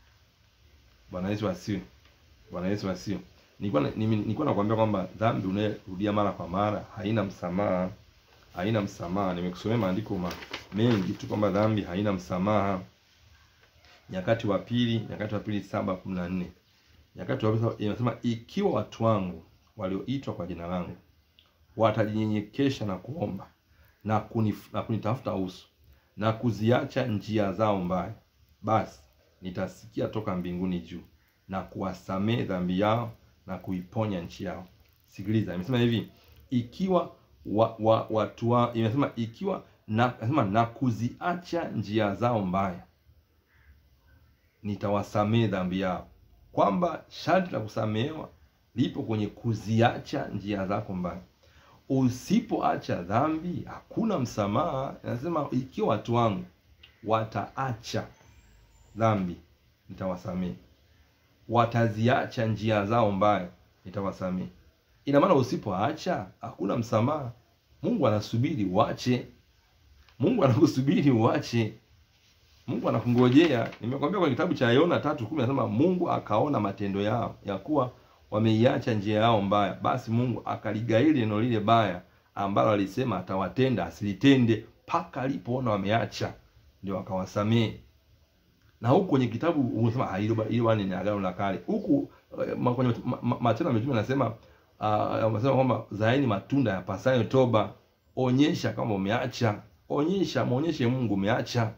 Bwana Yesu asiwe. Bwana Yesu asiwe. Nilikuwa nilikuwa nakwambia kwamba dhambi unayorudia mara kwa mara haina msamaha, haina msamaha. Nimekusomea maandiko ma, mengi tu kwamba dhambi haina msamaha. Nyakati wa pili, Nyakati wa pili saba kumi na nne. Nyakati wa pili inasema ikiwa watu wangu walioitwa kwa jina langu watajinyenyekesha na kuomba na, kunif, na kunitafuta uso na kuziacha njia zao mbaya, basi nitasikia toka mbinguni juu na kuwasamehe dhambi yao na kuiponya nchi yao. Sikiliza, imesema hivi ikiwa wa, wa, watu wa, imesema ikiwa na, imesema na kuziacha njia zao mbaya nitawasamehe dhambi yao, kwamba sharti la kusamehewa lipo kwenye kuziacha njia zako mbaya. Usipoacha dhambi hakuna msamaha. Inasema ikiwa watu wangu wataacha dhambi nitawasamehe, wataziacha njia zao mbaya nitawasamehe. Ina maana usipoacha hakuna msamaha. Mungu anasubiri uache, Mungu anakusubiri uache, Mungu anakungojea. Nimekwambia kwenye kitabu cha Yona tatu kumi nasema Mungu akaona matendo yao ya kuwa wameiacha njia yao mbaya, basi Mungu akaligaili neno lile baya ambalo alisema atawatenda asilitende, mpaka alipoona wameacha ndio akawasamehe na huku kwenye kitabu unasema hilo hilo ni agano la kale. Huku kwenye Matendo ya Mitume anasema anasema kwamba zaeni matunda ya pasayo toba. Onyesha kama umeacha, onyesha, muonyeshe Mungu umeacha.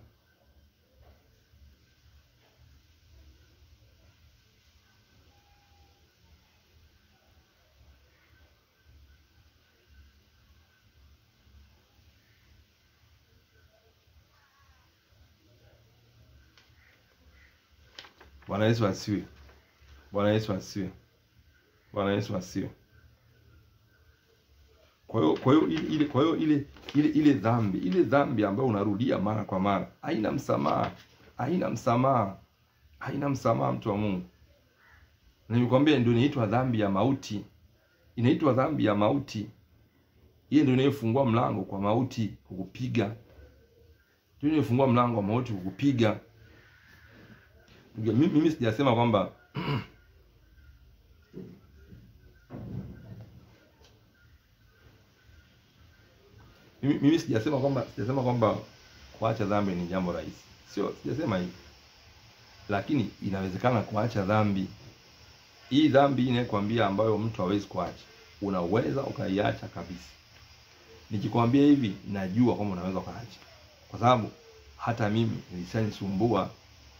Bwana Yesu asiwe. Bwana Yesu asiwe. Bwana Yesu asiwe. Kwa hiyo kwa hiyo ile kwa hiyo ile ile ile dhambi ile dhambi ambayo unarudia mara kwa mara haina msamaha, haina msamaha, haina msamaha, mtu wa Mungu. Nilikwambia ndio inaitwa dhambi ya mauti, inaitwa dhambi ya mauti. Hiyo ndio inayofungua mlango kwa mauti kukupiga, ndio inayofungua mlango wa mauti kukupiga. Mimi sijasema kwamba mimi, mimi sijasema kwamba sijasema kwamba kuacha dhambi ni jambo rahisi, sio, sijasema hivi, lakini inawezekana kuacha dhambi. Hii dhambi inayokuambia ambayo mtu hawezi kuacha, unaweza ukaiacha kabisa. Nikikwambia hivi, najua kwamba unaweza ukaacha, kwa sababu hata mimi ilishanisumbua,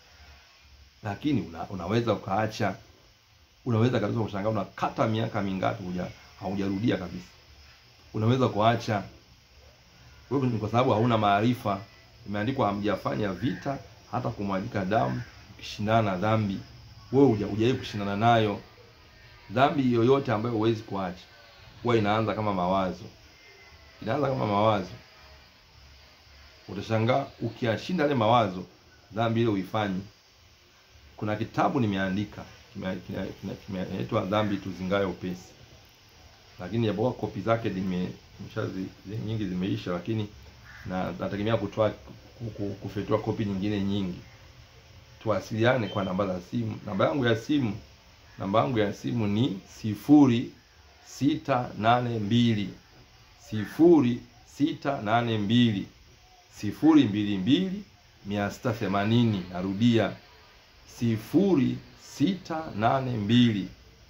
lakini una, unaweza ukaacha. Unaweza kabisa kushangaa, unakata miaka mingapi huja haujarudia kabisa. Unaweza kuacha wewe, ni kwa sababu hauna maarifa. Imeandikwa hamjafanya vita hata kumwagika damu ukishindana na dhambi. Wewe hujawahi kushindana nayo. Dhambi yoyote ambayo huwezi kuacha huwa inaanza kama mawazo, inaanza kama mawazo. Utashangaa ukiashinda yale mawazo, dhambi ile uifanyi. Kuna kitabu nimeandika kimeitwa Dhambi Tuzingaye Upesi, lakini japokuwa kopi zake zime nyingi zimeisha, lakini na nategemea kutoa kufetua kopi nyingine nyingi. Tuwasiliane kwa namba za simu. Namba yangu ya simu namba yangu ya simu ni sifuri sita nane mbili sifuri sita nane mbili sifuri mbili mbili mia sita themanini. Narudia sifuri sita nane mbili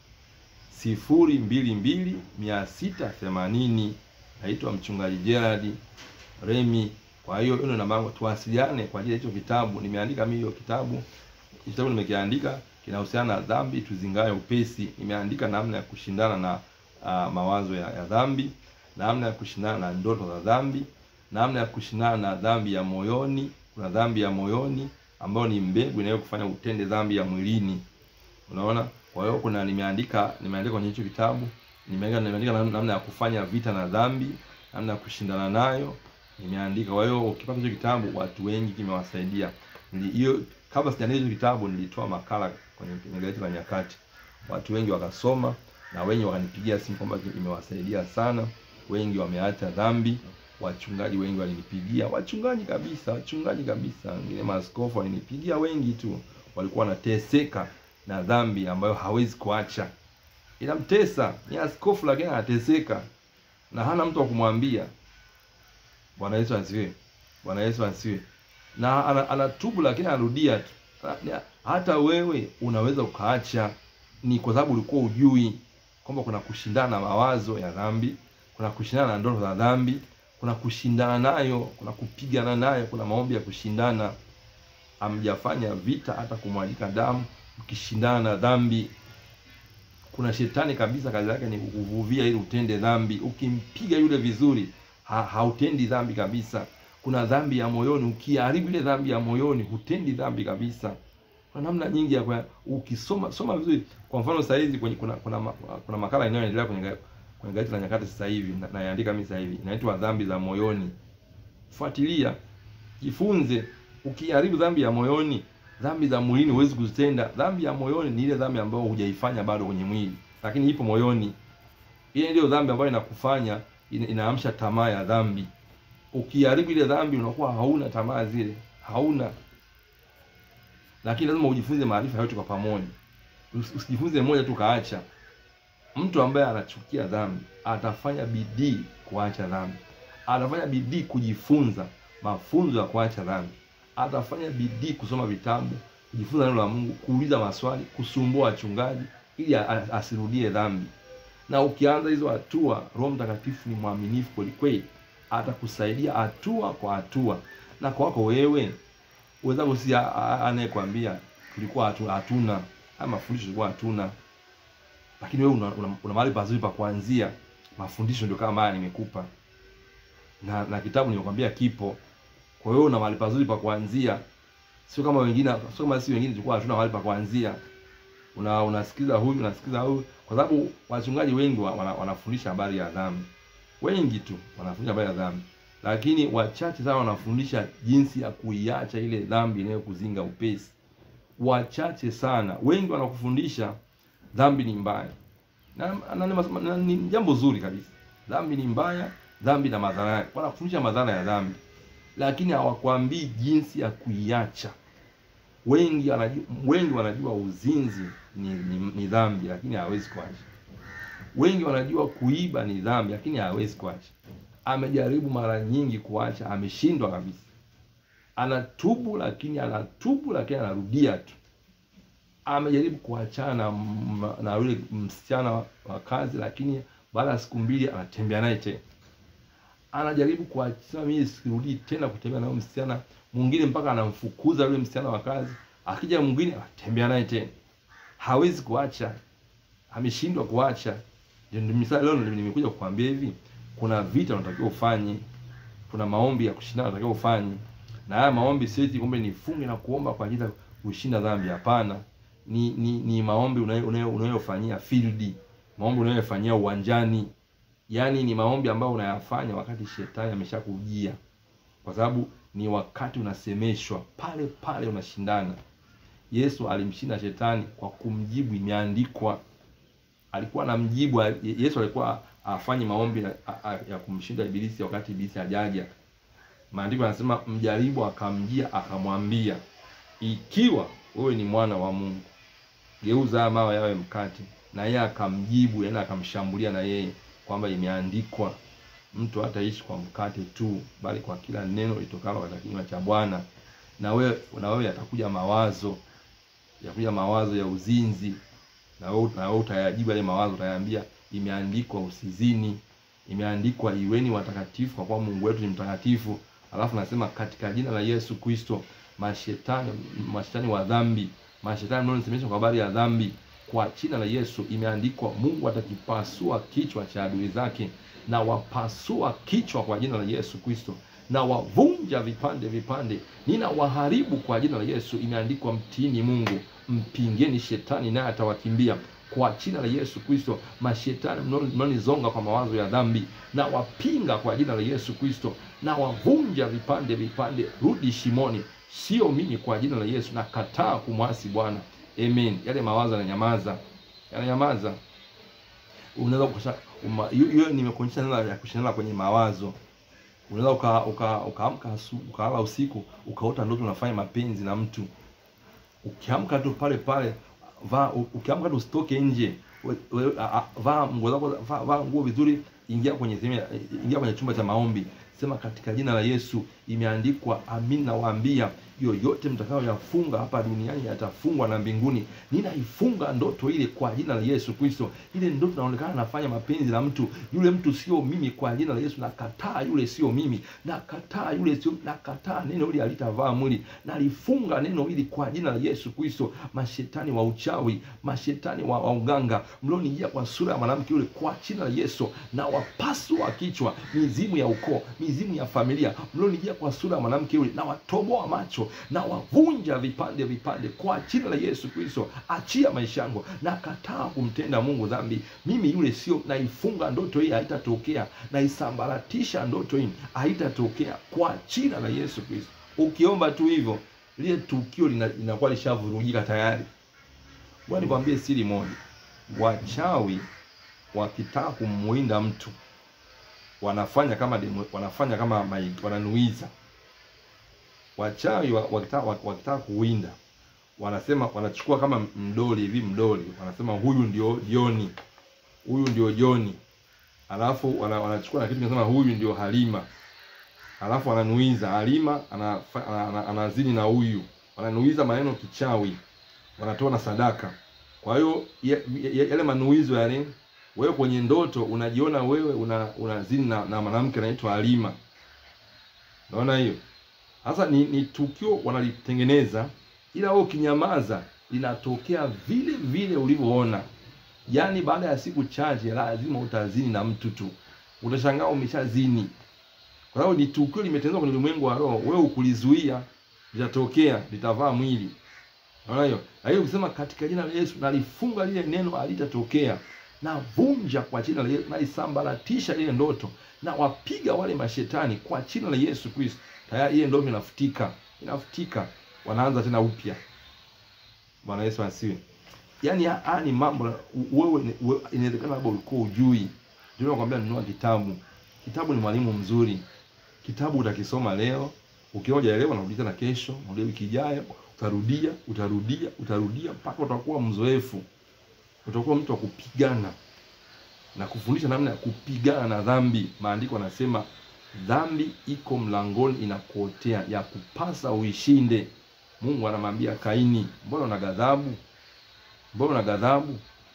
sifuri mbili mbili mia sita themanini. Naitwa mchungaji Gerald Remi. Kwa hiyo hiyo namba yangu, tuwasiliane kwa ajili ya hicho kitabu. Nimeandika mimi hiyo kitabu, kitabu nimekiandika kinahusiana na dhambi tuzingaye upesi. Nimeandika namna ya kushindana na uh, mawazo ya, ya dhambi, namna ya kushindana na ndoto za dhambi, namna ya kushindana na dhambi ya moyoni. Kuna dhambi ya moyoni ambayo ni mbegu inayokufanya utende dhambi ya mwilini. Unaona? Kwa hiyo kuna nimeandika nimeandika kwenye hicho kitabu, nimeandika nimeandika namna ya kufanya vita na dhambi, namna ya kushindana nayo. Nimeandika. Kwa hiyo ukipata hicho kitabu watu wengi kimewasaidia. Hiyo kabla sijaandika hicho kitabu nilitoa makala kwenye gazeti la Nyakati. Watu wengi wakasoma na wengi wakanipigia simu kwamba imewasaidia sana. Wengi wameacha dhambi. Wachungaji wengi walinipigia, wachungaji kabisa, wachungaji kabisa, wengine maaskofu walinipigia, wengi tu walikuwa wanateseka na dhambi ambayo hawezi kuacha. Inamtesa, ni askofu lakini anateseka na hana mtu wa kumwambia. Bwana Yesu asifiwe. Bwana Yesu asifiwe. Na anatubu lakini anarudia tu. Hata wewe unaweza ukaacha, ni kwa sababu ulikuwa ujui kwamba kuna kushindana na mawazo ya dhambi, kuna kushindana na ndoto za dhambi, kuna kushindana nayo, kuna kupigana nayo, kuna maombi ya kushindana. Hamjafanya vita hata kumwagika damu mkishindana na dhambi. Kuna shetani kabisa, kazi yake ni kukuvuvia ili utende dhambi. Ukimpiga yule vizuri, ha, hautendi dhambi kabisa. Kuna dhambi ya moyoni, ukiharibu ile dhambi ya moyoni, hutendi dhambi kabisa. Kuna namna nyingi ya kwa, ukisoma soma vizuri. Kwa mfano sasa hizi kwenye kuna kuna, kuna makala inayoendelea kwenye kwenye gazeti la Nyakati sasa hivi naandika mimi sasa hivi, inaitwa dhambi za moyoni. Fuatilia, jifunze. Ukiharibu dhambi ya moyoni, dhambi za mwilini huwezi kuzitenda. Dhambi ya moyoni ni ile dhambi ambayo hujaifanya bado kwenye mwili, lakini ipo moyoni. Ile ndio dhambi ambayo inakufanya inaamsha tamaa ya dhambi. Ukiharibu ile dhambi, unakuwa hauna tamaa zile, hauna. Lakini lazima ujifunze maarifa yote kwa pamoja, usijifunze moja tu kaacha. Mtu ambaye anachukia dhambi atafanya bidii kuacha dhambi, atafanya bidii kujifunza mafunzo ya kuacha dhambi, atafanya bidii kusoma vitabu, kujifunza neno la Mungu, kuuliza maswali, kusumbua wachungaji ili asirudie dhambi. Na ukianza hizo hatua, Roho Mtakatifu ni mwaminifu kweli kweli, atakusaidia hatua kwa hatua. Na kwako wewe uwezako, si anayekwambia tulikuwa hatuna haya mafundisho, tulikuwa hatuna lakini wewe una, una, una mahali pazuri pa kuanzia. Mafundisho ndio kama haya nimekupa, na na kitabu nimekwambia kipo. Kwa hiyo una mahali pazuri pa kuanzia, sio kama wengine, sio kama sisi wengine tulikuwa hatuna mahali pa kuanzia. Una unasikiza huyu unasikiza huyu, kwa sababu wachungaji wengi wana, wanafundisha habari ya dhambi, wengi tu wanafundisha habari ya dhambi, lakini wachache sana wanafundisha jinsi ya kuiacha ile dhambi inayokuzinga upesi. Wachache sana, wengi wanakufundisha dhambi ni mbaya na, na, na, na ni jambo zuri kabisa. Dhambi ni mbaya, dhambi na madhara yake. Wanakufundisha madhara ya dhambi, lakini hawakwambii jinsi ya kuiacha. Wengi wanajua, wengi wanajua uzinzi ni, ni, ni dhambi, lakini hawezi kuacha. Wengi wanajua kuiba ni dhambi, lakini hawezi kuacha. amejaribu mara nyingi kuacha, ameshindwa kabisa. Anatubu lakini anatubu lakini anarudia tu. Amejaribu kuachana na, m- na yule msichana wa kazi, lakini baada ya siku mbili anatembea naye tena. Anajaribu kuachana, mimi sirudii tena kutembea na yule msichana mwingine, mpaka anamfukuza yule msichana wa kazi. Akija mwingine anatembea naye tena, hawezi kuacha, ameshindwa kuacha. Ndio ndio misali leo ndio nimekuja kukwambia hivi, kuna vita unatakiwa ufanye, kuna maombi ya kushindana unatakiwa ufanye, na haya maombi sio eti kumbe nifunge na kuomba kwa ajili ya kushinda dhambi. Hapana, ni ni, ni maombi unayo- unayo- unayofanyia field, maombi unayofanyia uwanjani, yaani ni maombi ambayo unayafanya wakati shetani ameshakujia, kwa sababu ni wakati unasemeshwa pale pale, unashindana. Yesu alimshinda shetani kwa kumjibu, imeandikwa alikuwa anamjibu Yesu alikuwa afanye maombi ya, ya kumshinda ibilisi wakati ibilisi hajaja. Maandiko yanasema mjaribu akamjia akamwambia, ikiwa wewe ni mwana wa Mungu, geuza haya mawe yawe mkate. Na yeye akamjibu, yaani akamshambulia na yeye kwamba imeandikwa, mtu hataishi kwa mkate tu, bali kwa kila neno litokalo katika kinywa cha Bwana. Na wewe na wewe yatakuja mawazo yakuja mawazo ya uzinzi na wewe na wewe utayajibu yale mawazo, utayaambia imeandikwa usizini, imeandikwa iweni watakatifu kwa kuwa Mungu wetu ni mtakatifu. Alafu nasema katika jina la Yesu Kristo, mashetani mashetani wa dhambi, mashetani mnaonisemesha kwa habari ya dhambi, kwa jina la Yesu imeandikwa, Mungu atakipasua kichwa cha adui zake, na wapasua kichwa kwa jina la Yesu Kristo na wavunja vipande vipande, nina waharibu kwa jina la Yesu. Imeandikwa, mtiini Mungu, mpingeni shetani naye atawakimbia kwa jina la Yesu Kristo. Mashetani mnaonizonga kwa mawazo ya dhambi, na wapinga kwa jina la Yesu Kristo, na wavunja vipande vipande, rudi shimoni, sio mimi, kwa jina la Yesu. Na kataa kumwasi Bwana. Amen. Yale mawazo yananyamaza, yananyamaza. Unaweza kusha hiyo, nimekuonyesha neno ya kushindana kwenye mawazo unaweza uka ukaamka uka ukalala usiku ukaota ndoto unafanya mapenzi na mtu, ukiamka tu pale pale vaa, ukiamka tu usitoke nje, vaa nguo zako, vaa nguo vizuri, ingia kwenye sehemu, ingia kwenye chumba cha maombi, sema katika jina la Yesu, imeandikwa, amin nawaambia yoyote mtakayoyafunga hapa duniani yatafungwa na mbinguni. Ninaifunga ndoto ile kwa jina la Yesu Kristo. Ile ndoto inaonekana nafanya mapenzi na mtu, yule mtu sio mimi, kwa jina la Yesu nakataa, yule sio mimi, nakataa, yule sio, nakataa, neno hili halitavaa mwili, nalifunga neno hili kwa jina la Yesu Kristo. Mashetani wa uchawi, mashetani wa, wa uganga mlionijia kwa sura ya mwanamke yule, kwa jina la Yesu na wapasua kichwa, mizimu ya ukoo, mizimu ya familia mlionijia kwa sura ya mwanamke yule, na watoboa macho na wavunja vipande vipande kwa jina la Yesu Kristo. Achia maisha yangu, na kataa kumtenda Mungu dhambi. Mimi yule sio, naifunga ndoto hii, haitatokea. Naisambaratisha ndoto hii, haitatokea kwa jina la Yesu Kristo. Ukiomba tu hivyo, lile tukio linakuwa lishavurugika tayari. Bwana, nikwambie siri moja, wachawi wakitaka kumuinda mtu wanafanya kama demo, wanafanya kama wananuiza wachawi wakitaka wakitaka kuwinda wanasema, wanachukua kama mdoli hivi, mdoli wanasema huyu ndio Joni, huyu ndio Joni, alafu wana, wanachukua na kitu kinasema huyu ndio Halima, alafu wananuiza Halima anazini ana, ana, ana na huyu, wananuiza maneno kichawi, wanatoa na sadaka. Kwa hiyo yale manuizo yale, wewe kwenye ndoto unajiona wewe una unazini na, na mwanamke anaitwa Halima, naona hiyo sasa ni, ni tukio wanalitengeneza, ila wewe ukinyamaza linatokea vile vile ulivyoona. Yaani baada ya siku chache lazima utazini na mtu tu, utashangaa umeshazini, kwa sababu ni tukio limetengenezwa kwenye ulimwengu wa roho. Wewe ukulizuia, litatokea, litavaa mwili. Unaona hiyo? Na hiyo ukisema katika jina la Yesu nalifunga lile neno, halitatokea. Navunja kwa jina la Yesu, naisambaratisha ile ndoto, na wapiga wale mashetani kwa jina la Yesu Kristo. Tayari ile ndoto inafutika, inafutika, wanaanza tena upya. Bwana Yesu asiwe. Yaani haya ni mambo wewe, inawezekana labda ulikuwa ujui. Ndio nakwambia nunua kitabu. Kitabu ni mwalimu mzuri. Kitabu utakisoma leo, ukiwa hujaelewa unarudi tena kesho, unarudi wiki ijayo, utarudia, utarudia, utarudia mpaka utakuwa mzoefu. Utakuwa mtu wa kupigana. na kufundisha namna ya kupigana na dhambi. Maandiko yanasema dhambi iko mlangoni inakuotea, ya kupasa uishinde. Mungu anamwambia Kaini, mbona una ghadhabu? Mbona una ghadhabu?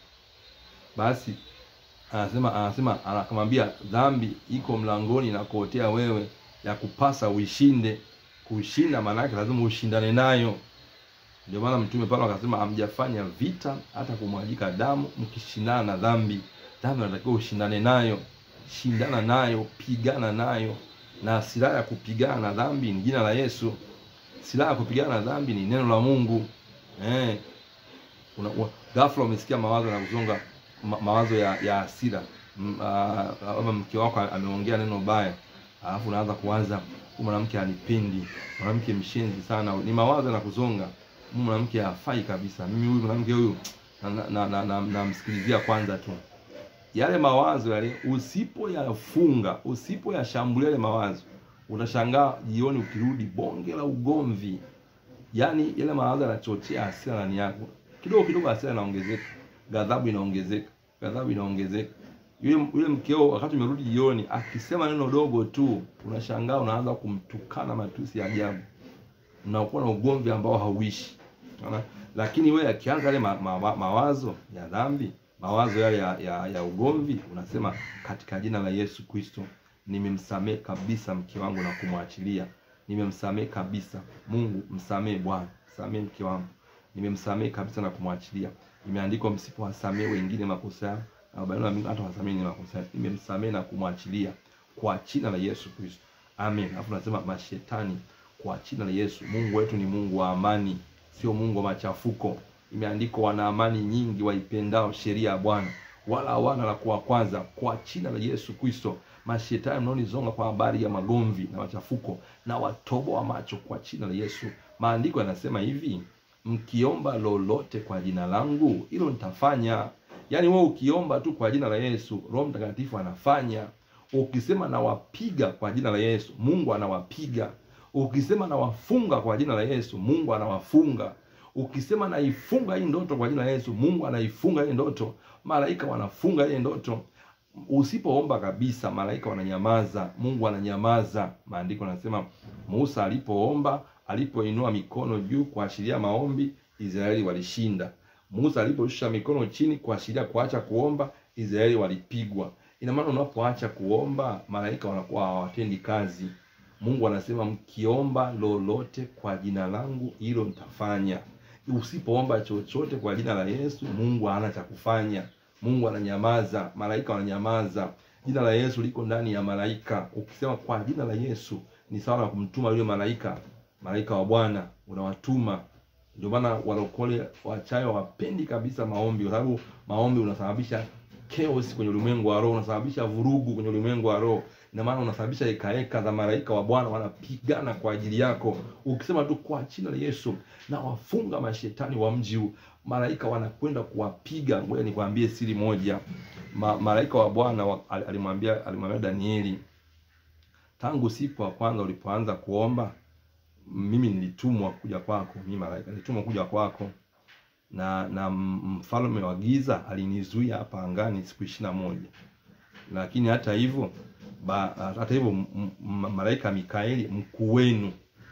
Basi anasema anasema anakamwambia dhambi iko mlangoni inakuotea wewe, ya kupasa uishinde. Kushinda maana yake lazima ushindane nayo. Ndio maana Mtume Paulo akasema hamjafanya vita hata kumwajika damu mkishindana na dhambi. Dhambi unatakiwa ushindane nayo, shindana nayo, pigana nayo, na silaha ya kupigana na dhambi ni jina la Yesu. Silaha ya kupigana na dhambi ni neno la Mungu. Eh, una, una, ghafla umesikia mawazo na kuzonga ma, mawazo ya ya hasira, ama mke wako ameongea neno baya, alafu unaanza kuanza huyu mwanamke anipendi, mwanamke mshenzi sana. Ni mawazo na kuzonga huyu mwanamke hafai kabisa, mimi huyu mwanamke huyu namsikilizia na, na, na, na kwanza tu. Yale mawazo yale usipoyafunga, usipoyashambulia yale mawazo, utashangaa jioni ukirudi bonge la ugomvi. Yaani yale mawazo yanachochea hasira ndani yako, kidogo kidogo hasira inaongezeka, ghadhabu inaongezeka, ghadhabu inaongezeka. Yule yule mkeo wakati umerudi jioni, akisema neno dogo tu, unashangaa unaanza kumtukana matusi ya ajabu, unakuwa na ugomvi ambao hauishi. Unaona? Lakini wewe akianza yale ma, ma, mawazo ya dhambi, mawazo yale ya, ya, ya ugomvi, unasema katika jina la Yesu Kristo nimemsamehe kabisa mke wangu na kumwachilia. Nimemsamehe kabisa. Mungu msamehe Bwana, msamehe mke wangu. Nimemsamehe kabisa na kumwachilia. Imeandikwa msipowasamehe wengine makosa yao, na Baba yenu hata wasamehe makosa yao. Nimemsamehe na kumwachilia kwa jina la Yesu Kristo. Amen. Alafu nasema mashetani kwa jina la Yesu. Mungu wetu ni Mungu wa amani, sio Mungu wa machafuko. Imeandikwa wana amani nyingi waipendao sheria ya Bwana, wala hawana la kuwakwaza. Kwa jina la Yesu Kristo, mashetani mnaonizonga kwa habari ya magomvi na machafuko, na watoboa macho kwa jina la Yesu. Maandiko yanasema hivi, mkiomba lolote kwa jina langu, hilo nitafanya. Yaani wewe ukiomba tu kwa jina la Yesu, Roho Mtakatifu anafanya. Ukisema nawapiga kwa jina la Yesu, Mungu anawapiga. Ukisema nawafunga kwa jina la Yesu, Mungu anawafunga. Ukisema naifunga hii ndoto kwa jina la Yesu, Mungu anaifunga hii ndoto. Malaika wanafunga hii ndoto. Usipoomba kabisa, malaika wananyamaza, Mungu ananyamaza. Maandiko yanasema Musa alipoomba, alipoinua mikono juu kuashiria maombi, Israeli walishinda. Musa aliposhusha mikono chini kuashiria kuacha kuomba, Israeli walipigwa. Ina maana unapoacha kuomba, malaika wanakuwa hawatendi kazi. Mungu anasema mkiomba lolote kwa jina langu, hilo nitafanya. Usipoomba chochote kwa jina la Yesu, Mungu hana cha kufanya. Mungu ananyamaza, malaika wananyamaza. Jina la Yesu liko ndani ya malaika. Ukisema kwa jina la Yesu ni sawa na kumtuma yule malaika, malaika wa Bwana unawatuma. Ndio maana walokole wachayo wapendi kabisa maombi, kwa sababu maombi unasababisha chaos kwenye ulimwengu wa roho, unasababisha vurugu kwenye ulimwengu wa roho. Ina maana unasababisha hekaheka za malaika wa Bwana wanapigana kwa ajili yako. Ukisema tu kwa jina la Yesu na wafunga mashetani wa mji huu, malaika wanakwenda kuwapiga. Ngoja nikwambie siri moja. Ma, malaika wa Bwana wa, alimwambia alimwambia Danieli, tangu siku ya kwanza ulipoanza kuomba, mimi nilitumwa kuja kwako. Mimi malaika nilitumwa kuja kwako, na na mfalme wa giza alinizuia hapa angani siku ishirini na moja lakini hata hivyo ba, hata hivyo malaika Mikaeli mkuu wenu,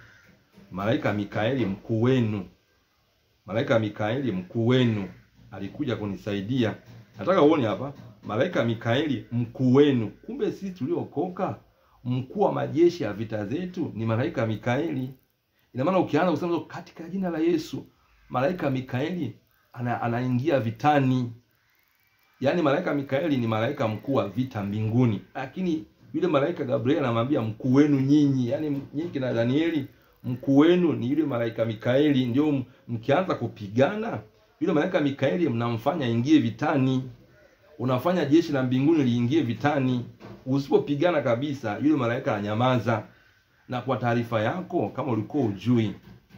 malaika Mikaeli mkuu wenu, malaika Mikaeli mkuu wenu alikuja kunisaidia. Nataka uone hapa, malaika Mikaeli mkuu wenu. Kumbe sisi tuliokoka, mkuu wa majeshi ya vita zetu ni malaika Mikaeli. Ina maana ukianza kusema katika jina la Yesu, malaika Mikaeli ana, anaingia vitani. Yaani malaika Mikaeli ni malaika mkuu wa vita mbinguni, lakini yule malaika Gabriel anamwambia mkuu wenu nyinyi, yaani nyinyi kina Danieli, mkuu wenu ni yule malaika Mikaeli. Ndio mkianza kupigana, yule malaika Mikaeli mnamfanya ingie vitani, unafanya jeshi la mbinguni liingie vitani. Usipopigana kabisa, yule malaika ananyamaza. Na kwa taarifa yako, kama ulikuwa ujui,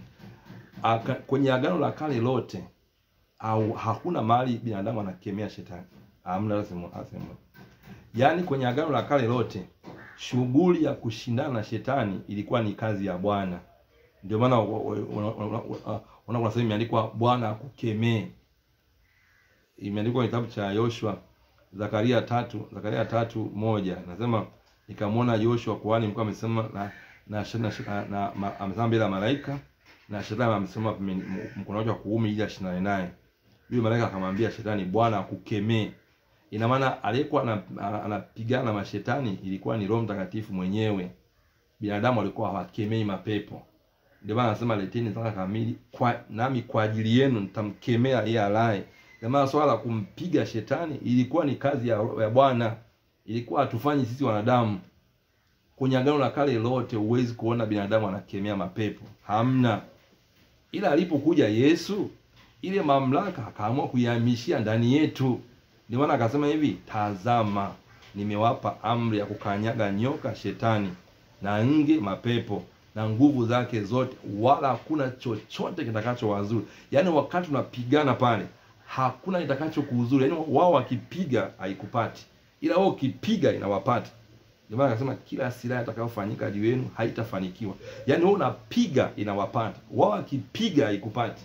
aka, kwenye agano la kale lote au hakuna mahali binadamu anakemea shetani, hamna. Lazima asema, yaani kwenye agano la kale lote shughuli ya kushindana na shetani ilikuwa ni kazi ya Bwana. Ndio maana unaona sehemu imeandikwa Bwana akukemee, imeandikwa kitabu cha Yoshua Zakaria tatu Zakaria tatu moja nasema nikamwona Joshua kuhani mkuu amesema na na, na, na, na ma, amesema mbele ya malaika na shetani amesema pembeni- m- mkono wake wa kuume ili ashindane naye. Yule malaika akamwambia shetani, Bwana akukemee. Ina maana aliyekuwa ana- ana- anapigana na mashetani ilikuwa ni Roho Mtakatifu mwenyewe. Binadamu alikuwa hawakemei mapepo. Ndio maana anasema leteni zaka kamili kwa nami kwa ajili yenu nitamkemea yeye alaye. Ndio maana swala la kumpiga shetani ilikuwa ni kazi ya, ya Bwana. Ilikuwa hatufanyi sisi wanadamu. Kwenye agano la kale lote huwezi kuona binadamu anakemea mapepo. Hamna. Ila alipokuja Yesu, ile mamlaka akaamua kuihamishia ndani yetu. Ndio maana akasema hivi, tazama, nimewapa amri ya kukanyaga nyoka shetani na nge mapepo na nguvu zake zote, wala hakuna chochote kitakachowazuru. Yaani wakati unapigana pale, hakuna kitakachokuuzuru. Yaani wao wakipiga haikupati, ila wao ukipiga inawapata. Ndio maana akasema kila silaha itakayofanyika juu yenu haitafanikiwa. Yaani wewe unapiga inawapata, wao wakipiga haikupati.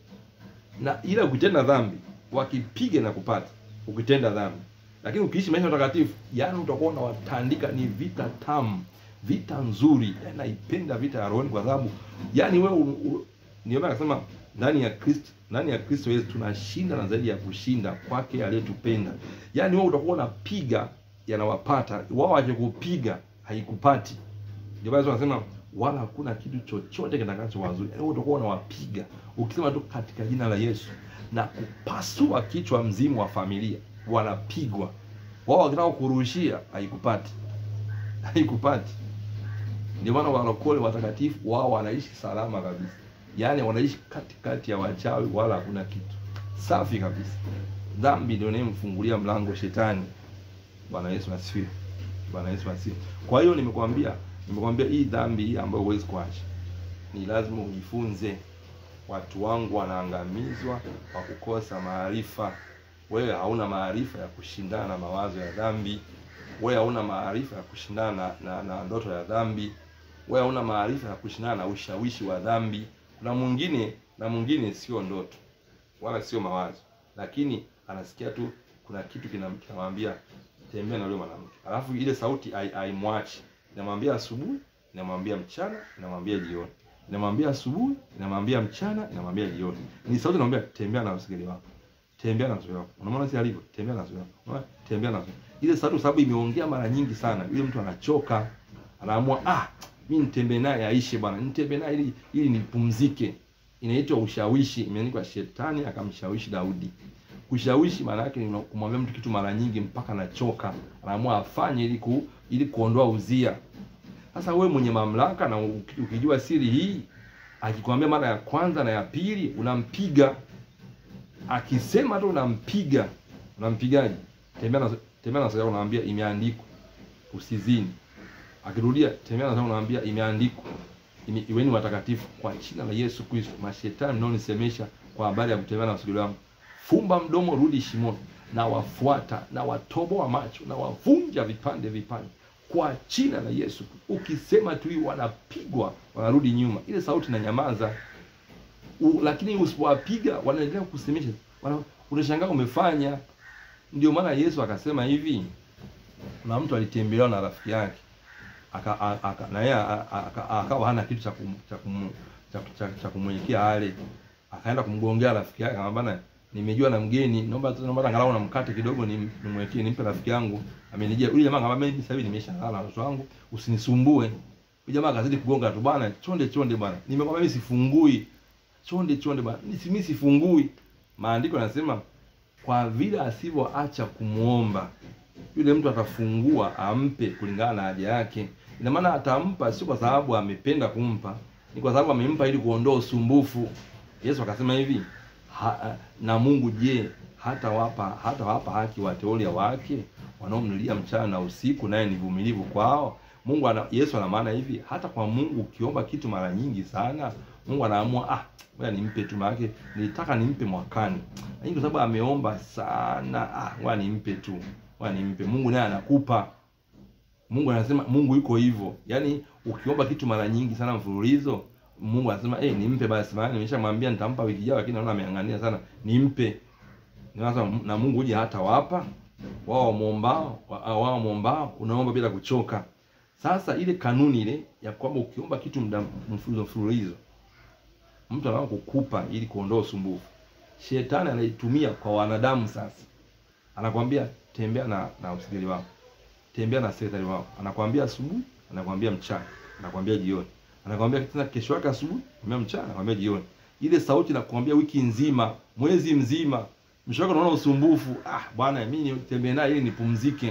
Na ila ukitenda dhambi, wakipiga inakupata ukitenda dhambi. Lakini ukiishi maisha matakatifu, yaani utakuwa unawatandika. Ni vita tamu, vita nzuri. Yaani naipenda vita ya rohoni kwa sababu yaani wewe u- u- ndio maana akasema ndani ya Kristo ndani ya Kristo Yesu tunashinda na zaidi ya kushinda kwake aliyetupenda. Yaani wewe utakuwa unapiga yanawapata, wao wakikupiga haikupati. Ndio maana tunasema wala hakuna kitu chochote kitakachowazuri. Yaani wewe utakuwa unawapiga ukisema tu katika jina la Yesu na kupasua kichwa mzimu wa familia, wanapigwa. Wao wakitaka kurushia haikupati, haikupati. Ndio maana walokole watakatifu wao wanaishi salama kabisa, yaani wanaishi katikati ya wachawi, wala hakuna kitu, safi kabisa. Dhambi ndio inayemfungulia mlango shetani. Bwana Yesu asifiwe. Bwana Yesu asifiwe. Kwa hiyo nimekwambia, nimekwambia hii dhambi hii ambayo huwezi kuacha, ni lazima ujifunze. Watu wangu wanaangamizwa kwa kukosa maarifa. Wewe hauna maarifa ya kushindana na mawazo ya dhambi. Wewe hauna maarifa ya kushindana na, na, na ndoto ya dhambi. Wewe hauna maarifa ya kushindana na ushawishi wa dhambi. Na mwingine na mwingine sio ndoto wala sio mawazo, lakini anasikia tu kuna kitu kinam- kinamwambia tembea na yule mwanamke, alafu ile sauti hai- haimwachi, inamwambia asubuhi, inamwambia mchana, inamwambia jioni, inamwambia asubuhi, inamwambia mchana, inamwambia jioni. Ni sauti inamwambia tembea na usigeli wako, tembea na usigeli wako. Unamwona si alivyo, tembea na usigeli wako, unaona, tembea na usigeli. Ile sauti, kwa sababu imeongea mara nyingi sana, yule mtu anachoka, anaamua ah, mimi nitembee naye aishe bwana, nitembee naye ili ili nipumzike. Inaitwa ushawishi, imeandikwa shetani akamshawishi Daudi. Kushawishi maana yake ni kumwambia mtu kitu mara nyingi mpaka anachoka, anaamua afanye ili ku, ili kuondoa uzia. Sasa wewe mwenye mamlaka na uki- ukijua siri hii, akikwambia mara ya kwanza na ya pili, unampiga. Akisema tu unampiga. Unampigaje? Tembea na tembea na sasa, unamwambia imeandikwa usizini. Akirudia tembea na sasa, unamwambia imeandikwa Ime- iweni watakatifu kwa jina la Yesu Kristo. Mashetani mnaonisemesha kwa habari ya kutembea na wasuguli wangu, fumba mdomo, rudi shimoni, na wafuata na watoboa macho na wavunja vipande vipande kwa jina la Yesu. Ukisema tu hii, wanapigwa wanarudi nyuma, ile sauti na nyamaza. U, lakini usipowapiga wanaendelea kukusemesha, wana- unashangaa umefanya. Ndio maana Yesu akasema hivi, kuna mtu alitembelewa na rafiki yake aka, a- aka, na yeye a- a- aka- akawa hana kitu cha kum, cha kum, cha, cha, cha kumwekea ale, akaenda kumgongea rafiki yake, akamwambia bana, nimejua na mgeni, naomba naomba angalau na mkate kidogo nim- nimwekee, nimpe rafiki yangu amenijia. Yule jamaa akamwambia mimi sasa hivi nimeshalala watoto wangu, usinisumbue. Yule jamaa akazidi kugonga tu, bwana, chonde chonde bwana, nimekwambia mimi sifungui, chonde chonde bwana, Nisi- mimi sifungui. Maandiko yanasema kwa vile asivyoacha kumwomba yule mtu atafungua ampe kulingana na haja yake. Ina maana atampa sio kwa sababu amependa kumpa, ni kwa sababu amempa ili kuondoa usumbufu. Yesu akasema hivi ha, na Mungu je, hata wapa hata wapa haki wateule wake wanaomlilia mchana na usiku, naye ni vumilivu kwao. Mungu ana, Yesu ana maana hivi, hata kwa Mungu ukiomba kitu mara nyingi sana, Mungu anaamua ah, ngoja nimpe tu, maana yake nilitaka nimpe mwakani, lakini kwa sababu ameomba sana, ah, ngoja nimpe tu ngoja nimpe. Mungu naye anakupa. Mungu anasema, Mungu yuko hivyo, yaani ukiomba kitu mara nyingi sana mfululizo, Mungu anasema eh, nimpe basi, maana nimeshamwambia nitampa wiki ijayo, lakini naona ameangania sana, nimpe. Sasa na Mungu uje hata wapa wao wamwombao wao wamwombao unaomba bila kuchoka. Sasa ile kanuni ile ya kwamba ukiomba kitu muda mfululizo mfululizo mtu anaanza kukupa ili kuondoa usumbufu. Shetani anaitumia kwa wanadamu sasa. Anakwambia tembea na na usigeli wako. Tembea na sekretari wako. Anakwambia asubuhi, anakwambia mchana, anakwambia jioni. Anakwambia tena kesho yake asubuhi, anakwambia mchana, anakwambia jioni. Ile sauti inakwambia wiki nzima, mwezi mzima. Mwisho wake unaona usumbufu. Ah, bwana mimi nitembee naye ili nipumzike.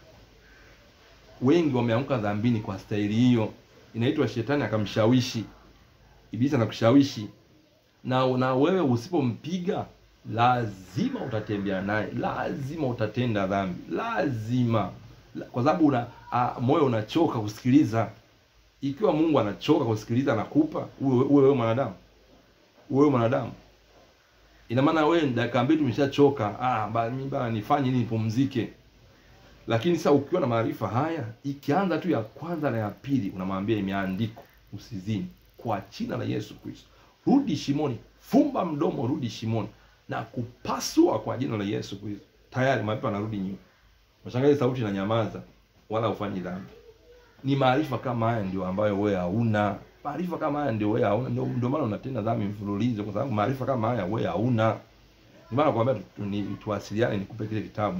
Wengi wameanguka dhambini kwa staili hiyo. Inaitwa shetani akamshawishi. Ibilisi anakushawishi na na wewe usipompiga lazima utatembea naye, lazima utatenda dhambi, lazima La- kwa sababu una a, moyo unachoka kusikiliza. Ikiwa Mungu anachoka kusikiliza, anakupa uwe uwe wewe mwanadamu, uwe wewe mwanadamu, ina maana wewe dakika mbili umeshachoka. Ah, ba- mimi bana nifanye nini nipumzike? Lakini sasa ukiwa na maarifa haya, ikianza tu ya kwanza na ya pili, unamwambia imeandikwa, usizini kwa jina la Yesu Kristo, rudi shimoni, fumba mdomo, rudi shimoni na kupasua kwa jina la Yesu Kristo. Tayari mapepo anarudi nyuma. Unashangaa sauti inanyamaza, wala ufanyi dhambi. Ni maarifa kama haya ndio ambayo wewe hauna. Maarifa kama haya ndio wewe hauna, ndio ndio maana unatenda dhambi mfululizo, kwa sababu maarifa kama haya wewe hauna. Ndio maana nakwambia tu, tu, ni- tuwasiliane, nikupe kile kitabu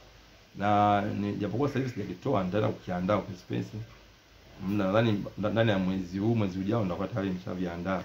na ni- japokuwa sasa hivi sijakitoa, nitaenda kukiandaa kwa space. Nadhani ndani ya mwezi huu, mwezi ujao nitakuwa tayari nimeshaviandaa.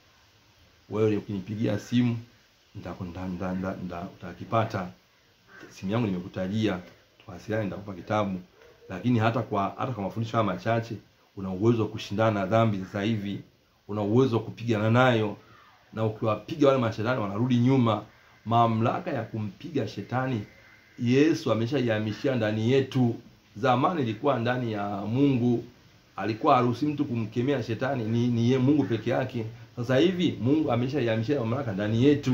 Wewe ukinipigia simu nitaku- nda- nda- nda- nda- utakipata. Simu yangu nimekutajia, tuwasiliane, nitakupa kitabu. Lakini hata kwa hata kwa mafundisho haya machache, una uwezo wa kushindana na dhambi sasa hivi, una uwezo wa kupigana nayo, na ukiwapiga wale mashetani wanarudi nyuma. Mamlaka ya kumpiga shetani Yesu ameshaihamishia ndani yetu. Zamani ilikuwa ndani ya Mungu, alikuwa haruhusi mtu kumkemea shetani, ni, ni ye Mungu peke yake. Sasa hivi Mungu ameshaihamishia mamlaka ndani yetu.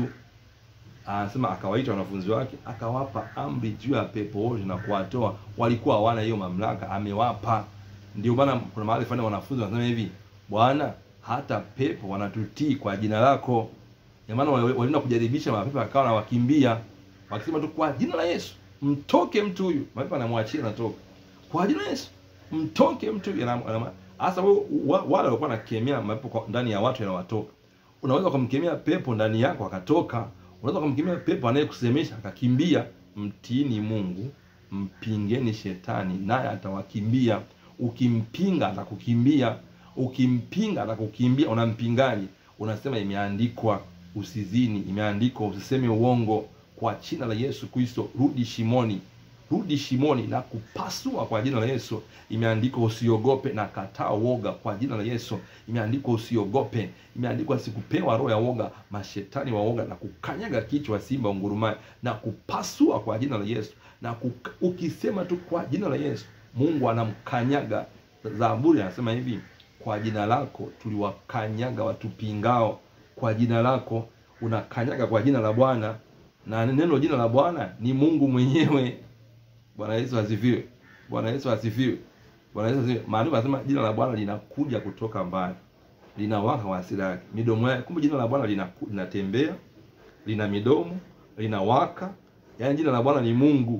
Anasema akawaita wanafunzi wake akawapa amri juu ya pepo wote na kuwatoa. Walikuwa hawana hiyo mamlaka, amewapa. Ndio maana kuna mahali fulani wanafunzi wanasema hivi, Bwana, hata pepo wanatutii kwa jina lako. Kwa maana wali- walienda kujaribisha mapepo akawa wanawakimbia wakisema tu kwa jina la Yesu mtoke mtu huyu, mapepo anamwachia anatoka. Kwa jina la Yesu mtoke mtu huyu. anam- anam- Hasa wewe wa- wale walikuwa wanakemea mapepo kwa- ndani ya watu yanawatoka. Unaweza kumkemea pepo ndani yako akatoka. Unaweza kumkemea pepo anayekusemesha akakimbia. Mtiini Mungu, mpingeni shetani naye atawakimbia. Ukimpinga atakukimbia, ukimpinga atakukimbia. Unampingaje? Unasema imeandikwa usizini, imeandikwa usiseme uongo. Kwa jina la Yesu Kristo, rudi shimoni, rudi shimoni na kupasua kwa jina la Yesu. Imeandikwa usiogope na kataa woga kwa jina la Yesu. Imeandikwa usiogope, imeandikwa sikupewa roho ya woga, mashetani wa woga, na kukanyaga kichwa simba ungurumaye na kupasua kwa jina la Yesu. Na kuka, ukisema tu kwa jina la Yesu, Mungu anamkanyaga. Zaburi anasema hivi, kwa jina lako tuliwakanyaga watupingao. Kwa jina lako unakanyaga kwa jina la Bwana, na neno jina la Bwana ni Mungu mwenyewe. Bwana Yesu asifiwe. Bwana Yesu asifiwe. Bwana Yesu asifiwe. Maandiko yanasema jina la Bwana linakuja kutoka mbali, linawaka kwa hasira yake, midomo yake. Kumbe jina la Bwana linaku- linatembea, lina midomo, linawaka. Yaani jina la Bwana ni Mungu.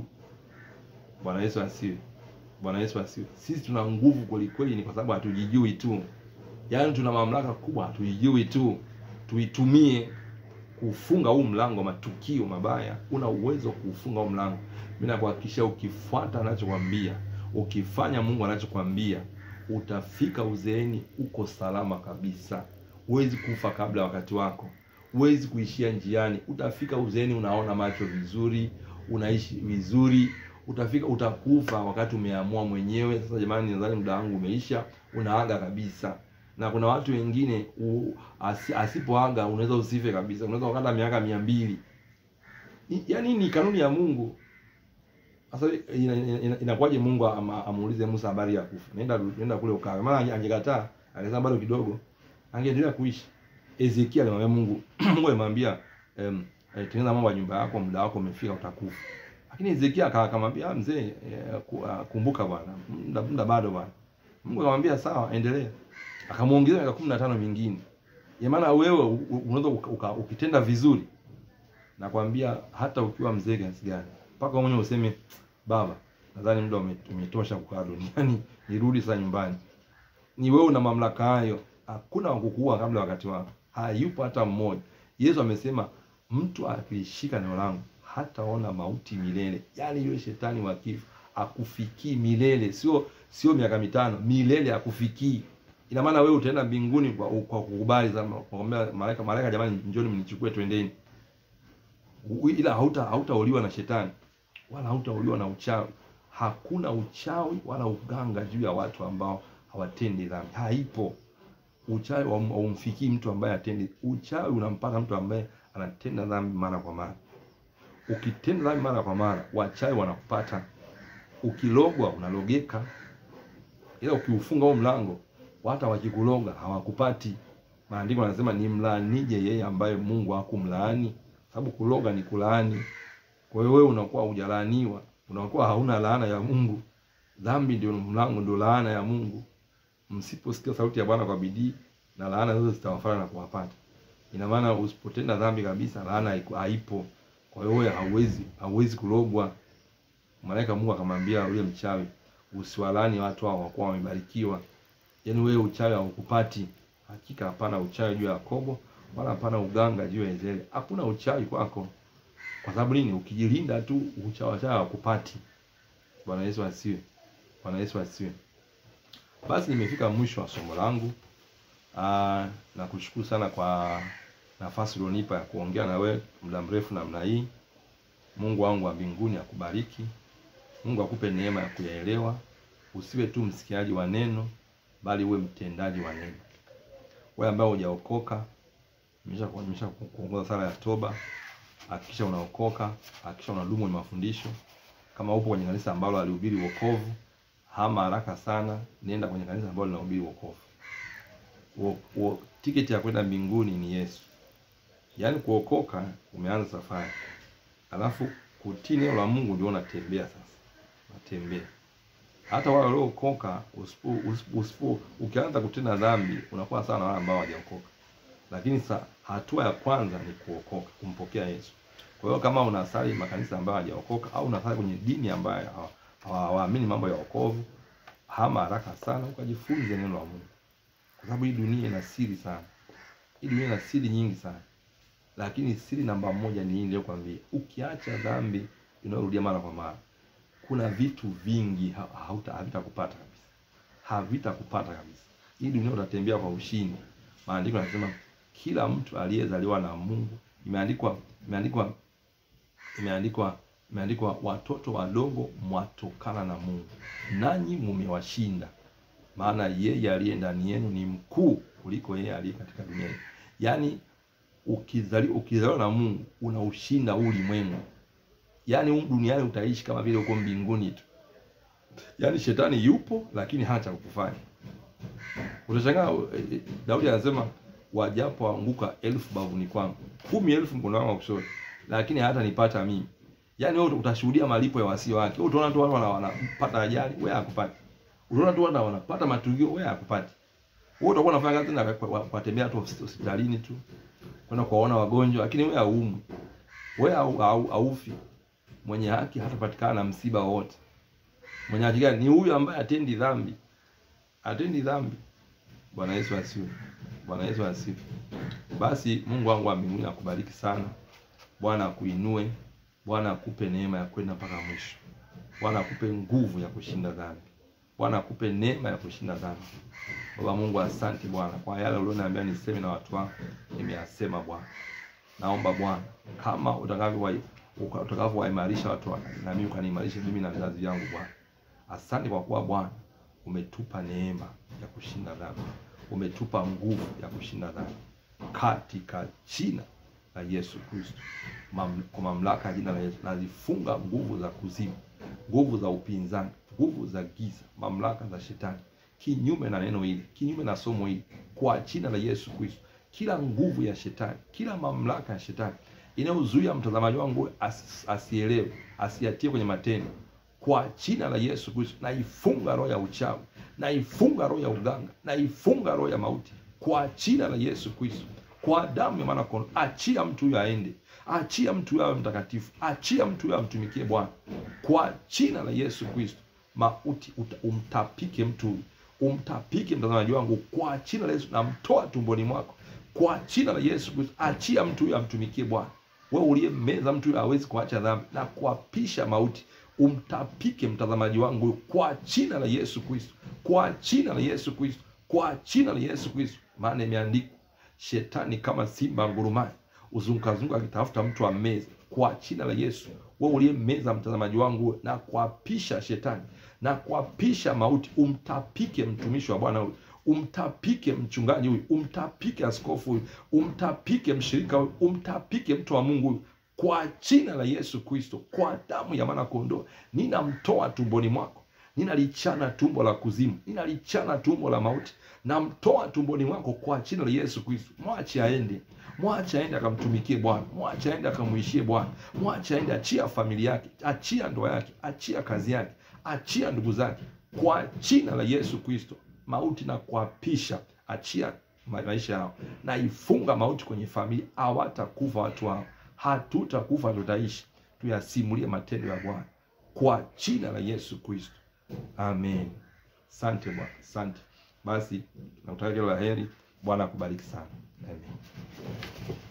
Bwana Yesu asifiwe. Bwana Yesu asifiwe. Sisi tuna nguvu kweli kweli, ni kwa sababu hatujijui tu. Yaani tuna mamlaka kubwa, hatujijui tu. Tuitumie kufunga huu mlango wa matukio mabaya. Una uwezo wa kuufunga huu mlango. Mimi nakuhakikishia, ukifuata anachokwambia, ukifanya Mungu anachokwambia, utafika uzeeni uko salama kabisa. Huwezi kufa kabla ya wakati wako, huwezi kuishia njiani. Utafika uzeeni unaona macho vizuri, unaishi vizuri. Utafika utakufa wakati umeamua mwenyewe. Sasa jamani, nadhani muda wangu umeisha, unaaga kabisa na kuna watu wengine u, asi, asipoaga unaweza usife kabisa, unaweza ukata miaka mia mbili. Ni- Yaani ni kanuni ya Mungu. Sasa inakuwaje ina, ina, inakuwaje Mungu ama, amuulize Musa habari ya kufa? Nenda nenda kule ukawe. Maana ange- angekataa, angesema bado kidogo, angeendelea kuishi. Ezekiel alimwambia Mungu, Mungu alimwambia em, eh, tengeneza mambo ya nyumba yako, muda wako umefika, utakufa. Lakini Ezekiel aka- akamwambia "Ah, mzee, eh, ku- ah, kumbuka bwana, muda muda bado bwana. Mungu akamwambia sawa, endelea akamwongezea miaka kumi na tano mingine. Ya maana wewe u- u- unaweza uka- uka- ukitenda vizuri, nakwambia hata ukiwa mzee kiasi gani, mpaka mwenyewe useme baba, nadhani muda ume- umetosha kukaa duniani, nirudi sasa nyumbani. Ni wewe una mamlaka hayo. Hakuna wa kukuua kabla ya wakati wako, hayupo hata mmoja. Yesu amesema mtu akilishika neno langu hataona mauti milele. Yaani yule shetani wa kifo akufikii milele, sio sio miaka mitano, milele akufikii. Ina maana wewe utaenda mbinguni kwa, kwa kukubali sana, kwa kumwambia malaika, malaika, jamani, njoni mnichukue, twendeni. U- Ila hauta hautauliwa na shetani wala hautauliwa na uchawi. Hakuna uchawi wala uganga juu ya watu ambao hawatendi dhambi, haipo. Uchawi haum- haumfikii mtu ambaye atendi. Uchawi unampaka mtu ambaye anatenda dhambi mara kwa mara. Ukitenda dhambi mara kwa mara, wachawi wanakupata. Ukilogwa unalogeka, ila ukiufunga huo mlango, hata wakikuloga hawakupati. Maandiko yanasema ni mlaanije yeye ambaye Mungu hakumlaani, sababu kuloga ni kulaani. Kwa hiyo wewe unakuwa hujalaaniwa, unakuwa hauna laana ya Mungu. Dhambi ndio mlango, ndio laana ya Mungu. Msiposikia sauti ya Bwana kwa bidii, na laana zote zitawafuata na kuwapata. Ina maana usipotenda dhambi kabisa, laana haiku- haipo. Kwa hiyo wewe hauwezi hauwezi kulogwa. Malaika Mungu akamwambia yule mchawi, usiwalani watu hao wakuwa wamebarikiwa. Yaani wewe uchawi haukupati. Hakika hapana uchawi juu ya Yakobo, wala hapana uganga juu ya Israeli. Hakuna uchawi kwako. Kwa sababu nini? Ukijilinda tu uchawi uchawi haukupati. Bwana Yesu asiwe. Bwana Yesu asiwe. Basi nimefika mwisho wa somo langu. Ah, na kushukuru sana kwa nafasi ulionipa ya kuongea na wewe muda mrefu namna hii. Mungu wangu wa mbinguni akubariki. Mungu akupe neema ya kuyaelewa. Usiwe tu msikiaji wa neno, bali uwe mtendaji wa neno. Wewe ambaye hujaokoka, nimesha nimesha kuongoza sala ya toba. Hakikisha unaokoka, hakikisha unadumu kwenye mafundisho. Kama upo kwenye kanisa ambalo alihubiri wokovu, hama haraka sana, nenda kwenye kanisa ambalo linahubiri wokovu. Wo- wo- Tiketi ya kwenda mbinguni ni Yesu. Yaani kuokoka umeanza safari, alafu kutii neno la Mungu ndio unatembea sasa, unatembea. Hata wale waliookoka, usipo usipo- usipo ukianza kutenda dhambi unakuwa sawa na wale ambao hawajaokoka. Lakini sa hatua ya kwanza ni kuokoka, kumpokea Yesu. Kwa hiyo kama unasali makanisa ambayo hawajaokoka au unasali kwenye dini ambayo hawa- hawaamini mambo ya wokovu, hama haraka sana ukajifunze neno la Mungu, kwa sababu hii dunia ina siri sana. Hii dunia ina siri nyingi sana, lakini siri namba moja ni hii niliyokuambia. Ukiacha dhambi inayorudia mara kwa mara, kuna vitu vingi ha- hauta havitakupata kabisa, havitakupata kabisa. Hii dunia utatembea kwa ushindi. Maandiko yanasema kila mtu aliyezaliwa na Mungu, imeandikwa imeandikwa imeandikwa imeandikwa watoto wadogo mwatokana na Mungu, nanyi mumewashinda, maana yeye aliye ndani yenu ni mkuu kuliko yeye aliye katika dunia hii. Yaani ukizali ukizaliwa na Mungu unaushinda huu ulimwengu. Yaani humu duniani utaishi kama vile uko mbinguni tu. Yaani shetani yupo lakini hana cha kukufanya. Utashangaa eh, eh, Daudi anasema wajapo anguka elfu bavuni kwangu, kumi elfu mkono wangu wa kushoto, lakini hata nipata mimi. Yaani wewe utashuhudia malipo ya wasio wake. Wewe utaona tu watu wana- wanapata ajali, wewe hakupati. Utaona tu watu wanapata matukio, wewe hakupati. Wewe utakuwa unafanya kazi na kwa- kwa- kuwatembea tu hosp- hospitalini tu, kwenda kuwaona wagonjwa, lakini wewe hauumwi. Wewe hau- hau- haufi. Mwenye haki hatapatikana na msiba wowote. Mwenye haki gani? Ni huyu ambaye atendi dhambi, atendi dhambi. Bwana Yesu asifiwe. Bwana Yesu asifiwe. Basi Mungu wangu wa mbinguni akubariki sana. Bwana akuinue. Bwana akupe neema ya kwenda mpaka mwisho. Bwana akupe nguvu ya kushinda dhambi. Bwana akupe neema ya kushinda dhambi. Baba Mungu, asante Bwana kwa yale ulioniambia niseme na watu wako, nimeyasema Bwana. Naomba Bwana kama utakavyo utakavyowaimarisha watu wako, na mimi ukaniimarishe mimi na vizazi vyangu Bwana. Asante kwa kuwa Bwana umetupa neema ya kushinda dhambi, umetupa nguvu ya kushinda dhambi katika jina la Yesu Kristo. Mam, kwa mamlaka ya jina la Yesu nazifunga nguvu za kuzimu, nguvu za upinzani, nguvu za giza, mamlaka za shetani, kinyume na neno hili, kinyume na somo hili, kwa jina la Yesu Kristo. Kila nguvu ya shetani, kila mamlaka ya shetani inayozuia mtazamaji wangu as, asielewe, asiatie kwenye matendo, kwa jina la Yesu Kristo naifunga roho ya uchawi, naifunga roho ya uganga, naifunga roho ya mauti kwa jina la Yesu Kristo, kwa damu ya mwana kondoo. Achia mtu huyo aende, achia mtu huyo awe mtakatifu, achia mtu huyo amtumikie Bwana kwa jina la Yesu Kristo. Mauti uta- umtapike mtu huyu, umtapike mtazamaji wangu kwa jina la Yesu, namtoa tumboni mwako kwa jina la Yesu Kristo. Achia mtu huyo amtumikie Bwana. Wewe uliyemmeza mtu huyo hawezi kuacha dhambi na kuapisha mauti, umtapike mtazamaji wangu huyu kwa jina la Yesu Kristo, kwa jina la Yesu Kristo, kwa jina la Yesu Kristo, maana imeandikwa shetani kama simba ngurumaye uzungukazunguka akitafuta mtu ammeze. Kwa jina la Yesu, wewe uliyemmeza mtazamaji wangu huyu, na kuapisha shetani na kuapisha mauti, umtapike mtumishi wa Bwana huyu umtapike mchungaji huyu, umtapike askofu huyu, umtapike mshirika huyu, umtapike mtu wa Mungu huyu kwa jina la Yesu Kristo, kwa damu ya mwana kondoo, ninamtoa tumboni mwako, ninalichana tumbo la kuzimu, ninalichana tumbo la mauti, namtoa tumboni mwako kwa jina la Yesu Kristo. Mwache aende, mwache aende akamtumikie Bwana, mwache aende akamuishie Bwana, mwache aende, achia familia yake, achia ndoa yake, achia kazi yake, achia ndugu zake, kwa jina la Yesu Kristo mauti na kuapisha, achia ma- maisha yao, na ifunga mauti kwenye familia. Hawatakufa watu hao, hatutakufa, tutaishi, tuyasimulie matendo ya Bwana kwa jina la Yesu Kristo, amen. Asante Bwana, asante. Basi nakutakia kila la heri. Bwana akubariki sana, amen.